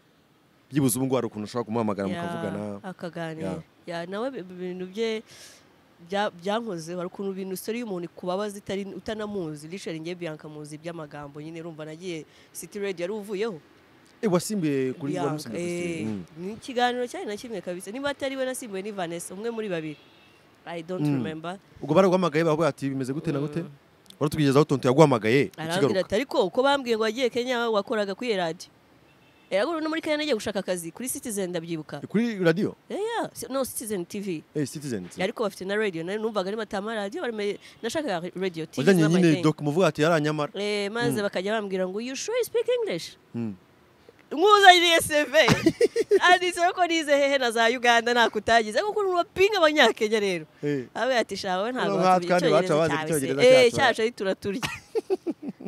B: byibuze ubu ngubu hari ukuntu ushobora kumuhamagara
A: yeah,
B: mukavugana
A: akaganira
B: Yeah.
A: Yeah, nawe bi- ibintu bye bya- byankozeho hari ukuntu ibintu story y'umuntu ikubabaza itari utanamuzi literally njye bianca muzi by'amagambo nyine urumva nagiye city radio yari uvuyeho
B: Eh, wasimbiye kuri
A: Bianca,
B: wamusimbiye kuri
A: eh,
B: stage. Mm.
A: ni ikiganiro cyari na kimwe kabisa niba atari we nasimbuye ni vanessa umwe muri babiri i don't
B: Mm.
A: remember
B: ubwo baraguhamagaye bavuga ati bimeze gute na gute waratugejejeho tonto yaguhamagaye
A: arambwira
B: ukigaruka
A: ati ariko uko bambwiye ngo wagiye kenya wakoraga kuri iyo radiyo eraguru no muri kanya nagiye gushaka akazi kuri citizen ndabyibuka
B: kuri radiyo
A: yeah, yeah. si- no citizen tv
B: eh citizen
A: ariko bafite na radio nari numvaga ari matama radio barime nashakaga radio tv
B: wajyanye
A: zaba
B: nyine
A: ndende.
B: doc muvuga ati yaranyamara
A: eh maze bakajya bambwira ngo you sure you speak english nkuzaniye CV anditseho ko nize hehe na za Uganda nakutagize kuko n'urapinga abanyakenya rero
B: Eh.
A: abe ati shawe ntabwo
B: Nubwo
A: batugira
B: kandi baca bazi
A: Icyongereza
B: Icyongereza
A: cyawe se." eh
B: cyacu.
A: cyacu ari turaturya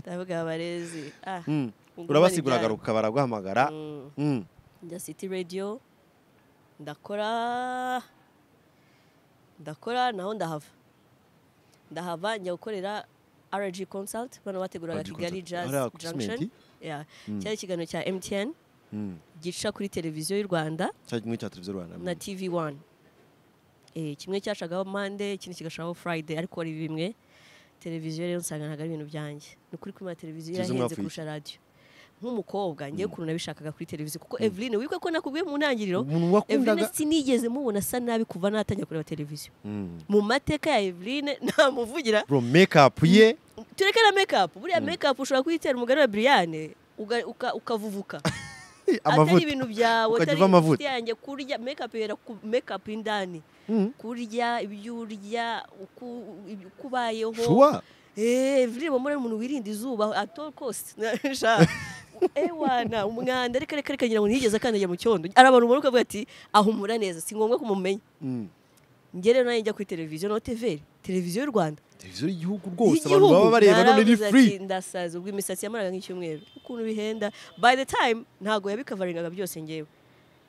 A: ndavuga abarezi ah
B: Mm.
A: ungumane
B: urabasigura
A: ibyaro.
B: agaruka baraguhamagara
A: Mm.
B: Mm.
A: njya city radio ndakora ndakora naho ndahava ndahava njya gukorera RG Consult bano bateguraga
B: RG
A: Kigali
B: Consult.
A: Jazz
B: Hariya ku
A: Junction
B: Cimenti?
A: yeah. cyari ikiganiro cya MTN gica kuri televiziyo y'u Rwanda
B: cya kimwe cya televiziyo rwanda
A: na TV1 eh kimwe cyacagaho Monday ikindi kigashagaho Friday ariko ari bimwe televiziyo rero nsanga ntabwo ari ibintu byanjye ni ukuri kwimana televiziyo
B: Kizungu
A: irahenze
B: hafi
A: kurusha radio nk'umukobwa ngewe ukuntu nabishakaga kuri televiziyo kuko Evelyn wibuke ko nakubwiye mu ntangiriro
B: Umuntu wakundaga-
A: Evelyn sinigeze mubona asa nabi kuva natangira kureba televiziyo
B: Mm.
A: mu mateka ya Evelyn namuvugira
B: bro make up ye
A: tureke na make up buriya make up ushobora kuyitera umugani wa Brian uga- uka- ukavuvuka atari
B: amavuta
A: ibintu byawe
B: Ukajya
A: atari
B: uva amavuta.
A: inshuti yanjye kurya make up ihera ku make up indani kurya ibyo urya uko ibyo- uko ubayeho
B: shuwa
A: Eh, Evelyn Wamura ni umuntu wirinda izuba at all cost Sha. ewana umwanda reka reka reka ngira ngo ntiyigeze akandagira mu cyondo arabantu ubona ukavuga ati ahumura neza si ngombwa ko mumenya
B: Mm.
A: njye rero nanjye njya kuri televiziyo no TVR televiziyo y'u Rwanda
B: televiziyo y'igihugu rwose abantu baba bareba none ni
A: naravuze
B: free
A: ati, ndasaza ubwo imisatsi yamaraga nk'icyumweru ukuntu bihenda by the time ntabwo yabikavaringaga byose ngewe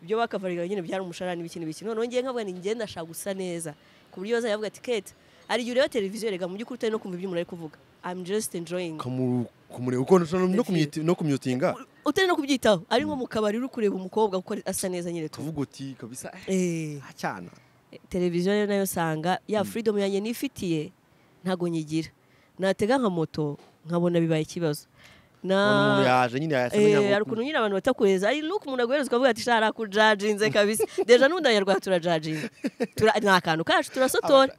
A: ibyo bakavaringaga nyine byari umusharani n'ibiki n'ibiki noneho ngewe nkavuga ni njye ndashaka gusa neza ku buryo bazajya bavuga ati keta hari igihe ureba televiziyo rega mu by'ukuri utari no kumva ibyo umuntu ari kuvuga I'm just enjoying
B: Kamu- kumureba uko no kumyiti- no kumyutinga
A: utari no kubyitaho ari nko mu kabari uri kureba umukobwa kuko asa neza nyine tu
B: tuvuga uti kabisa eh,
A: Eh.
B: acyana
A: televiziyo rero nayo usanga ya freedom yanjye nifitiye ntago nyigira natega nka moto nkabona bibaye ikibazo
B: umuntu
A: na
B: yaje nyine yasa
A: Eh, hari ukuntu nyine abantu batakuhereza ari nuko umuntu aguhereza ukavuga ati shara kujajinze kabisa deja n'ubundi abanyarwanda turajajinze Tura- ni akantu kacu turasotora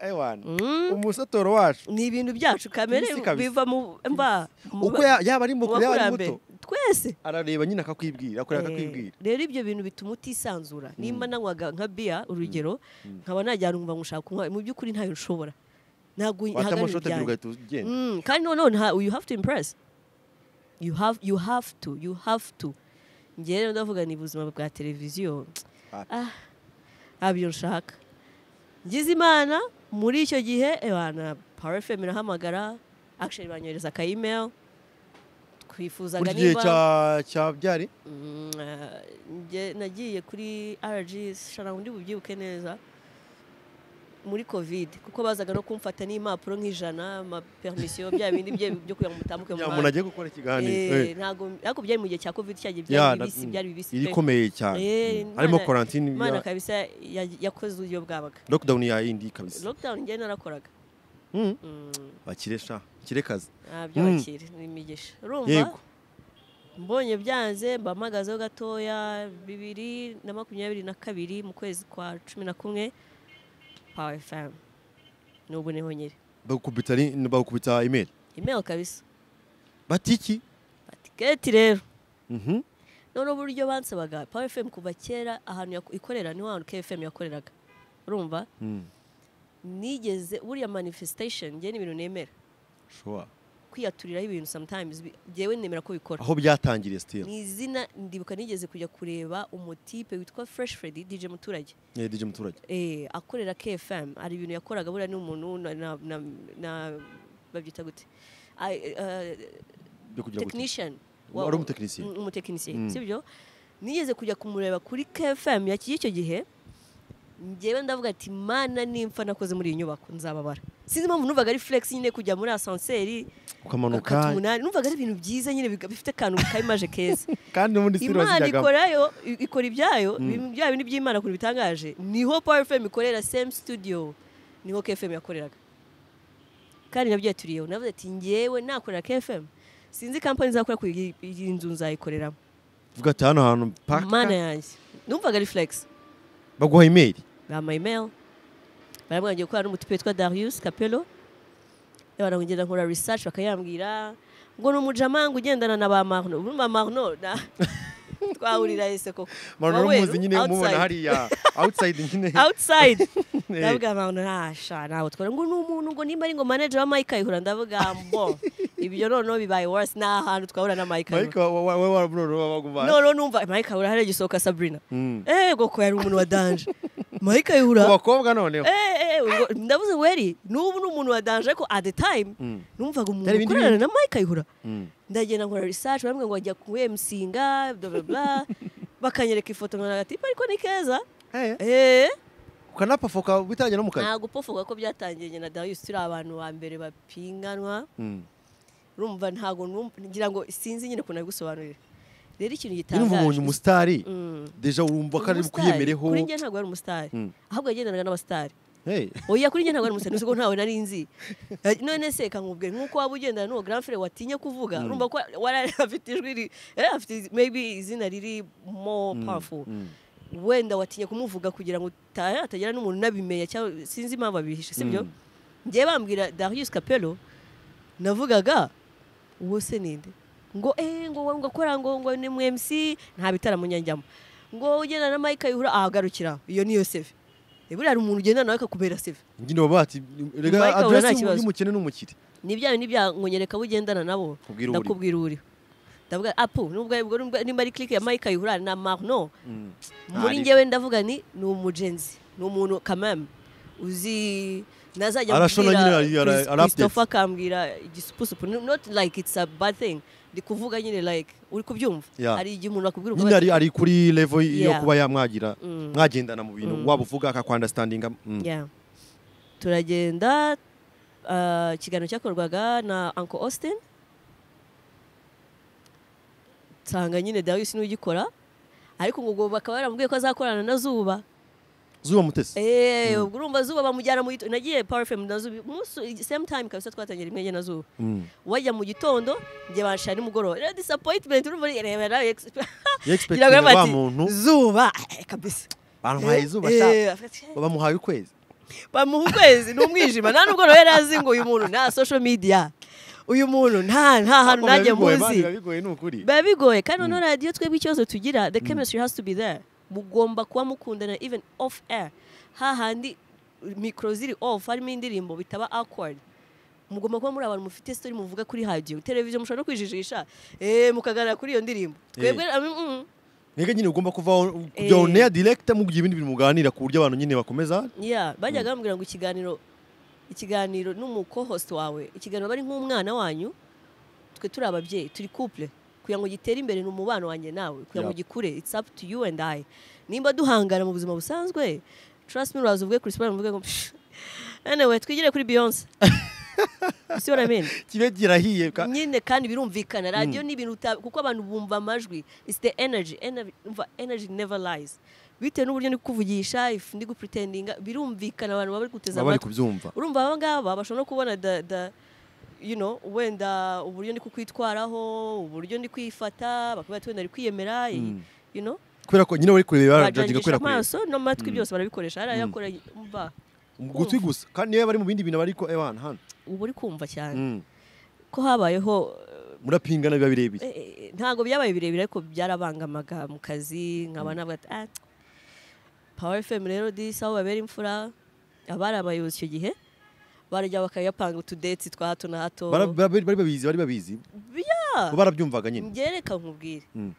A: Mm.
B: umusatoro wacu
A: ni ibintu byacu kamere
B: Kibisi kabisa.
A: biva mu mba mu
B: uko
A: ba-
B: ya- yaba ari
A: mu
B: mukuru yaba ari
A: bakurambere.
B: muto
A: twese
B: arareba nyine akakwibwira akorera
A: Eh,
B: akakwibwira
A: rero ibyo bintu bituma utisanzura nimba nanywaga nka biya urugero nkaba najyana umva ngushaka kunywa mu by'ukuri ntayo nshobora ntabwo ntabwo ari ibintu
B: wata amashoti
A: byanjye.
B: abiri ugahita ugenda
A: Mm, kandi noneho nta- you have to impress you have you have to you have to njye rero ndavuga ni ubuzima bwa televiziyo
B: Ah.
A: ah abyo nshaka ngize imana muri icyo gihe ebana power fm irahamagara actually banyohereza aka email twifuzaga
B: buri gihe
A: niba
B: cya- cya byari
A: Mm, eh, njye nagiye kuri RG shana undi bubyibuke neza muri covid kuko bazaga no kumfata n'impapuro nk'ijana amapermisiyo bya bindi bye byo kugira ngo mutambuke mu
B: ya muntu
A: muhanda
B: agiye gukora ikiganiro
A: Eh,
B: eh.
A: ntabwo ariko byari mu gihe cya covid cyagiye
B: Ya,
A: byari
B: na-
A: bibisi byari bibisi pe.
B: irikomeye cyane
A: Eh,
B: Mm. harimo
A: Imana-
B: quarantine
A: imana
B: ya-
A: kabisa ya- yakoze uburyo bwabaga
B: lockdown ya yindi kabisa
A: lockdown njye narakoraga
B: Mm.
A: Mm.
B: bakire sha bakire kazi
A: Ah, byo
B: Mm.
A: bakire ni imigisha urumva
B: Yego.
A: mbonye byanze mpamagazeho gatoya bibiri na makumyabiri na kabiri mu kwezi kwa cumi na kumwe pawa fm n'ubu niho nyiri
B: bagukubita ri- bagukubita email
A: imeri kabisa
B: bati iki
A: batiketi rero
B: Mhm.
A: noneho uburyo bansabaga pawa fm kuva kera ahantu yaku- ikorera niho hantu kfm yakoreraga urumva
B: Mm.
A: nigeze buriya manifestation njye ni ibintu nemera
B: Sure.
A: kwiyaturiraho ibintu sometimes bi- njyewe nemera ko bikora
B: aho byatangiriye still
A: ni izina ndibuka nigeze kujya kureba umutipe witwa fresh freddy dj muturage
B: Eh, DJ muturage
A: eh, akorera kfm hari ibintu yakoraga buriya ni umuntu na, na, na, na babyita gute Ai- eh,
B: byo kugira ngo
A: technician
B: Ari umutekinisiye.
A: Mm, umutekinisiye
B: Mm.
A: sibyo nigeze kujya kumureba kuri kfm ya y'icyo gihe njyewe ndavuga ati mana nimpfa nakoze muri iyi nyubako nzababara sinzi impamvu numvaga ari flex nyine kujya muri asanseri gakata
B: ukamanuka
A: umunani numvaga ari ibintu byiza nyine biga- bifite akantu kayimaje keza
B: kandi n'ubundi still
A: imana
B: wazijyagamo
A: ikorayo i- ikora ibyayo ibintu byayo ni by'imana ukuntu bitangaje niho power fm ikorera same studio niho kfm yakoreraga kandi nabyo yaturiyeho navuze ati njyewe nakorera kfm sinzi kampani izakora ku iyi iyi nzu nzayikoreramo
B: vuga ati hano hantu
A: mana
B: paka
A: yanjye numvaga ari flex
B: baguha email
A: bama email baramubwira ngiye gukora n'umutupe witwa Darius Capello abantu ngenda nkora research bakayambwira ngo ni umujamanga ugendana na ba Marno ubu ba Marno na twahurira ese koko
B: mano
A: Wowe,
B: uramuzi nyine mubona
A: outside.
B: hariya outside nyine
A: outside
B: Eh.
A: ndavuga mpamvu ntasha ntabwo twari ngo ni umuntu ngo nimba ari ngo manager wa Mike Kayihura ndavuga mbo ibyo noneho bibaye worse nta hantu twahura na Mike
B: Mike
A: Kayihura
B: wa- wa- wa- waraburo wabagumana
A: noneho numva Mike Kayihura hari gisohoka Sabrina
B: Mm.
A: eh goko yari umuntu wa danger Mike Kayihura
B: ku bakobwa noneho
A: eh eh ubwo- ndavuze weri n'ubu ni umuntu wa danger ariko at the time
B: Mm.
A: numvaga umuntu
B: Byari ibindi
A: ukorana na Mike Kayihura
B: Mm.
A: ndagenda nkora research bamwe ngo ajya ku emsinga bla bla bla bakanyereka ifoto nkana gati ariko ni keza
B: Eh,
A: eh
B: ukanapafoka witangira no mu kazi
A: ntabwo upfa uvuga ko byatangiye nyina dayus turi abantu ba mbere bapinganwa
B: Mm.
A: urumva ntabwo numva- ngira ngo sinzi nyine ukuntu nabigusobanurira rero ikintu
B: nyine umva umuntu
A: gitangaje
B: umusitari
A: Mm.
B: deja urumva ko ari
A: Umusitari.
B: bukwiyemereho
A: kuri njye ntabwo ari umusitari
B: Mm.
A: ahubwo yagendanaga n'abasitari
B: Hey.
A: oya kuri njye ntabwo ari umusitari nusigo ntawe nari nzi Eh, none se kamubwe nk'uko waba ugendana n'uwo grand frère watinya kuvuga urumva ko wari afite ijwi ri- eh, afite izi- maybe izina riri more powerful
B: Mm.
A: wenda watinye kumuvuga kugira ngo uta- hatagira n'umuntu unabimenya cyangwa sinzi impamvu abihishe sibyo
B: Mm.
A: ngiye bambwira darius capello navugaga uwo se ninde ngo eh ngo wowe ngo akora ngo ngo ni mu mc nta bitaramo njyamo ngo ugenda na mike ayihura ahagarukira iyo niyo seve buriya hari umuntu ugenda nawe akakubera seve
B: Nyine baba bati rega
A: Mike ahura nta
B: address
A: kibazo.
B: y'umukene n'umukire
A: nibyawe nibya ngo nyereka bugendana nabo
B: Kubwira uriho.
A: ndakubwira uriho ndavuga apu nubwo nubwo- nubwo- nimba ari clique ya mike ayihura na marno
B: Mm.
A: muri
B: Ntari.
A: njyewe ndavuga ni ni umujenzi ni umuntu kamame uzi nazajya
B: Arashona
A: ambwira
B: nyine ara-
A: Chris-
B: ara-
A: christopher akambwira igisupusupu not like it's a bad thing ndi kuvuga nyine like uri kubyumva
B: Yeah.
A: hari igihe umuntu akubwira
B: nyine ari ari kuri level yo
A: Yeah.
B: kuba yamwagira
A: Mm.
B: mwagendana mu bintu waba uvuga akakwandastandinga mm.
A: Yeah. turagenda ah, ikiganiro cyakorwaga na uncle austin nsanga nyine dawisi n'ugikora ariko ngo ubwo bakaba baramubwiye ko azakorana na zuba
B: zuba mutesi
A: Eh, ubwo urumva zuba bamujyana mu gitondo nagiye power fm na zuba umunsi same time kabisa twatangira rimwe njye na zuba
B: Mm.
A: wajya mu gitondo njye banshira nimugoroba rero disappointment urumva reba nawe expe-
B: Yari expecting
A: ngira ngo
B: wa
A: bati,
B: muntu
A: zuba eh, kabisa
B: bamuhaye izuba
A: Eh,
B: sha
A: afite-
B: bamuhaye ukwezi
A: bamuha ukwezi ni umwijima nta nubwo rero azi ngo uyu muntu nta social media uyu muntu nta nta hantu
B: Biba
A: nanjye
B: bigoye, Mani,
A: muzi
B: biba bigoye ni ukuri
A: biba bigoye kandi noneho radiyo twebwe ikibazo tugira the chemistry has to be there mugomba kuba mukundana even off air hahandi mikoro ziri off harimo indirimbo bitaba awkward mugomba kuba muri abantu mufite story muvuga kuri radio televiziyo mushobora no kwijijisha eh mukaganira kuri iyo ndirimbo twebwe mm, mm,
B: mwebwe nyine ugomba kuvaho kujya on air direct mugiye ibindi bintu muganira ku buryo abantu nyine bakomeza
A: yeah bajyaga bambwira ngo ikiganiro ikiganiro n'umukohost wawe ikiganiro bari nk'umwana wanyu twe turi ababyeyi turi couple kugira ngo gitere imbere ni umubano wanjye nawe kugira ngo
B: Yeah.
A: gikure it's up to you and I nimba duhangana mu buzima busanzwe trust me uraza uvuge Chris Brown uvuge ngo "Psh, anyway twigire kuri Beyonce see what I mean
B: kibe girahiye ka-
A: nyine kandi birumvikana radio ni ibintu uta- kuko abantu bumva amajwi it's the energy Ener- umva, energy never lies bitewe n'uburyo ndi kukuvugisha if ndi gupretendinga birumvikana abantu baba bari guteza
B: baba bari
A: amatwi
B: kubyumva
A: urumva aba ngaba bashobora no kubona the, the, you know, wenda uburyo ndi kukwitwaraho uburyo ndi kwifata bakaba bati wenda ari kwiyemera iyi-
B: Mm.
A: you know
B: kubera ko nyine bari kureba barajajinga
A: bajangisha
B: kubera kureba
A: amaso n'amatwi byose barabikoresha hari ayakora umva
B: mu gutwi gusa kandi niyo bari mu bindi bintu bariko ewana hano
A: uba uri kumva cyane
B: Mm.
A: ko habayeho
B: murapingana biba birebire
A: eh, eh, ntabwo byabaye birebire ariko byarabangamaga mu kazi nkaba navuga ati ah power fm rero disi aho babera imfura abari abayobozi icyo gihe barajya bakayapanga utudeti twa hato na hato
B: Bara- bara- bari babizi bari babizi
A: Yeah.
B: bo barabyumvaga nyine
A: ngereka nkubwire
B: Mm.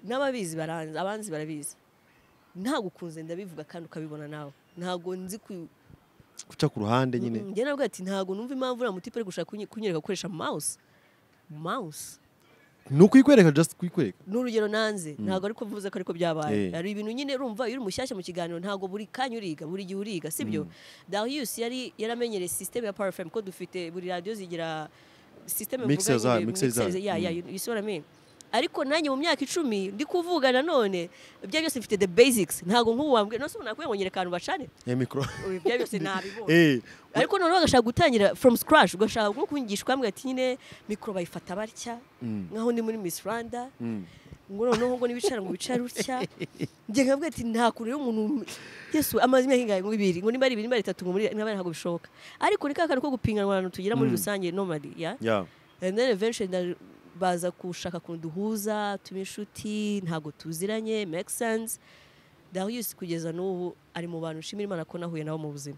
A: n'ababizi baranzi abanzi barabizi ntabwo ukunze ndabivuga kandi ukabibona nawe ntabwo nzi ku
B: guca ku ruhande nyine
A: njye navuga ati ntabwo numva impamvu uriya mutipe ari gushaka kunye- kunyereka gukoresha mouse mouse
B: ni ukuyikwereka just kuyikwereka
A: ni urugero nanze ntabwo ariko mvuze ko ariko byabaye
B: Eh.
A: hari ibintu nyine urumva iyo uri mushyashya mu kiganiro ntabwo buri kanya uriga buri gihe uriga sibyo Darius yari yaramenyereye sisiteme ya Power FM ko dufite buri radiyo zigira sisiteme
B: Mixer zayo, mixer zayo.
A: ya ya
B: Mm.
A: you see what I mean? ariko nanjye mu myaka icumi ndi kuvuga nanone ibyo byose mfite the basics ntabwo nk'ubu wambwira nose umuntu nakwiye ngo nyereka ahantu bacane
B: ya mikoro
A: ibyo byose nabibonye
B: eh
A: ariko noneho bagashaka gutangira from scratch ugashaka nko kunyigisha bambwira ati nyine mikoro bayifata batya
B: Mm.
A: nkaho ndi muri Miss Rwanda
B: Mm.
A: ngo noneho ngo nibicara ngo bicare utya njye nkabwira ati nta kuntu rero umuntu yesu amazi imyaka ingahe ngo ibiri ngo nimba ari ibiri nimba ari itatu ngo muri nimba ari ntabwo bishoboka ariko ni ka kantu ko gupiganwa abantu tugira muri rusange nomadi ya
B: ya
A: and then eventually nda- baza gushaka ukuntu duhuza tuba inshuti ntabwo tuziranye make sense darius kugeza n'ubu ari mu bantu nshimira imana ko nahuye nabo mu buzima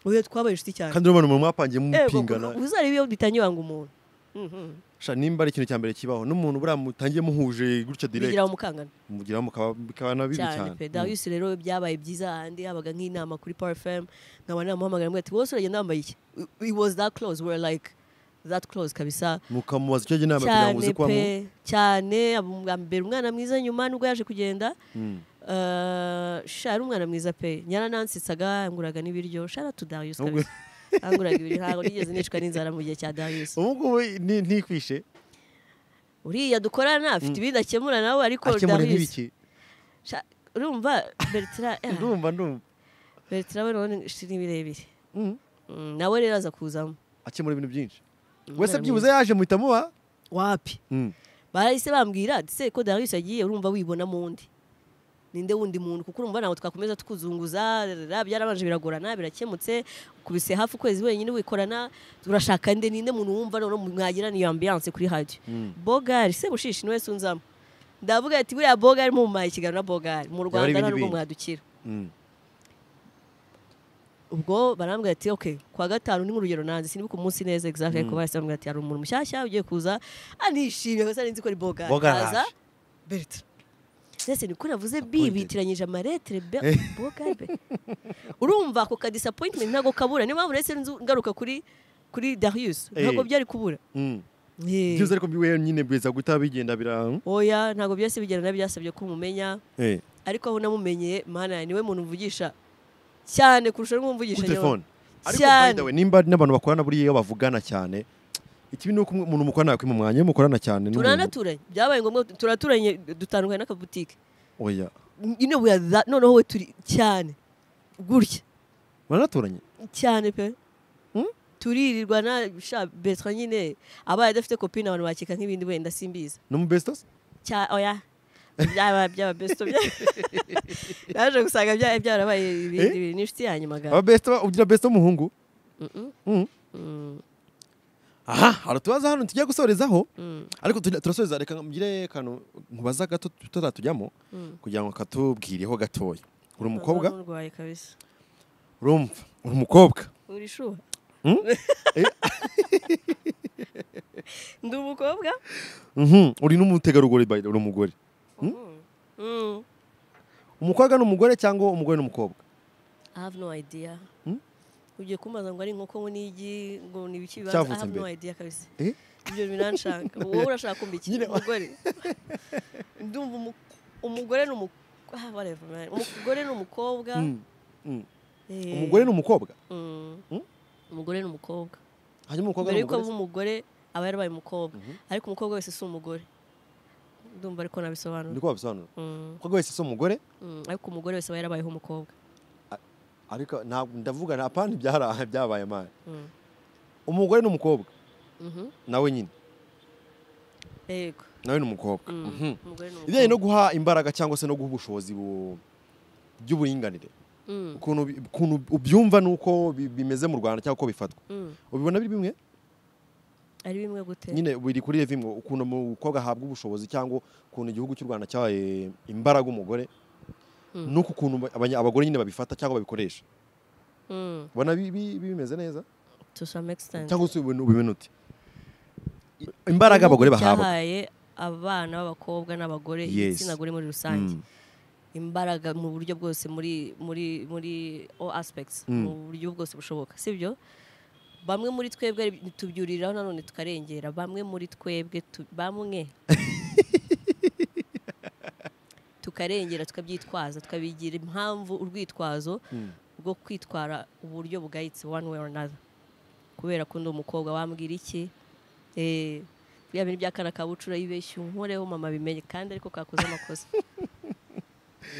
A: uyu twabaye inshuti cyane
B: kandi urabona umuntu mwapangiye
A: Ego,
B: mupingana
A: kuko uzarebe iyo bitangiye wanga umuntu Mhm.
B: sha nimba ari ikintu cya mbere kibaho n'umuntu buriya mutangiye muhuje gutyo direct
A: bigira umukangana
B: mugiraho mukaba bikaba na bibi
A: cyane
B: cyane
A: pe
B: Mm.
A: darius rero byabaye byiza handi habaga nk'inama kuri power fm nkaba namuhamagara mbwira ati wose uragenda wambaye iki it was that close we were like that close kabisa
B: mukamubaza icyo agira inama kugira
A: cyane
B: ngo uze kuba mu
A: pe cyane ambera umwana mwiza nyuma nubwo yaje kugenda
B: Mm.
A: eh, sha yari umwana mwiza pe nyaranansetsaga yanguraga n'ibiryo shara tu darius
B: Ubwo-
A: kabisa yanguraga ibiryo ntabwo nigeze nicwa n'inzara mu gihe cya darius
B: ubu ngubu ni- ntikwishe
A: uriya dukorana afite ibindi akemura nawe ariko
B: akemura
A: darius
B: nk'ibiki
A: sha- urumva bertira eh,
B: ndumva ndumva
A: bertira we none ni birebire
B: Mm.
A: Mm, nawe rero aza kuzamo
B: akemura ibintu byinshi wese
A: Umwana
B: byibuze
A: mwiza.
B: yaje muhita muba
A: wapi
B: Mm.
A: barahise bambwira ati se ko darius yagiye urumva wibona mu ndi ninde wundi muntu kuko urumva ntabwo twakomeza tukuzunguza rara, byarabanje biragorana birakemutse kubise hafi ukwezi wenyine wikorana urashaka nde ninde muntu wumva none mwagira ni ambiance kuri radio
B: Mm.
A: bogari se bushishi niwe sunzamo ndavuga ati buriya bogari mumumaye ikiganiro na bogari mu rwanda
B: ibindi
A: nta nubwo
B: bindi.
A: mwadukira
B: Mm.
A: ubwo barambwira ati ok kwa gatanu ni nk'urugero nanze sinibuka umunsi neza exact ariko bahise bambwira ati hari umuntu mushyashya ugiye kuza anishimye gusa nzi ko ari boga
B: Boga
A: aza
B: araje.
A: bertha ndetse niko navuze
B: Appointed.
A: bibitiranyije amaretere be- boga be urumva ako ka disappointment ntabwo kabura niyo mpamvu rese nzu- ngaruka kuri kuri darius ntabwo
B: Eh.
A: byari kubura
B: Mm.
A: Eh.
B: byibuze ariko wenyine bwiza guhita bigenda bira
A: oya ntabwo byose bigenda byasabye ko mumenya
B: Eh,
A: ariko aho namumenyeye mana niwe muntu mvugisha cyane kurusha n'umwumvugisha
B: kuri telefone ariko by
A: Cyane.
B: the way nimba n'abantu bakorana buriya iyo bavugana cyane ikibi ni uko umuntu mukorana yakwiye mu mwanya iyo mukorana cyane n'umuntu-
A: turanaturanye byabaye ngombwa turaturanye dutandukanye n'akabutike
B: oya
A: nyine we are that- noneho we turi cyane gutya
B: baranaturanye
A: cyane pe
B: Hmm?
A: turirirwa na sha betra nyine abaye adafite kopine abantu bakeka nk'ibindi wenda simbiza
B: no mu bestos
A: cya oya byaba byaba besto bya naje gusanga byaba byarabaye ibindi bintu n'inshuti yanyu magana
B: aba besto ugira besto w'umuhungu
A: Mm-mm.
B: Mm.
A: Mm,
B: aha hari utubazo hano tugiye gusorezaho
A: mm,
B: ariko tujya- turasoreza reka ngire kantu nkubaza gato tutazatujyamo
A: mm.
B: kugira ngo katubwireho gatoya uri umukobwa
A: Urumva nurwaye kabisa
B: urumva uri umukobwa
A: uri shuha
B: Hmm? Eh.
A: ndi umukobwa
B: Mhm, uri n'umutegarugori by the way, uri umugore
A: Mm.
B: umukobwa ni umugore cyangwa umugore ni umukobwa
A: I have no idea.
B: Hmm?
A: Ugiye kumbaza ngo ari inkoko ngo n'igi ngo ni ibiki bibanza. I
B: Cyavutse
A: have no
B: mbere.
A: idea kabisa.
B: Eh?
A: Ibyo binanshaka. Wowe urashaka kumva iki?
B: Nyine-
A: Umugore. Ndumva umu- umugore ni umukobwa. Ah, whatever, man. Umugore ni umukobwa.
B: Mm. Mm.
A: Eh,
B: umugore ni umukobwa
A: mm.
B: Hmm?
A: Umugore ni umukobwa.
B: hanyuma umukobwa
A: Mbere
B: ni
A: yuko aba
B: umugore
A: umugore aba yarabaye umukobwa.
B: Mhm.
A: Ariko umukobwa wese si umugore. Ndumva ariko
B: ndi
A: nabisobanura.
B: kubabisobanura
A: Mm,
B: umukobwa wese si umugore
A: mm. Ariko umugore wese aba yarabayeho umukobwa.
B: ariko ntabwo ndavuga nta pandi byara- byabaye amani
A: Mm.
B: umugore ni umukobwa
A: Mhm.
B: nawe nyine
A: Yego.
B: nawe ni umukobwa
A: Mm.
B: Mhm.
A: Umugore ni
B: ibijyanye no
A: umukobwa.
B: guha imbaraga cyangwa se no guha ubushobozi bu- by'uburinganire
A: Mm,
B: ukuntu bi- ukuntu ubyumva n'uko bi- bimeze mu rwanda cyangwa uko bifatwa
A: mm.
B: ubibona biri bimwe
A: ari bimwe gute
B: nyine biri kuri revi ngo ukuntu umukobwa ahabwa ubushobozi cyangwa ukuntu igihugu cy'u rwanda cyahaye imbaraga umugore
A: Mm.
B: nuko ukuntu abanya- abagore nyine babifata cyangwa babikoresha
A: Mm,
B: ubona bi- bi- bimeze neza
A: to some extent
B: cyangwa se ubibona ubibona ute imbaraga abagore
A: Igihugu
B: bahabwa
A: cyahaye abana b'abakobwa n'abagore
B: Yes.
A: igitsina gore muri rusange
B: Mm.
A: imbaraga mu buryo bwose muri muri muri all aspects
B: Mm.
A: mu buryo bwose bushoboka sibyo bamwe muri twebwe tubyuriraho nanone tukarengera bamwe muri twebwe tu- bamwe tukarengera tukabyitwaza tukabigira impamvu urwitwazo
B: Mm.
A: rwo kwitwara uburyo bugayitse one way or another kubera ko ndi umukobwa wambwira iki eh bya bintu by'akana kabucura yibeshye unkoreho mama bimenye kandi ariko kakoze amakosa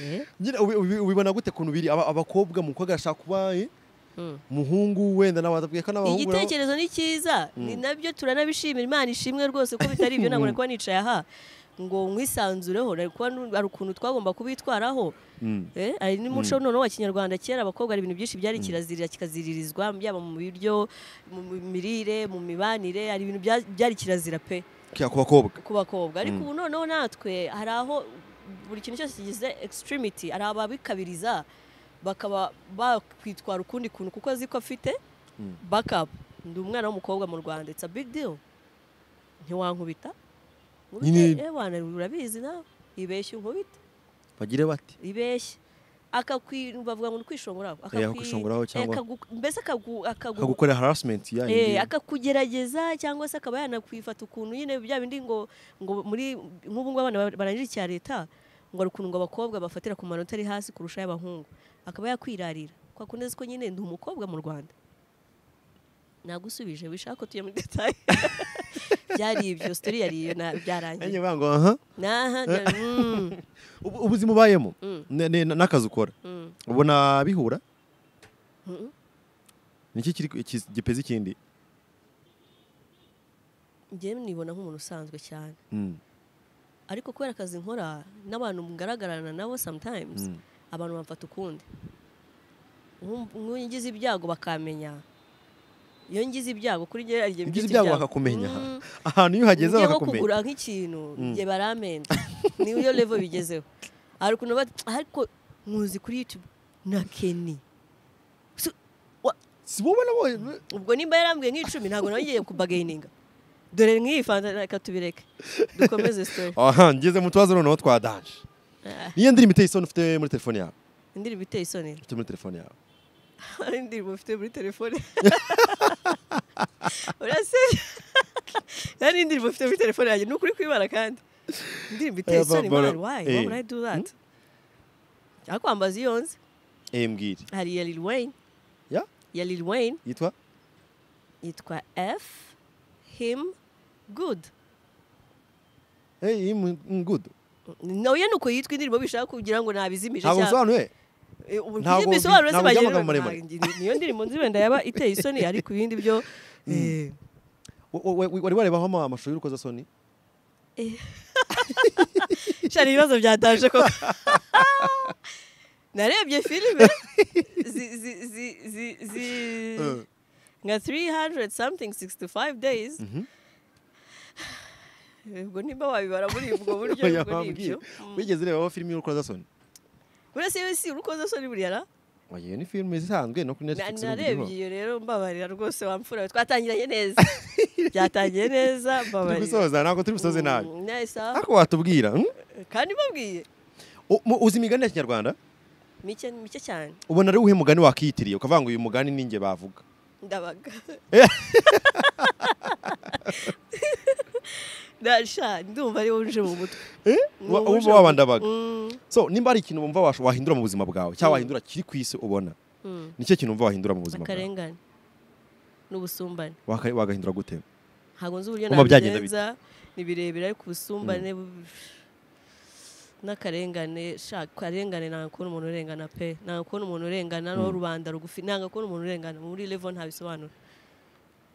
A: Eh,
B: nyine ubi- ubi- ubibona gute kuntu biri aba- abakobwa umukobwa ashaka kuba eh,
A: mm.
B: umuhungu wenda nawe atubwiye ko n'abahungu nabo-
A: igitekerezo ni cyiza ni nabyo turanabishimira imana ishimwe rwose ko bitari ibyo ntabwo nari kuba nicaye aha ngo nkwisanzureho nari kuba nu- hari ukuntu twagomba kubitwaraho
B: Mm.
A: Eh, ari n'umuco noneho wa kinyarwanda kera abakobwa hari ibintu byinshi byari kirazira kikaziririzwa yaba mu biryo mu mirire mu mibanire hari ibintu bya- byari kirazira pe
B: ku bakobwa
A: ku bakobwa ariko ubu noneho natwe hari aho buri kintu cyose kigize extremity hari ababikabiriza bakaba bakwitwara ukundi kuntu kuko azi ko afite bakapu ndi umwana w'umukobwa mu rwanda it's a big deal ntiwankubita
B: Nyine-
A: nkubite wana urabizi nawe ibeshya unkubita
B: bagire bati
A: ibeshya akakwi bavuga ngo ni kwishongora
B: Eh, akakwishongoraho cyangwa-
A: mbese akagu- akagu-
B: akagukorera harasimenti ya
A: Eh,
B: yindi.
A: akakugerageza cyangwa se akaba yanakwifata ukuntu nyine bya bindi ngo ngo muri nk'ubu ngubu abana ba- barangije icya leta ngo hari ukuntu ngo abakobwa bafatira ku manota ari hasi kurusha ay'abahungu akaba yakwirarira kwa kundi azi ko nyine ndi umukobwa mu rwanda nagusubije wishaka ko tujya muri detaye byari ibyo sitori yari iyo na-
B: Nanjye
A: byarangiye
B: bavuga ngo aha
A: naha na- mm,
B: ubu- ubuzima ubayemo
A: Mm.
B: ne- ne- n'akazi ukora
A: mm.
B: ubona bihura
A: Mhm.
B: niki kiri ku- ki- gipeza ikindi
A: njyewe nibona nk'umuntu usanzwe cyane
B: Mm,
A: ariko kubera akazi nkora n'abantu ngaragarana nabo sometimes
B: Mm.
A: abantu bamfata ukundi Nku- nk'uyu ngize ibyago bakamenya iyo ngize ibyago kuri njye ari njye
B: Ugize
A: mfite
B: ibyago bakakumenya
A: Mm.
B: ahantu iyo uhageze
A: Njye nko
B: bakakumenya
A: kugura nk'ikintu njye baramenda niyo iyo level bigezeho hari ukuntu bati ariko nkuzi kuri youtube na keni So, wa-
B: si wowe nabonye
A: ubwo nimba yarambwiye nk'icumi ntabwo nongeye kubagayininga dore nk'iyi fanta reka tubireke dukomeze story
B: aha ngeze mu tubazo noneho twa danje
A: Ah,
B: niyo ndirimbo iteye isoni ufite muri telefone yawe
A: indirimbo iteye isoni
B: ufite muri telefone yawe
A: hari indirimbo ufite muri telefone urase hari indirimbo ufite muri telefone yanjye ni ukuri kwibara kandi indirimbo iteye
B: Aya,
A: isoni
B: Barbara,
A: man why
B: eh.
A: why would I do that cyangwa kwambaza iyo nzi
B: eh mbwira
A: hari iya Lil Wayne
B: ya
A: iya Lil Wayne
B: yitwa
A: yitwa F him good
B: eh iyi mu- mu good
A: nawe ni uko yitwa indirimbo bishaka kugira ngo nabizimije
B: ntabwo nsobanuye
A: Eh, ubu
B: Ntabwo
A: ngiye
B: bi-
A: ibisobanuro
B: ntabwo
A: zibagira
B: by'amagambo maremare.
A: inanga. niyo ndirimbo nzi wenda yaba iteye isoni ariko ibindi byo eh,
B: Wa- wa- wa- wari warebaho ama- amashusho y'urukozasoni
A: Shana ibibazo byataje koko narebye filime zi- zi- zi- zi- zi-
B: Eh.
A: nka 300 something 65 days ubwo nimba wabibara muri ubwo buryo
B: Oya,
A: ubwo ni
B: wambwiye.
A: ibyo
B: wigeze urebaho filime y'urukozasoni
A: burese yewe si urukozasoni buriya na
B: Oya, iyo ni filime isanzwe no kuri
A: Na-
B: netflix n'ibindi
A: narebye
B: biriho.
A: iyo rero mbabarira rwose wamfura twatangiranye neza byatangiye neza
B: turi
A: mbabarira
B: gusoza ntabwo turi gusoze nabi
A: Mm, nahise aho.
B: ariko watubwira hmm?
A: kandi mbabwiye
B: U- mu- uzi imigani ya kinyarwanda
A: mike mike cyane
B: ubona ari uwuhe mugani wakiyitiriye ukavuga ngo uyu mugani ni njye bavuga
A: ndabaga
B: Eh.
A: ndasha ndumva ari wowe uje mu mutwe Ni
B: Wa-
A: wowe uje
B: wumva
A: mu-
B: wabandabaga
A: Mm,
B: so nimba hari ikintu wumva wash- wahindura mu buzima bwawe cyangwa wahindura kiri ku isi ubona
A: mm.
B: ni cyo kintu wumva wahindura mu buzima bwawe
A: akarengane n'ubusumbane
B: Waka- wagahindura gute
A: ntabwo nzi uburyo
B: Wumva byagenda
A: nabigenza ni birebire ariko ubusumbane bu- n'akarengane sha akarengane ntabwo kubona umuntu urengana pe ntabwo kubona umuntu urengana n'uwo rubanda rugufi ntabwo kubona umuntu urengana muri level ntabisobanura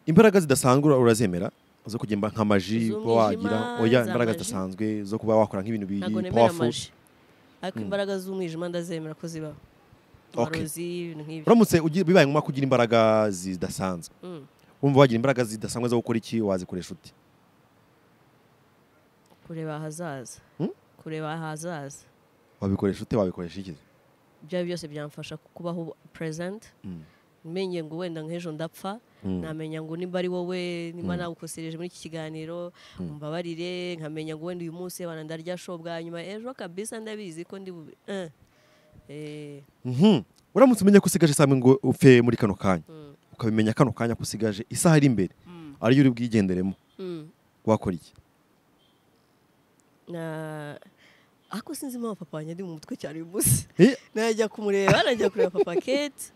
B: imbaraga zidasanzwe ura- urazemera zo kugenda nk'amaji
A: Z'umwijima,
B: kuba wagira oya
A: za
B: imbaraga
A: maji.
B: zidasanzwe zo kuba wakora nk'ibintu biri
A: ntabwo nemera
B: powerful
A: amaji ariko imbaraga z'umwijima ndazemera ko zibaho
B: Okay.
A: amarozi ibintu nk'ibyo
B: uramutse ugi- bibaye ngombwa kugira imbaraga zidasanzwe
A: Mm.
B: wumva wagira imbaraga zidasanzwe zo gukora iki wazikoresha ute
A: kureba ahazaza
B: Hmm?
A: kureba ahazaza
B: wabikoresha ute wabikoresha iki
A: ibyo byose byamfasha kubaho present
B: Mm.
A: menye ngo wenda nk'ejo ndapfa
B: Mm.
A: namenya ngo nimba ari wowe nimba nagukosereje muri iki kiganiro mbabarire nkamenya ngo wenda uyu munsi abana ndarya sho bwa nyuma ejo kabisa ndabizi ko ndi bube eh. Eh,
B: Mhm. uramutse umenya ko usigaje isaha imwe ngo upfe muri kano kanya ukabimenya kano kanya ko usigaje isaha iri imbere ariyo uri bwigenderemo
A: mm.
B: wakora iki
A: Na- ariko sinzi impamvu papa wanjye ari mu mutwe cyane uyu munsi
B: Eh,
A: najya kumureba najya kureba papa kate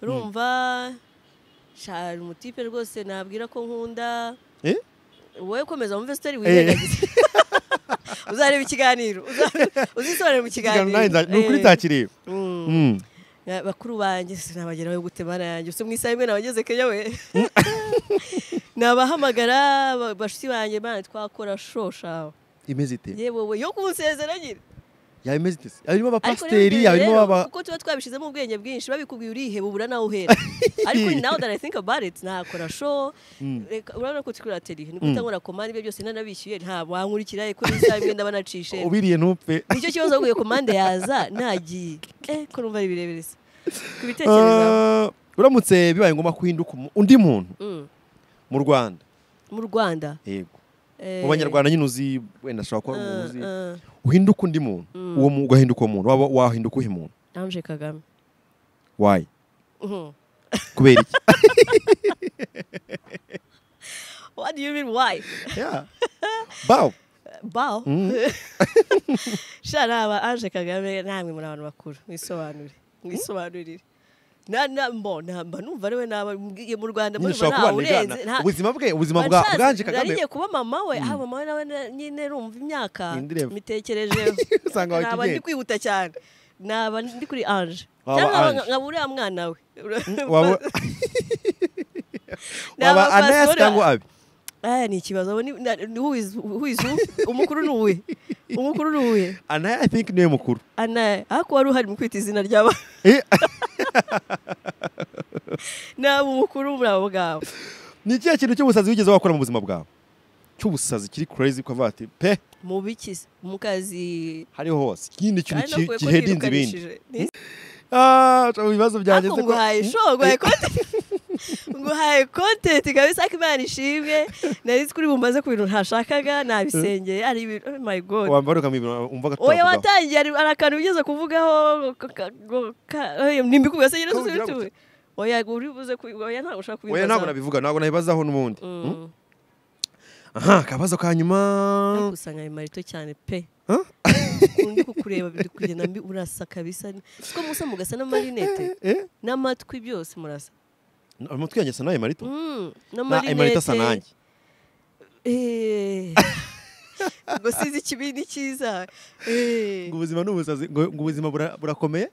A: urumva shara umutipe rwose nabwira ko nkunda
B: eh?
A: wowe komeza wumve sitori wirengagize uzareba ikiganiro uza- uzisobanure mu
B: Ikiganiro nanjye nza-
A: kiganiro
B: ni ukuri
A: Eh,
B: ntakireba
A: mm.
B: Mm.
A: Na- bakuru banjye sinabageraho yo gutemana yanjye usa mu isaha imwe nabageze kenya we nabahamagara ba- bashuti banjye bana twakora shosha
B: imeze ite
A: yewe we yo kunsezera nyine
B: yaba imeze ite se harimo
A: Ariko rero
B: abapasiteri
A: ibyo
B: harimo
A: rero,
B: aba
A: kuko tuba twabishizemo ubwenge bwinshi babikubwiye uriheba ubura nawe uhera ariko now that I think about it nakora show reka urabona ko tukuri ateri ni gute nkora komande ibyo byose nanabishyuye nta wankurikira ko n'isaha imwe ndabanacishe
B: ubiriye ntupfe
A: nicyo kibazo waguye komande yaza nagiye eh ko numva ari birebire se kubitekerezaho
B: Ah, uramutse bibaye ngombwa kuhinduka umu- undi muntu
A: Mm.
B: mu rwanda
A: mu Rwanda
B: yego
A: eh,
B: mu banyarwanda nyine uzi wenda ashobora kuba ari umuntu uzi
A: eh, eh,
B: uhinduka undi muntu uwo mu- ugahinduka uwo muntu waba wahinduka uhe muntu
A: Ange Kagame
B: wayi
A: Mhm.
B: kubera iki
A: what do you mean why
B: Yeah. bawo
A: bao sha naba Ange Kagame namwe muri abantu bakuru mwisobanure mwisobanurire na na mbo namba numva ariwe naba mbwiye mu Rwanda
B: nyine
A: murumva
B: ushobora
A: nta
B: kubanigana
A: urenze nta-
B: ubuzima bwe ubuzima bwa
A: Bashazi,
B: bwanje kagame
A: narigiye kuba mama we ah mama we nawe na- nyine rumva imyaka
B: Indirevu.
A: mitekerejeho
B: Usanga wahita
A: naba
B: ugenda.
A: ndi kwihuta cyane naba ndi kuri anje
B: Waba
A: cyangwa nkaba-
B: Ange.
A: nkaba uriya mwana we
B: waba
A: Naba
B: waba anayasi
A: pasiporo-
B: cyangwa abi
A: aya ni ikibazo abo ni na- who is- who is who? umukuru ni uwe umukuru ni uwe
B: anaya i think niwe mukuru
A: ana ariko wari uhari mu kwita izina ry'aba
B: Eh,
A: naba umukuru muri abo ngabo
B: ni ikihe kintu cy'ubusazi wigeze wakora mu buzima bwawe cy'ubusazi kiri crazy ukavuga ati pe
A: mu bikizi mu kazi
B: hariho hose ikindi kintu
A: Kandi
B: ki-
A: nakuye ko
B: gihedinze ibindi
A: birukanishije.
B: Ah, mu bibazo byanjye
A: Ariko
B: se ko-
A: nguhaye
B: Mm.
A: show nguhaye content nguhaye content kabisa ko imana ishimwe nari kuri bumbaze ku bintu ntashakaga nabisengeye ari ibintu oh my god
B: wambara ukamwibira umva
A: oya
B: agatutu
A: watangiye ari ari akantu ugeze kuvugaho ka- ka- go- ka- oya, nimbikuye se nyine
B: Kavugira
A: susi bituwe oya uri buze ku oya ntabwo ushaka kubibaza
B: oya ntabwo nabivuga ntabwo nabibazaho n'ubundi
A: Mm.
B: aha akabazo ka nyuma
A: nakusanya ayo marito cyane pe undi kukureba biri kugenda mbi urasa kabisa siko musa mugasa n'amarinete
B: eh
A: n'amatwi byose murasa
B: umutwe yanjye asa n'ayo marito
A: Mm,
B: Na- ayo marito asa nanjye
A: Eh. ngo sinzi ikibi n'ikiza Eh.
B: ngo ubuzima ni ubusazi ngo ngo ubuzima bura- burakomeye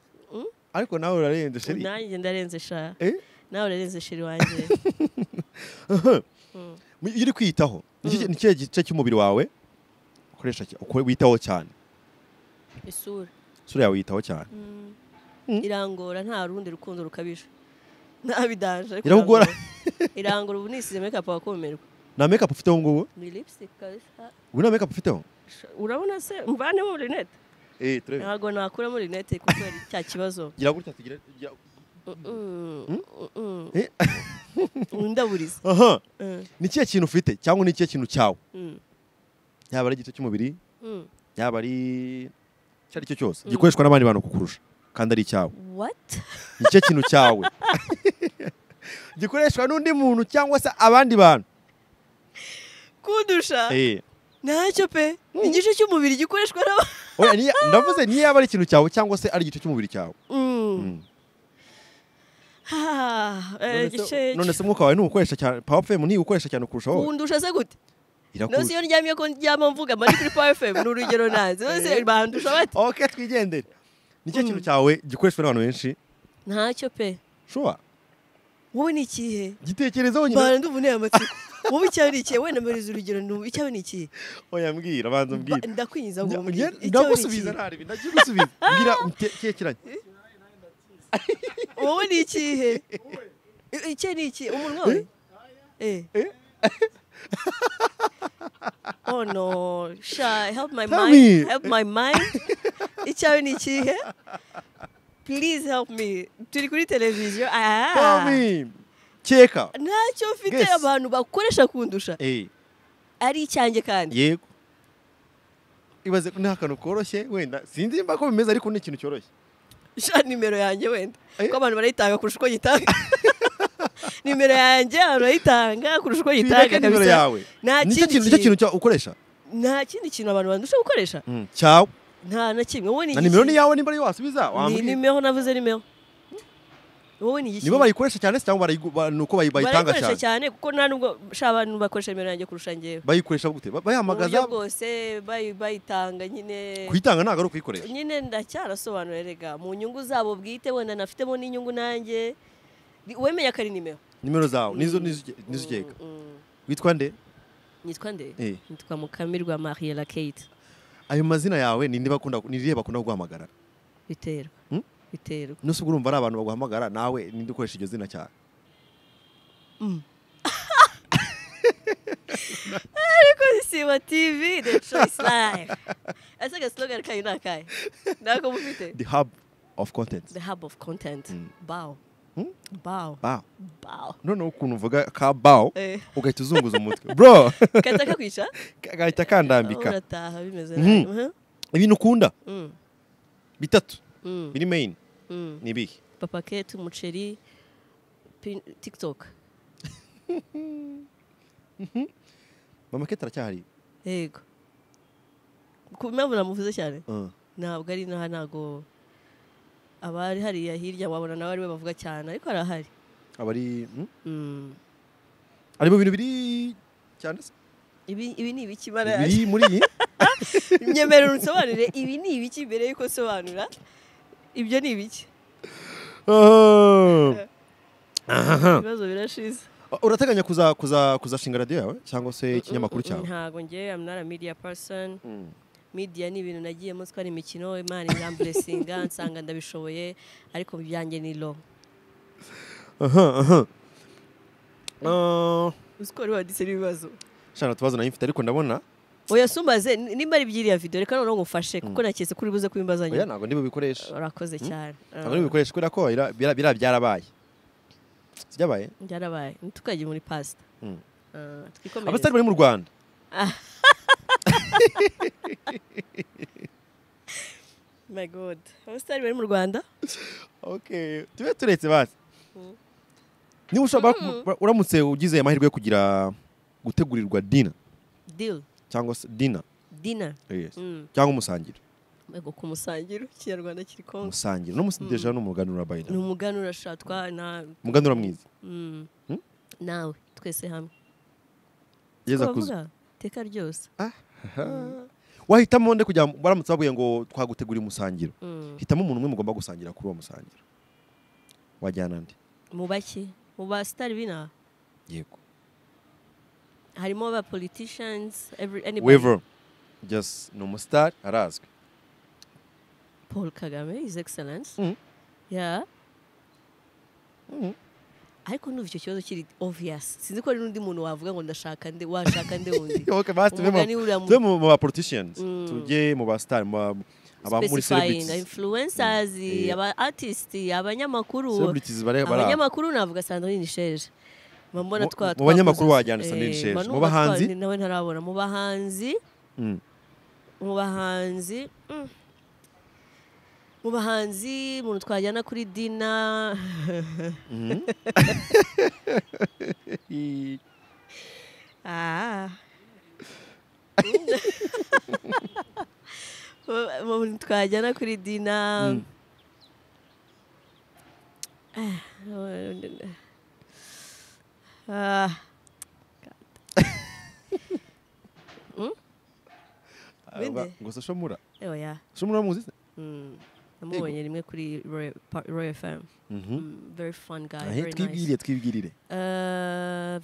B: ariko nawe urarenze sheri
A: nanjye ndarenze sha
B: Eh?
A: nawe urarenze sheri wanjye
B: Mu- iyo uri kwiyitaho ni iki- ni ikihe gice cy'umubiri wawe ukoresha cy- ukore- witaho cyane
A: isura
B: isura yawe yitaho cyane
A: irangora nta rundi rukundo rukabije ntabidanje ariko
B: Iragukora.
A: irangora. irangora ubu nisize mekapu wakumirwa
B: nta makeup ufiteho ubu ngubu
A: ni lipstick kabisa
B: ubu nta makeup ufiteho
A: Sha- urabona se mvanemo rinete
B: eh turebe
A: ntabwo nakuramo rinete kubera cya kibazo
B: gira gutya tugira gira-
A: Mm, mm,
B: Eh?
A: mm. ndaburiza
B: aha
A: Eh,
B: ni ikihe kintu ufite cyangwa ni ikihe kintu cyawe
A: mm,
B: yaba ari igice cy'umubiri
A: mm.
B: yaba ari icyo ari cyo cyose gikoreshwa n'abandi bantu kukurusha kandi ari icyawe
A: what
B: ni ikihe kintu cyawe gikoreshwa n'undi muntu cyangwa se abandi bantu
A: kundusha
B: eh
A: ntacyo pe igice cy'umubiri gikoreshwa n'aba
B: Oya, niyo- ndavuze niyo yaba ari ikintu cyawe cyangwa se ari igice cy'umubiri cyawe
A: Mm.
B: Mm.
A: Ah, eh,
B: None se-
A: igice
B: none se umwuka wawe ntuwukoresha cyane power fm ntiwukoresha cyane kurusha wowe
A: kundusha se gute nose
B: irakurusha
A: iyo ndyamye ko ndyama mvuga mari kuri power fm ni urugero nanze nose bandusha bati
B: okay twigendere ni cyo kintu cyawe gikoreshwa n'abantu benshi
A: ntacyo pe
B: shuwa
A: wowe ni ikihe
B: gitekerezeho nyine
A: bara ndumva unteye amatsiko wowe icyawe ni ikihe wenda mbariza urugero ndumva icyawe ni ikihe
B: oya mbwira abanza
A: Ba-
B: mbwira
A: ndakwinjiza ngo
B: Njya-
A: mbwire icyawe ni
B: ndagusubiza
A: ikihe
B: ntaribi ndakigusubiza mbwira utekeranye
A: wowe ni ikihe I- icye ni iki umunwa we eh oh no sha help my
B: Tell
A: mind
B: me.
A: help my mind icyawe ni ikihe please help me turi kuri televiziyo ah
B: Tommy keka
A: ntacyo mfite
B: Guess.
A: abantu bakoresha kundusha
B: eh
A: ari icyanjye kandi
B: yego ibaze ko nta kantu koroshye wenda sinzi nimba ko bimeze ariko ni ikintu cyoroshye
A: sha nimero yanjye wenda
B: Eh?
A: ko abantu barayitanga kurusha uko yitanga nimero yanjye abantu barayitanga kurusha uko yitanga
B: twibake nimero
A: kabisa
B: yawe
A: nta
B: nicyo
A: kindi
B: kintu nicyo kintu cyawe ukoresha
A: nta kindi kintu abantu bandusha gukoresha
B: Mm, cyawe
A: nta na kimwe wowe ni
B: na nimero
A: igiki?
B: ni yawe nimba ari wasubiza
A: ni
B: wambwira
A: nimero navuze nimero wowe ni
B: nibo
A: igiki
B: bayikoresha cyane se cyangwa barayigu- ba- ni uko bayi- bayitanga
A: barayikoresha
B: cyane
A: cyane kuko nta nubwo sha abantu bakoresha nimero yanjye kurusha njyewe
B: bayikoresha
A: mu
B: gute Ba-
A: buryo
B: bayahamagaza
A: bwose bayi- bayitanga nyine
B: kuyitanga ntabwo ari ukuyikoresha
A: nyine ndacyarasobanura rega mu nyungu zabo bwite wenda nafitemo n'inyungu nanjye Ni- wemenya ko ari nimero
B: nimero zawe nizo nizo uge- nizo ugega
A: Mm, mm.
B: witwa nde
A: nitwa nde
B: Eh.
A: nitwa mukamirwa mariela kate
B: ayo mazina yawe ni inde bakunda ni irihe bakunda guhamagara
A: biterwa
B: Hmm?
A: biterwa
B: nose ubwo urumva ari abantu baguhamagara nawe ninde ukoresha iryo zina cyane
A: siba tv the choice life ese agasilogani kayo ni akahe ntako mufite
B: the hub of content
A: the hub of content
B: Mm.
A: bawo
B: Hmm?
A: bawo
B: bawo
A: bawo
B: noneho ukuntu uvuga ka bawo
A: Eh.
B: ugahita uzunguza umutwe bro
A: kata kakwica
B: gahita kandambika
A: urataha bimeze
B: Mhm.
A: nabi. Mhm.
B: ibintu ukunda
A: Mm,
B: bitatu
A: mm,
B: biri main
A: mm.
B: ni ibihe
A: papaketi umuceri pin- tiktok
B: mama kete aracyahari
A: yego ku mpamvu namuvuze cyane
B: Uh,
A: ntabwo ari naha ntabwo abari hariya hirya wabona nawe ariwe bavuga cyane ariko arahari
B: aba ari hmm?
A: Mm.
B: ari mu bintu biri cyane se
A: ibi ibi ni ibiki mara
B: biri muri iyi
A: nyemerera unsobanurire ibi ni ibiki mbere yuko nsobanura ibyo ni ibiki
B: Ah. Aha.
A: ibibazo birashize
B: urateganya kuza kuza kuzashinga radiyo yawe cyangwa se ikinyamakuru
A: Mm, mm, mm,
B: cyawe
A: ntabwo ngewe am not a media person
B: Mm.
A: media ni ibintu nagiyemo twari imikino imana iramburesinga nsanga ndabishoboye ariko byanjye ni lo
B: aha aha Ah,
A: uziko wari wanditse n'ibibazo
B: shana tubazo nayo mfite ariko ndabona
A: oya sumbaze n- nimba ari iby'iriya video reka noneho ngufashe kuko naketse ko uri buze
B: oya
A: kubimbazanya
B: ntabwo ndi bubikoresha
A: urakoze cyane
B: ntabwo ndi bubikoresha kubera ko bira- bira- biriya byarabaye Si byabaye
A: byarabaye ntitukajye muri pasta
B: Mm.
A: Ah, twikomereze.
B: abasitari bari mu rwanda
A: my god abasitari bari mu rwanda
B: okay tube turetse basi
A: Mm.
B: niba ushobora uramutse ugize amahirwe yo kugira gutegurirwa dina
A: deal
B: cyangwa se dina
A: dinner
B: yes.
A: Mm.
B: cyangwa umusangiro
A: ego ku musangiro ikinyarwanda kiri kongo
B: umusangiro n'umusideja n'umuganura
A: ni
B: bayina
A: umuganura sha twa na
B: umuganura mwiza
A: mm.
B: Hmm?
A: nawe twese hamwe
B: yeza
A: Ko
B: kuza
A: bavuga, iteka ryose
B: wahitamo nde kujya baramutse babwiye ngo twagutegurira umusangiro
A: Mm.
B: hitamo umuntu umwe mugomba gusangira kuri uwo musangiro wajyana nde
A: mu baki mu basitari b'inaha
B: yego
A: harimo ba politicians every anybody
B: wever just ni umusitari arazwi
A: paul kagame his excellence
B: Mm.
A: yeah
B: Mm.
A: ariko ndumva icyo kibazo kiri obvious sinzi ko hari n'undi muntu wavuga ngo ndashaka nde washaka nde wundi
B: okay basi tuve
A: umugani
B: mu-
A: uriya mu-
B: tuve mu mu ba politicians
A: Mm.
B: tujye mu ba star mu ba- mu- aba muri
A: specifying
B: celebrities
A: influencers
B: Mm.
A: aba artist abanyamakuru
B: celebrities bare bara
A: abanyamakuru navuga Sandrine Sheje mbona
B: Mu-
A: twa
B: mu
A: twakoze-
B: banyamakuru wajyana Sandrine
A: Eh,
B: Sheje.
A: mba numva
B: Mu bahanzi?
A: twa- nawe ntarabona mu bahanzi
B: Mm.
A: mu bahanzi mm. mu bahanzi umuntu twajyana kuri dina
B: I-
A: Ah. Mu- mu- twajyana kuri dina
B: Mm.
A: Ah, ah, Bindi?
B: aba- ngo se shomura
A: oya
B: shomura muzi se
A: Mm. namubonye rimwe kuri royal Pa- Royal fm
B: Mhm.
A: Mm, very fun guy
B: Ahe,
A: very nice
B: twibwirire twibwirire
A: Uh,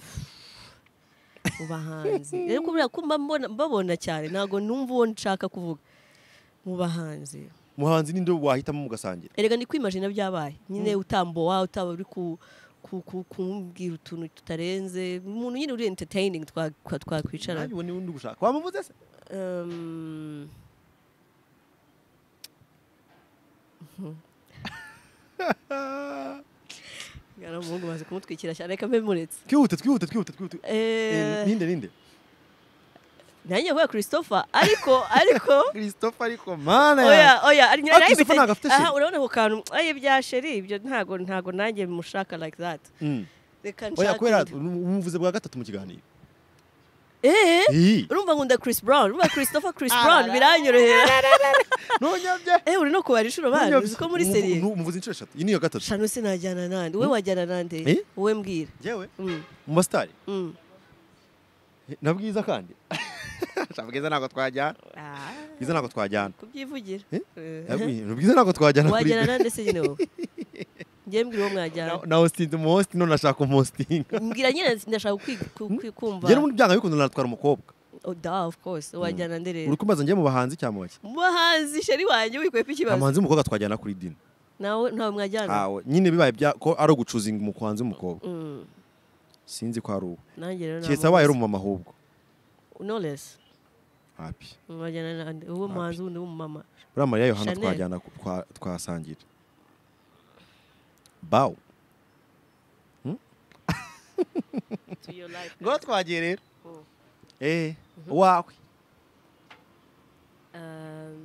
A: mu bahanzi rero kubera ko mba mbona- mbabona cyane ntabwo numva uwo nshaka kuvuga mu bahanzi
B: muhanzi ninde wahitamo mugasangira
A: erega ni kwimajina byabaye nyine utambowa utaba uri ku- ku- ku- kumbwira utuntu tutarenze umuntu nyine uri entertaining twa- twa- twakwicara
B: ntabwo niwe ndi gushaka wamuvuze se
A: Um, ngana umuhungu maze kumutwikira cyane reka mbe muretse
B: twihute twihute twihute twihute Eh,
A: Eh,
B: ninde ninde
A: nanjye vuga christopher ariko ariko
B: christophe ariko mana
A: oya oya ari
B: Ah, Christopher ntabwo afite
A: aha
B: sheri.
A: urabona ako kantu aye bya sheri ibyo ntago ntago nanjye mushaka like that
B: Mm.
A: reka
B: oya
A: nshake
B: kubera
A: undi.
B: umuvuze bwa gatatu mu kiganiro
A: eh
B: Ih,
A: urumva nkunda Chris Brown urumva Christopher Chris Brown biranyorohera
B: ntunyabye
A: eh uri no kubara inshuro bana uzi ko muri
B: Umuvu-
A: serie
B: nu- umuvuze inshuro eshatu iyi ni iya gatatu
A: shano sinajyana nande we wajyana nande
B: Eh?
A: wowe mbwira
B: yewe
A: Mm,
B: mu basitari
A: mm.
B: na bwiza kandi bwiza ntabwo twajyana
A: Ah,
B: bwiza ntabwo twajyana
A: kubyivugira
B: Eh?
A: Eh.
B: Eh, bwiza ntabwo twajyana kuri
A: wajyana nande se nyine wowe ngiye mbwira uwo mwajyana
B: na hostinze mu hosti none ashaka umuhostinga
A: mbwira nyine ndashaka kwi- ku- kwi- kumva
B: yewe n'ubundi byanga bikunda natwara umukobwa
A: oh, da of course wajyana nderera
B: uri kumaza njye mu bahanzi cyangwa mu bake
A: mu bahanzi sheri wanjye wikwepa
B: nta
A: ikibazo
B: muhanzi w'umukobwa twajyana kuri dini
A: nawe ntawe mwajyana
B: aho nyine bibaye bya ko ari ugucuzinga umuhanzi w'umukobwa
A: Mm,
B: sinzi ko ari uwo
A: nanjye rero
B: keretse abaye ari
A: namuzi.
B: umumama ahubwo
A: no less
B: hapi
A: mwajyana nande uwo muhanzi wundi w'umumama
B: uriya mariya yohana
A: Chanel.
B: twajyana ku- twa- twasangira bawu
A: to your life
B: ngo twagiye rero
A: Mm.
B: eh wawe
A: Um,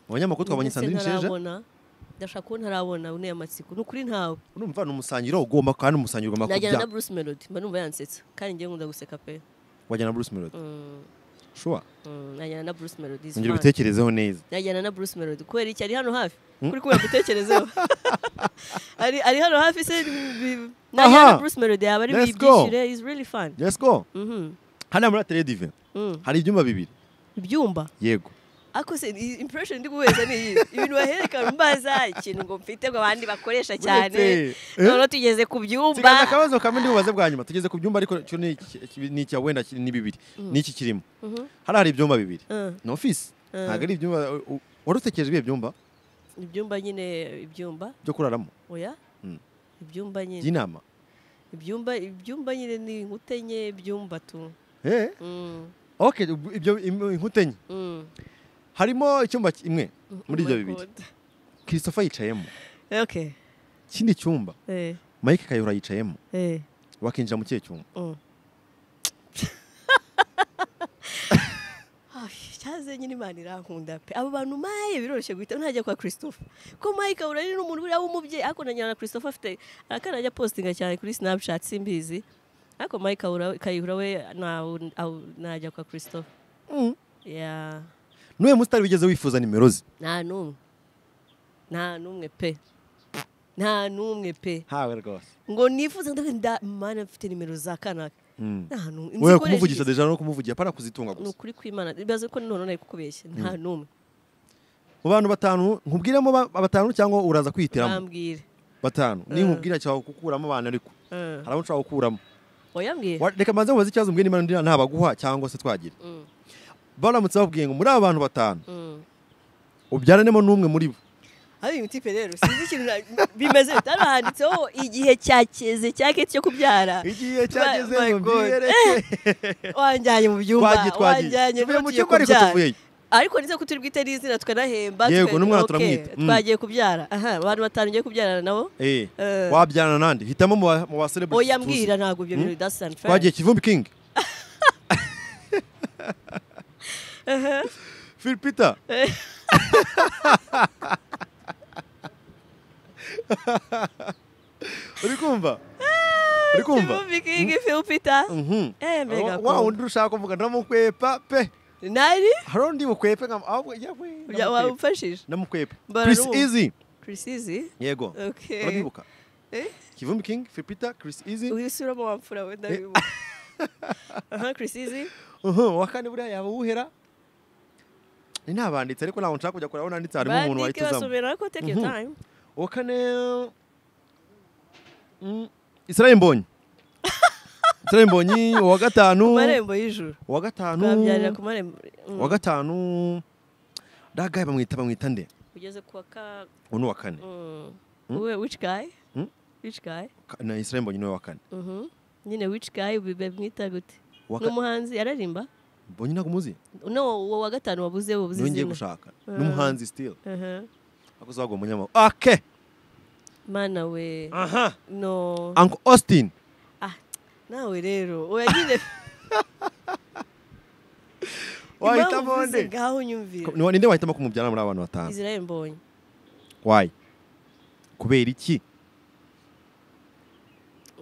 B: abanyamakuru twabonye
A: ndetse
B: sandrine sheja
A: ntarabona ndashaka kuba ntarabona uneye amatsiko ni ukuri ntawe
B: urumva ni umusangiro ugomba kandi umusangiro ugomba
A: najyana na
B: kujya
A: bruce melody mba numva yansetsa kandi njyewe nkunda guseka pe
B: wajyana na bruce melody
A: Mm,
B: shuwa
A: mm, najyana na bruce melody is
B: ngira
A: fun.
B: ubitekerezeho neza
A: najyana na bruce melody kubera iki ari hano hafi kuri kubera gutekerezeho ari ari hano hafi se bi- najyana na
B: Aha.
A: bruce melody yaba ari
B: Let's go.
A: bibyishyure is really fun
B: let's go
A: Mhm,
B: hano muri atelier divin
A: mm.
B: hari ibyumba bibiri
A: ibyumba
B: yego
A: ariko se iyi impression ndi guheza ni iyi ibintu baherekana mbaza ikintu ngo mfite ngo abandi bakoresha cyane
B: Uretse, eh?
A: none tugeze ku
B: kiganza
A: byumba
B: akabazo kamwe ndibubaze bwa nyuma tugeze ku byumba ariko cyo ni iki- iki- ni icya wenda ki- ni bibiri ni iki kirimo
A: Mhm.
B: hano hari ibyumba bibiri
A: Mm.
B: ni ofisi
A: Mm.
B: ntabwo ari ibyumba u- u- wari utekereje ibihe byumba
A: ibyumba nyine ibyumba
B: byo kuraramo
A: oya
B: Mm.
A: ibyumba nyine
B: by'inama
A: ibyumba ibyumba nyine ni inkuta enye ibyumba tu
B: Eh,
A: Mm,
B: okay ubu- ibyo im- inkuta enye
A: mm.
B: harimo icyumba imwe muri
A: Oh
B: ibyo
A: my
B: bibiri
A: God.
B: christopher yicayemo
A: okay
B: ikindi cyumba
A: eh
B: mike kayihura yicayemo
A: eh
B: wakinjira mu kihe cyumba
A: mm. Ay, cyaze nyine imana irankunda pe abo bantu maye biroroshye guhita ntajya kwa christophe ko mike ahura ari n'umuntu buriya w'umubyeyi ariko na nyina na christophe afite arakanajya postinga cyane kuri snapchat simbizi ariko mike ahura- kayihura we ntawe- aw- ntajya kwa christophe yeah.
B: n'uyu musitari wigeze wifuza nimero ze
A: nta n'umwe nta n'umwe pe nta n'umwe pe
B: hawe rwose
A: ngo nifuza ndavuga nda mana mfite nimero za kanaka nta n'umwe Inzi
B: we
A: ikoresha
B: kumuvugisha
A: iki?
B: deja no kumuvugira pana kuzitunga
A: ni
B: gusa
A: ukuri kw'imana bibaze ko none nari kukubeshya nta n'umwe
B: mu bantu batanu nkubwiremo ba- batanu cyangwa uraza kwihitiramo
A: bambwire
B: batanu ni nkubwira cyangwa gukuramo abantu ariko
A: Eh,
B: hari abo nshobora gukuramo
A: wayambwiye
B: Wa- reka mbanze mubaze ikibazo mbwira niba ndi ntabaguha cyangwa se twagira
A: Mm.
B: baramutse babwiye ngo muri aba bantu batanu
A: Mm.
B: ubyaranemo n'umwe muri bo
A: ari imiti pe rero sinzi ikintu na- bimeze bite hano handitseho igihe cyakeze cyake cyo kubyara
B: igihe
A: cyageze My- my ngo God.
B: mbwireke
A: wanjyanye mu byumba
B: twagiye
A: wanjyanjye
B: twagiye tuvuye mu
A: n'ugiye
B: kigo ariko
A: kubyara.
B: tuvuyeyo
A: ariko nizo ko turi bwite n'izina tukanahemba
B: Yego,
A: tukagira,
B: n'umwana
A: "Okay,
B: turamwita." Mm.
A: twagiye kubyara aha abantu batanu ngiye kubyarana nabo
B: Eh,
A: Eh.
B: wabyarana nande hitamo mu ba- mu ba celebrity
A: oya
B: tuzi.
A: mbwira ntabwo ibyo bintu that's unfair
B: twagiye kivumbi king phil peter uri kumva uri kumva
A: Kivumbi King, Phil Peter.
B: Mhm.
A: Eh, mbega
B: Wa- wa
A: ko.
B: wundi ushaka kuvuga ndamukwepa pe
A: nari
B: hari undi bukwepe nka ahubwo yawe
A: Bya-
B: ndamukwepa.
A: wamfashije
B: ndamukwepa
A: Mbara
B: chris
A: n'ubu-
B: easy
A: Chris Easy
B: yego
A: Okay.
B: urabibuka
A: Eh?
B: kivumbi king phil peter chris easy
A: uyu si uramo wamfura we ndabibuka aha Chris Easy
B: Uhum, wa kane buriya yaba uwuhera ni ntabanditse ariko ntabwo nshaka kujya kureba aho nanditse harimo umuntu
A: bandike
B: wahita uzamu
A: basomera ariko take your
B: Mhm.
A: time
B: uwa kane mm, israel mbonyi israel mbonyi uwa gatanu
A: ku marembo y'ijuru
B: uwa gatanu
A: babyarira ku marembo mm,
B: uwa gatanu da guy bamwita bamwita nde
A: ugeze ku wa ka
B: uwo ni uwa kane
A: mm, we which guy
B: Mm.
A: which guy
B: Ka- na israel mbonyi ni uwa kane
A: Mhm. nyine which guy bibe mwita gute
B: Uwa
A: ni
B: ka-
A: umuhanzi yararirimba
B: mbonyi ntabwo umuzi
A: no uwo wa gatanu wabuze wabuze
B: niwe ngiye
A: izina
B: gushaka n'umuhanzi still
A: Aha.
B: akoze wagwa umunyamakuru ake
A: mana we
B: aha
A: no
B: uncle austin
A: ah nawe rero oya nyine impamvu
B: wahitamo
A: uvuze
B: nde
A: ngaho nyumvira
B: Ni wa- ninde wahitamo kumubyara muri aba bantu batanu
A: Israel Mbonyi
B: wayi kubera iki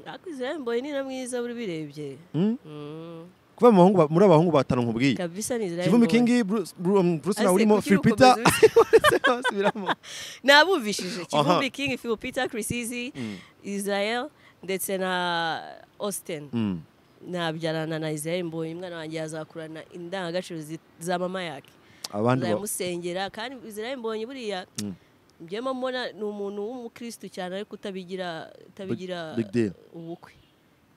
A: ariko Israel Mbonyi ni na mwiza uri birebye
B: Hmm?
A: Mm.
B: kuba mu bahungu ba- muri abahungu batanu nkubwiye
A: kabisa ni Israel
B: kivumbi
A: Mbonyi.
B: kingi Bruce- Bru- um, bruce
A: Ase,
B: nawe urimo
A: kuki
B: phil peter
A: ukomeza
B: Subiramo.
A: nabumvishije kivumbi
B: Aha.
A: king phil peter chris easy israel ndetse na austin
B: Mm.
A: nabyarana na israel mbonye umwana wanjye yazakurana indangagaciro zi- za mama yake
B: abandi ba-
A: nzayamusengera kandi israel mbonye buriya
B: Mm.
A: njyemo mbona ni umuntu w'umukristu cyane ariko utabigira utabigira
B: big deal.
A: ubukwe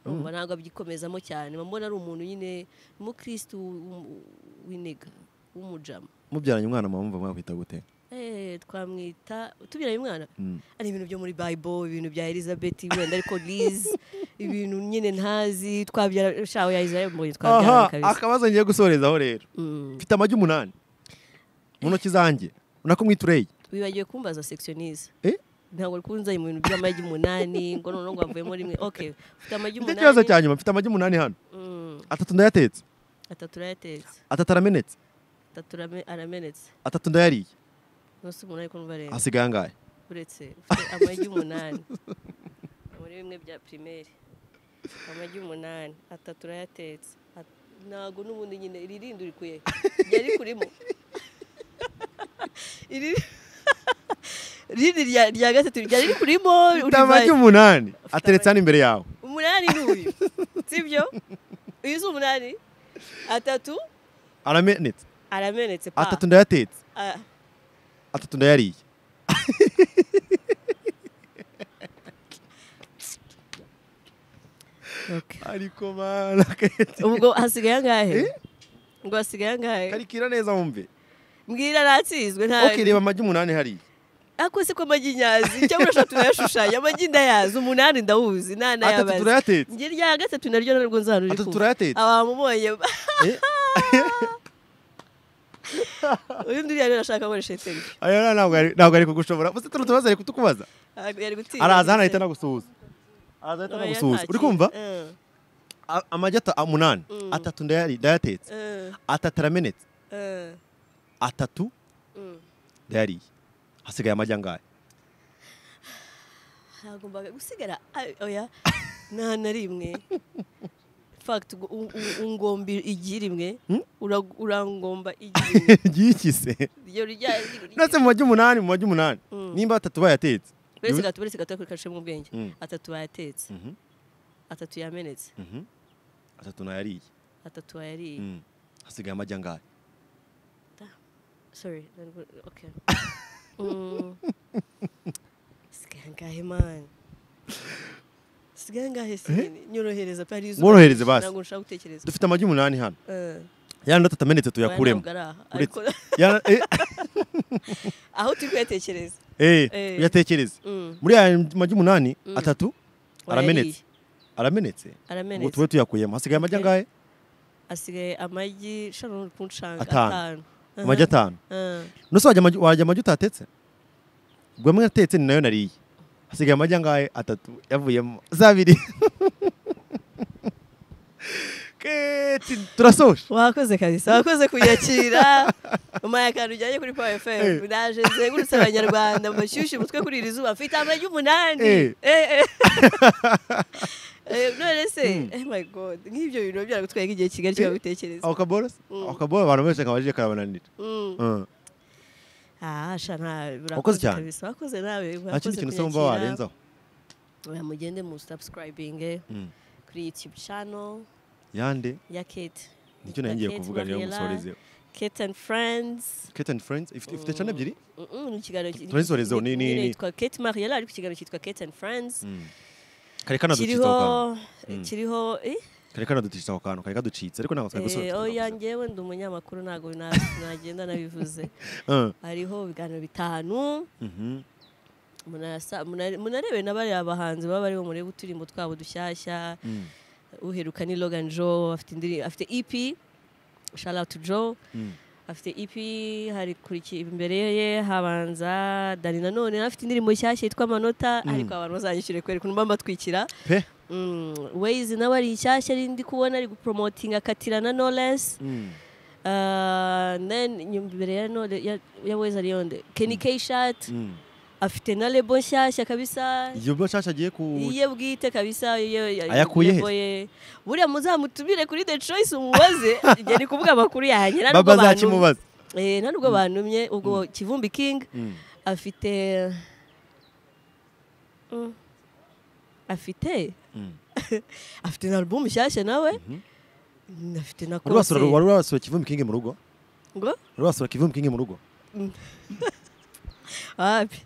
A: umva ntabwo abyikomezamo cyane mbona ari umuntu nyine umukirisitu w'umu- w'inega w'umujama
B: mubyaranye umwana mama mumva mwakwita gute
A: Eh, twamwita tubiranye umwana
B: Mm.
A: ari ibintu byo muri bible ibintu bya elizabeth wenda ariko liz ibintu nyine ntazi twabyara shaho ya isaya mbonye twabyarana
B: aha
A: kabisa
B: akabazo ngiye gusorezaho rero
A: Mm.
B: mfite amagi umunani mu ntoki zanjye nako mwitureyi
A: wibagiwe kumbaza sectionize
B: Eh?
A: ntabwo rikunze mu bintu by'amagi umunani ngo noneho ngo havuyemo rimwe ok ufite amagi
B: mfite ikibazo
A: umunani
B: cya nyuma mfite amagi umunani hano
A: Mm,
B: atatu ndayatetse
A: atatu arayatetse
B: atatu aramenetse
A: atatu arame- aramenetse
B: atatu ndayariye
A: nose umunani ko numva arenga
B: hasigaye angahe
A: uretse ufite amagi umunani muri bimwe bya pirimeri amagi umunani atatu urayatetse At- ntabwo n'ubundi nyine iririndi uri kuye ryari kurimo Iri- rindi rya- rya gatatu ryari riri kurimo
B: mfite amagi
A: urivaye
B: umunani
A: Ufite
B: ateretse hano imbere yawe
A: umunani ni uyu sibyo uyu si umunani atatu
B: aramenetse
A: aramenetse pa
B: atatu ndayatetse
A: Ah,
B: atatu ndayariye
A: okay.
B: ariko mana kete
A: ubwo hasigaye angahe ubwo hasigaye angahe
B: karikira neza wumve
A: mbwira natsinzwe nta
B: ok reba amagi umunani hariya
A: ako si ko amagi nyazi cyangwa urashaka tunayashushanya amagi ndayazi umunani ndawuzi nta
B: atatu
A: nayabazi
B: turayatetse
A: njye rya gatatu naryo narwo nzahano riri
B: Atatu
A: kuva.
B: turayatetse.
A: abamubonye
B: Eh?
A: uyu ndi rero arashaka akoresha telefone
B: aya rero ntabwo ari- ntabwo ari kugushobora uzi turi tubaza ari kutukubaza
A: ari gutinya
B: araza hano
A: ndetse-
B: ahita anagusuhuza araza ahita
A: Oya,
B: anagusuhuza
A: nta
B: uri kumva
A: kintu. Eh,
B: A- amagi ata- umunani atatu ndayari- ndayatetse
A: eh,
B: atatu aramenetse
A: eh,
B: atatu
A: mm.
B: ndayariye hasigaye amagi angahe
A: hagombaga gusigara a- oya nta na rimwe fact ngo- u- u- ungomba igi rimwe Ura- urangomba igi rimwe
B: ryikise
A: ryo rya
B: ndetse mu magi umunani mu magi umunani nimba atatu bayatetse
A: uretse
B: Yu-
A: gato uretse gato kurikashemo ubwenge
B: Mm.
A: atatu bayatetse
B: Mhm.
A: atatu yamenetse
B: Mhm. atatu ntayariye
A: atatu wayariye
B: Mm. hasigaye amagi angahe
A: sorry ntabwo- okay Mm. sigaye angahe man sigaye angahe sigene nyorohereza pe hari izuba ryinshi,
B: Mworohereze basi.
A: ntabwo nshaka gutekereza
B: dufite amagi umunani hano
A: Eh,
B: yandi atatu amenetse
A: oya,
B: tuyakuremo
A: ntabwo ari aha.
B: uretse
A: Ariko-
B: Ya- eh,
A: aho turi kuyatekereza
B: eh,
A: Eh.
B: uyatekereze
A: Mm.
B: muri aya magi umunani atatu aramenetse
A: Wayariye.
B: aramenetse ngo
A: aramenetse
B: tube tuyakuyemo hasigaye amagi
A: Okay.
B: angahe
A: asigaye amagi shano uri kunshanga
B: Atanu.
A: atanu
B: amagi atanu
A: Eh,
B: nose wajya amagi- wajya amagi utatetse ubwo amwe atetse ni nayo nariye hasigaye amagi angahe atatu yavuyemo zabiri keti turasoje
A: wakoze kabisa wakoze kuyakira umaye akantu ujyanye kuri power fm
B: Eh.
A: naje nzengurutse abanyarwanda mbashyushye umutwe kuri iri zuba mfite amagi umunani
B: Eh.
A: Eh, eh. Eh, none se eh my god nk'ibyo bintu biba byaragutwaye nk'igihe kigali
B: Eh.
A: kibabitekereza
B: ako kaborosi
A: Mm.
B: ako kaboro abantu benshi kabajije karabananira Mm.
A: ahasha ntawe
B: Wakoze cyane.
A: kabisa wakoze nawe
B: nta kindi
A: wakoze
B: kintu usaba warenzaho
A: oya mugende mu subscribing
B: Mm.
A: kuri youtube channel
B: yande
A: ya kate
B: nicyo nari ngiye
A: Kate
B: kuvuga rero
A: Mariela,
B: musorezeho
A: kate and friends
B: kate and friends ifite ifite channel ebyiri
A: Mm, mm, ni ikiganiro ki-
B: Turazisorezeho,
A: ni-
B: ni- ni-
A: nyine
B: ni-
A: yitwa Kate Mariella ariko ikiganiro cyitwa Kate and Friends
B: kare kanaducitse ako kantu
A: kiriho kiriho eh,
B: kare kanaducitse ako kantu kare kaducitse ariko ntabwo twari gusoza
A: eh,
B: twari
A: oya
B: kugasoza.
A: njyewe ndi umunyamakuru ntabwo na- nagenda nabivuze
B: Mm.
A: hariho ibiganiro bitanu
B: Mhm.
A: munasa- muna- munarebere na bariya bahanzi baba bariho murebe uturimbo twabo dushyashya
B: Mm.
A: uheruka ni Logan Joe afite indiri- afite EP shout out to Joe
B: Mm.
A: afite EP hari kuriki imbere ye habanza Dani nanone afite indirimbo nshyashya yitwa amanota ariko abantu bazanyishyure kubera ukuntu mba mbatwikira
B: pe
A: Mm, Waze nawe ari nshyashya ari ndi kubona ari gupromotinga akatira na Knowless
B: Mm.
A: Uh, then nyuma imbere ya Knowless- ya- ya Waze ari yonde Kenny K Shat
B: Mm.
A: afite na lebo nshyashya kabisa
B: iyo bashasha agiye ku
A: iye bwite kabisa iyo
B: Ayakuye he?
A: he buriya muzamutumire kuri The Choice umubaze njye ni kuvuga amakuru yanjye nta nubwo
B: baba
A: bantumye
B: zakimubaza
A: Eh, nta nubwo bantumye ubwo Kivumbi King
B: Mm.
A: afite Mm. afite
B: Mm.
A: afite na album nshyashya nawe afite na
B: wari wasura
A: concert.
B: wari wasura kivumbi kingi mu rugo
A: ngo
B: wari wasura kivumbi kingi mu rugo
A: wapi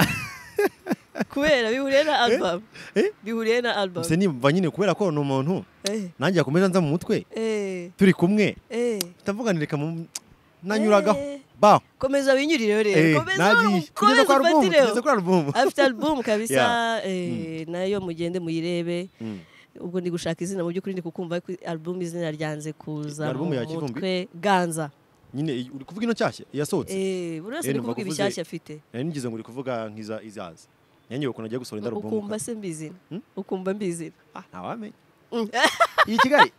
A: kubera bihuriye na album
B: Eh?
A: bihuriye na album
B: gusa nimba nyine kubera ko ni umuntu
A: eh
B: nanjye yakomeje anza mu mutwe
A: eh
B: turi kumwe
A: eh
B: ndavuga ni reka mu- nanyuragaho
A: Eh.
B: ba
A: komeza winyurire rero komeza
B: nagiye
A: komeza
B: kugeza kwa alubumu
A: ufatireho
B: kugeza kwa alubumu
A: afite album kabisa eh, nayo mugende muyirebe ubwo ndi gushaka izina mu by'ukuri ndi kukumva ko album izina ryanze kuza
B: Album
A: mu
B: ya Kivumbi?
A: mutwe ganza
B: nyine iyi- uri kuvuga ino nshyashya yasohotse
A: Eh, buri wese
B: Eh,
A: ari
B: numva
A: kuvuga
B: kuvuze-
A: ibishyashya afite
B: nari nigize ngo uri kuvuga nk'iza izaza nanjye ukuntu agiye gusohora indi alubumu
A: ukumva se mbizina
B: Hmm?
A: ukumva mbizina
B: Ah, ntawamenya
A: Mm.
B: iyi kigali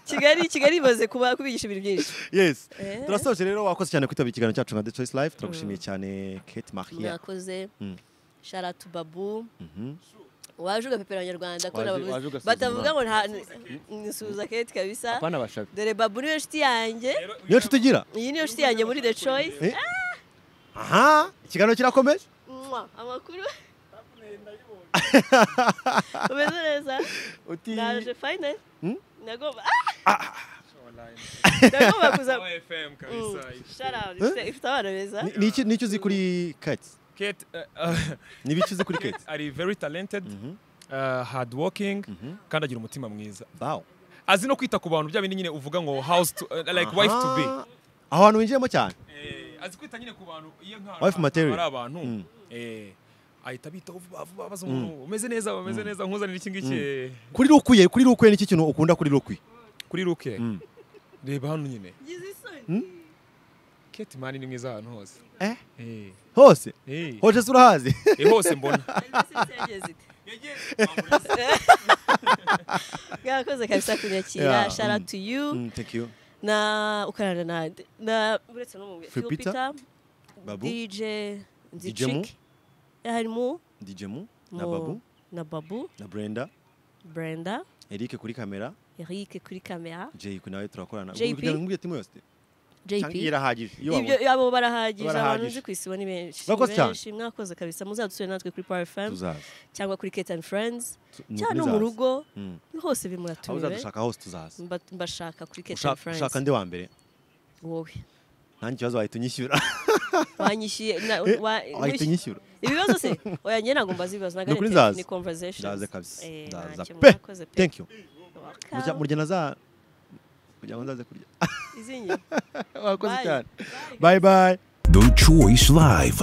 A: kigali kigali imaze kuba kubigisha ibintu byinshi
B: yes
A: Eh.
B: turasoje rero wakoze cyane kwitabira ikiganiro cyacu nka The Choice Life turagushimiye cyane Kate Maria
A: mwakoze
B: Mm.
A: sharatu babu
B: Mhm.
A: waje ugapepera abanyarwanda ko
D: Waje-
A: nabavuze-
D: waje ugasuzuma.
A: batavuga ngo nta nsuhuza keti kabisa
D: Hapana bashabi.
A: dore babu niyo nshuti yanjye
B: niyo nshuti ugira
A: iyi niyo nshuti yanjye muri the choice
B: Eh? aha ikiganiro kirakomeje
A: Mwah, amakuru umeze neza
B: uti
A: naje fayinali
B: Hmm?
A: nagomba nagomba kuza
E: FM kabisa.
A: sharatu ifite- ifite abana beza
B: Ni- ni iki- ni icyo uzi kuri Kate
E: Kate, uh, uh,
B: ni ibiki uzi kuri
E: Kate
B: Kate
E: ari very talented,
B: Mhm.
E: uh, hard working, kandi agira umutima mwiza.
B: bawo
E: Azi no kwita ku bantu bya bindi nyine uvuga ngo house to, uh, like wife to be.
B: Aha. aho hantu winjiyemo cyane
E: Eh, azi kwita nyine ku bantu iyo nka
B: Wife material.
E: ari abantu.
B: Mm.
E: Eh, ahita abitaho vuba vuba abaza umuntu umeze neza umeze neza nkuzanira iki ngiki eh,
B: kuri rukuye kuri rukuye ni iki kintu ukunda kuri rukuye
E: kuri ruke.
B: Mm.
E: Reba hano nyine.
A: ngize isoni
E: Kate mani ni mwiza ahantu hose.
B: Eh?
E: Eh.
B: hose
E: Eh.
B: hoje se urahazi
E: Eh, hose mbona.
A: bwakoze kabisa kunyakira
B: Yeah.
A: shara tu yu
B: Mm, thank you
A: na ukarana nande na uretse no mu
B: Phil Peter,
A: Phil
B: Babu,
A: dj
B: DJ Mu,
A: nzichik harimo
B: DJ Mu na
A: Mu,
B: Babu
A: na babu
B: na Brenda
A: brenda
B: Eric kuri kamera
A: eric kuri kamera
B: JP nawe turakorana
A: JP?
B: kugira ngo timu yose cyangwa
A: jp
B: irahagije iyo
A: ibyo
B: wabonye
A: abo barahagije abantu
B: Barahagije.
A: nzi ku isi bo ni benshi
B: Mwakoze
A: Ni
B: cyane.
A: benshi, mwakoze kabisa muzadusure natwe kuri power fm
B: tuzaza
A: cyangwa kuri kate and friends
B: Tu- ni
A: cyangwa
B: ukuri
A: no mu
B: zaza.
A: rugo
B: Mm.
A: hose
B: aho
A: bimuratumiwe
B: uzadushaka hose tuzaza
A: Mba- mbashaka kuri kate and
B: Ushaka- ushaka
A: friends
B: ndi wa mbere
A: wowe
B: nta kibazo wahita unyishyura
A: wanyishyuye na-
B: Eh,
A: wa-
B: wahita
A: wishy-
B: unyishyura
A: ibibazo se oya njye ntabwo mbaza ibibazo
B: Ni ukuri
A: nagarete
B: nzaza.
A: ni
B: ndaza
A: conversation
B: kabisa
A: Eh,
B: ndaza
A: ntacyo,
B: pe
A: murakoze pe.
B: thank you Murya- murya na za kugira ngo ndaze kurya
A: izinye
B: wakoze
A: Bye.
B: cyane bye bye
C: The Choice Live.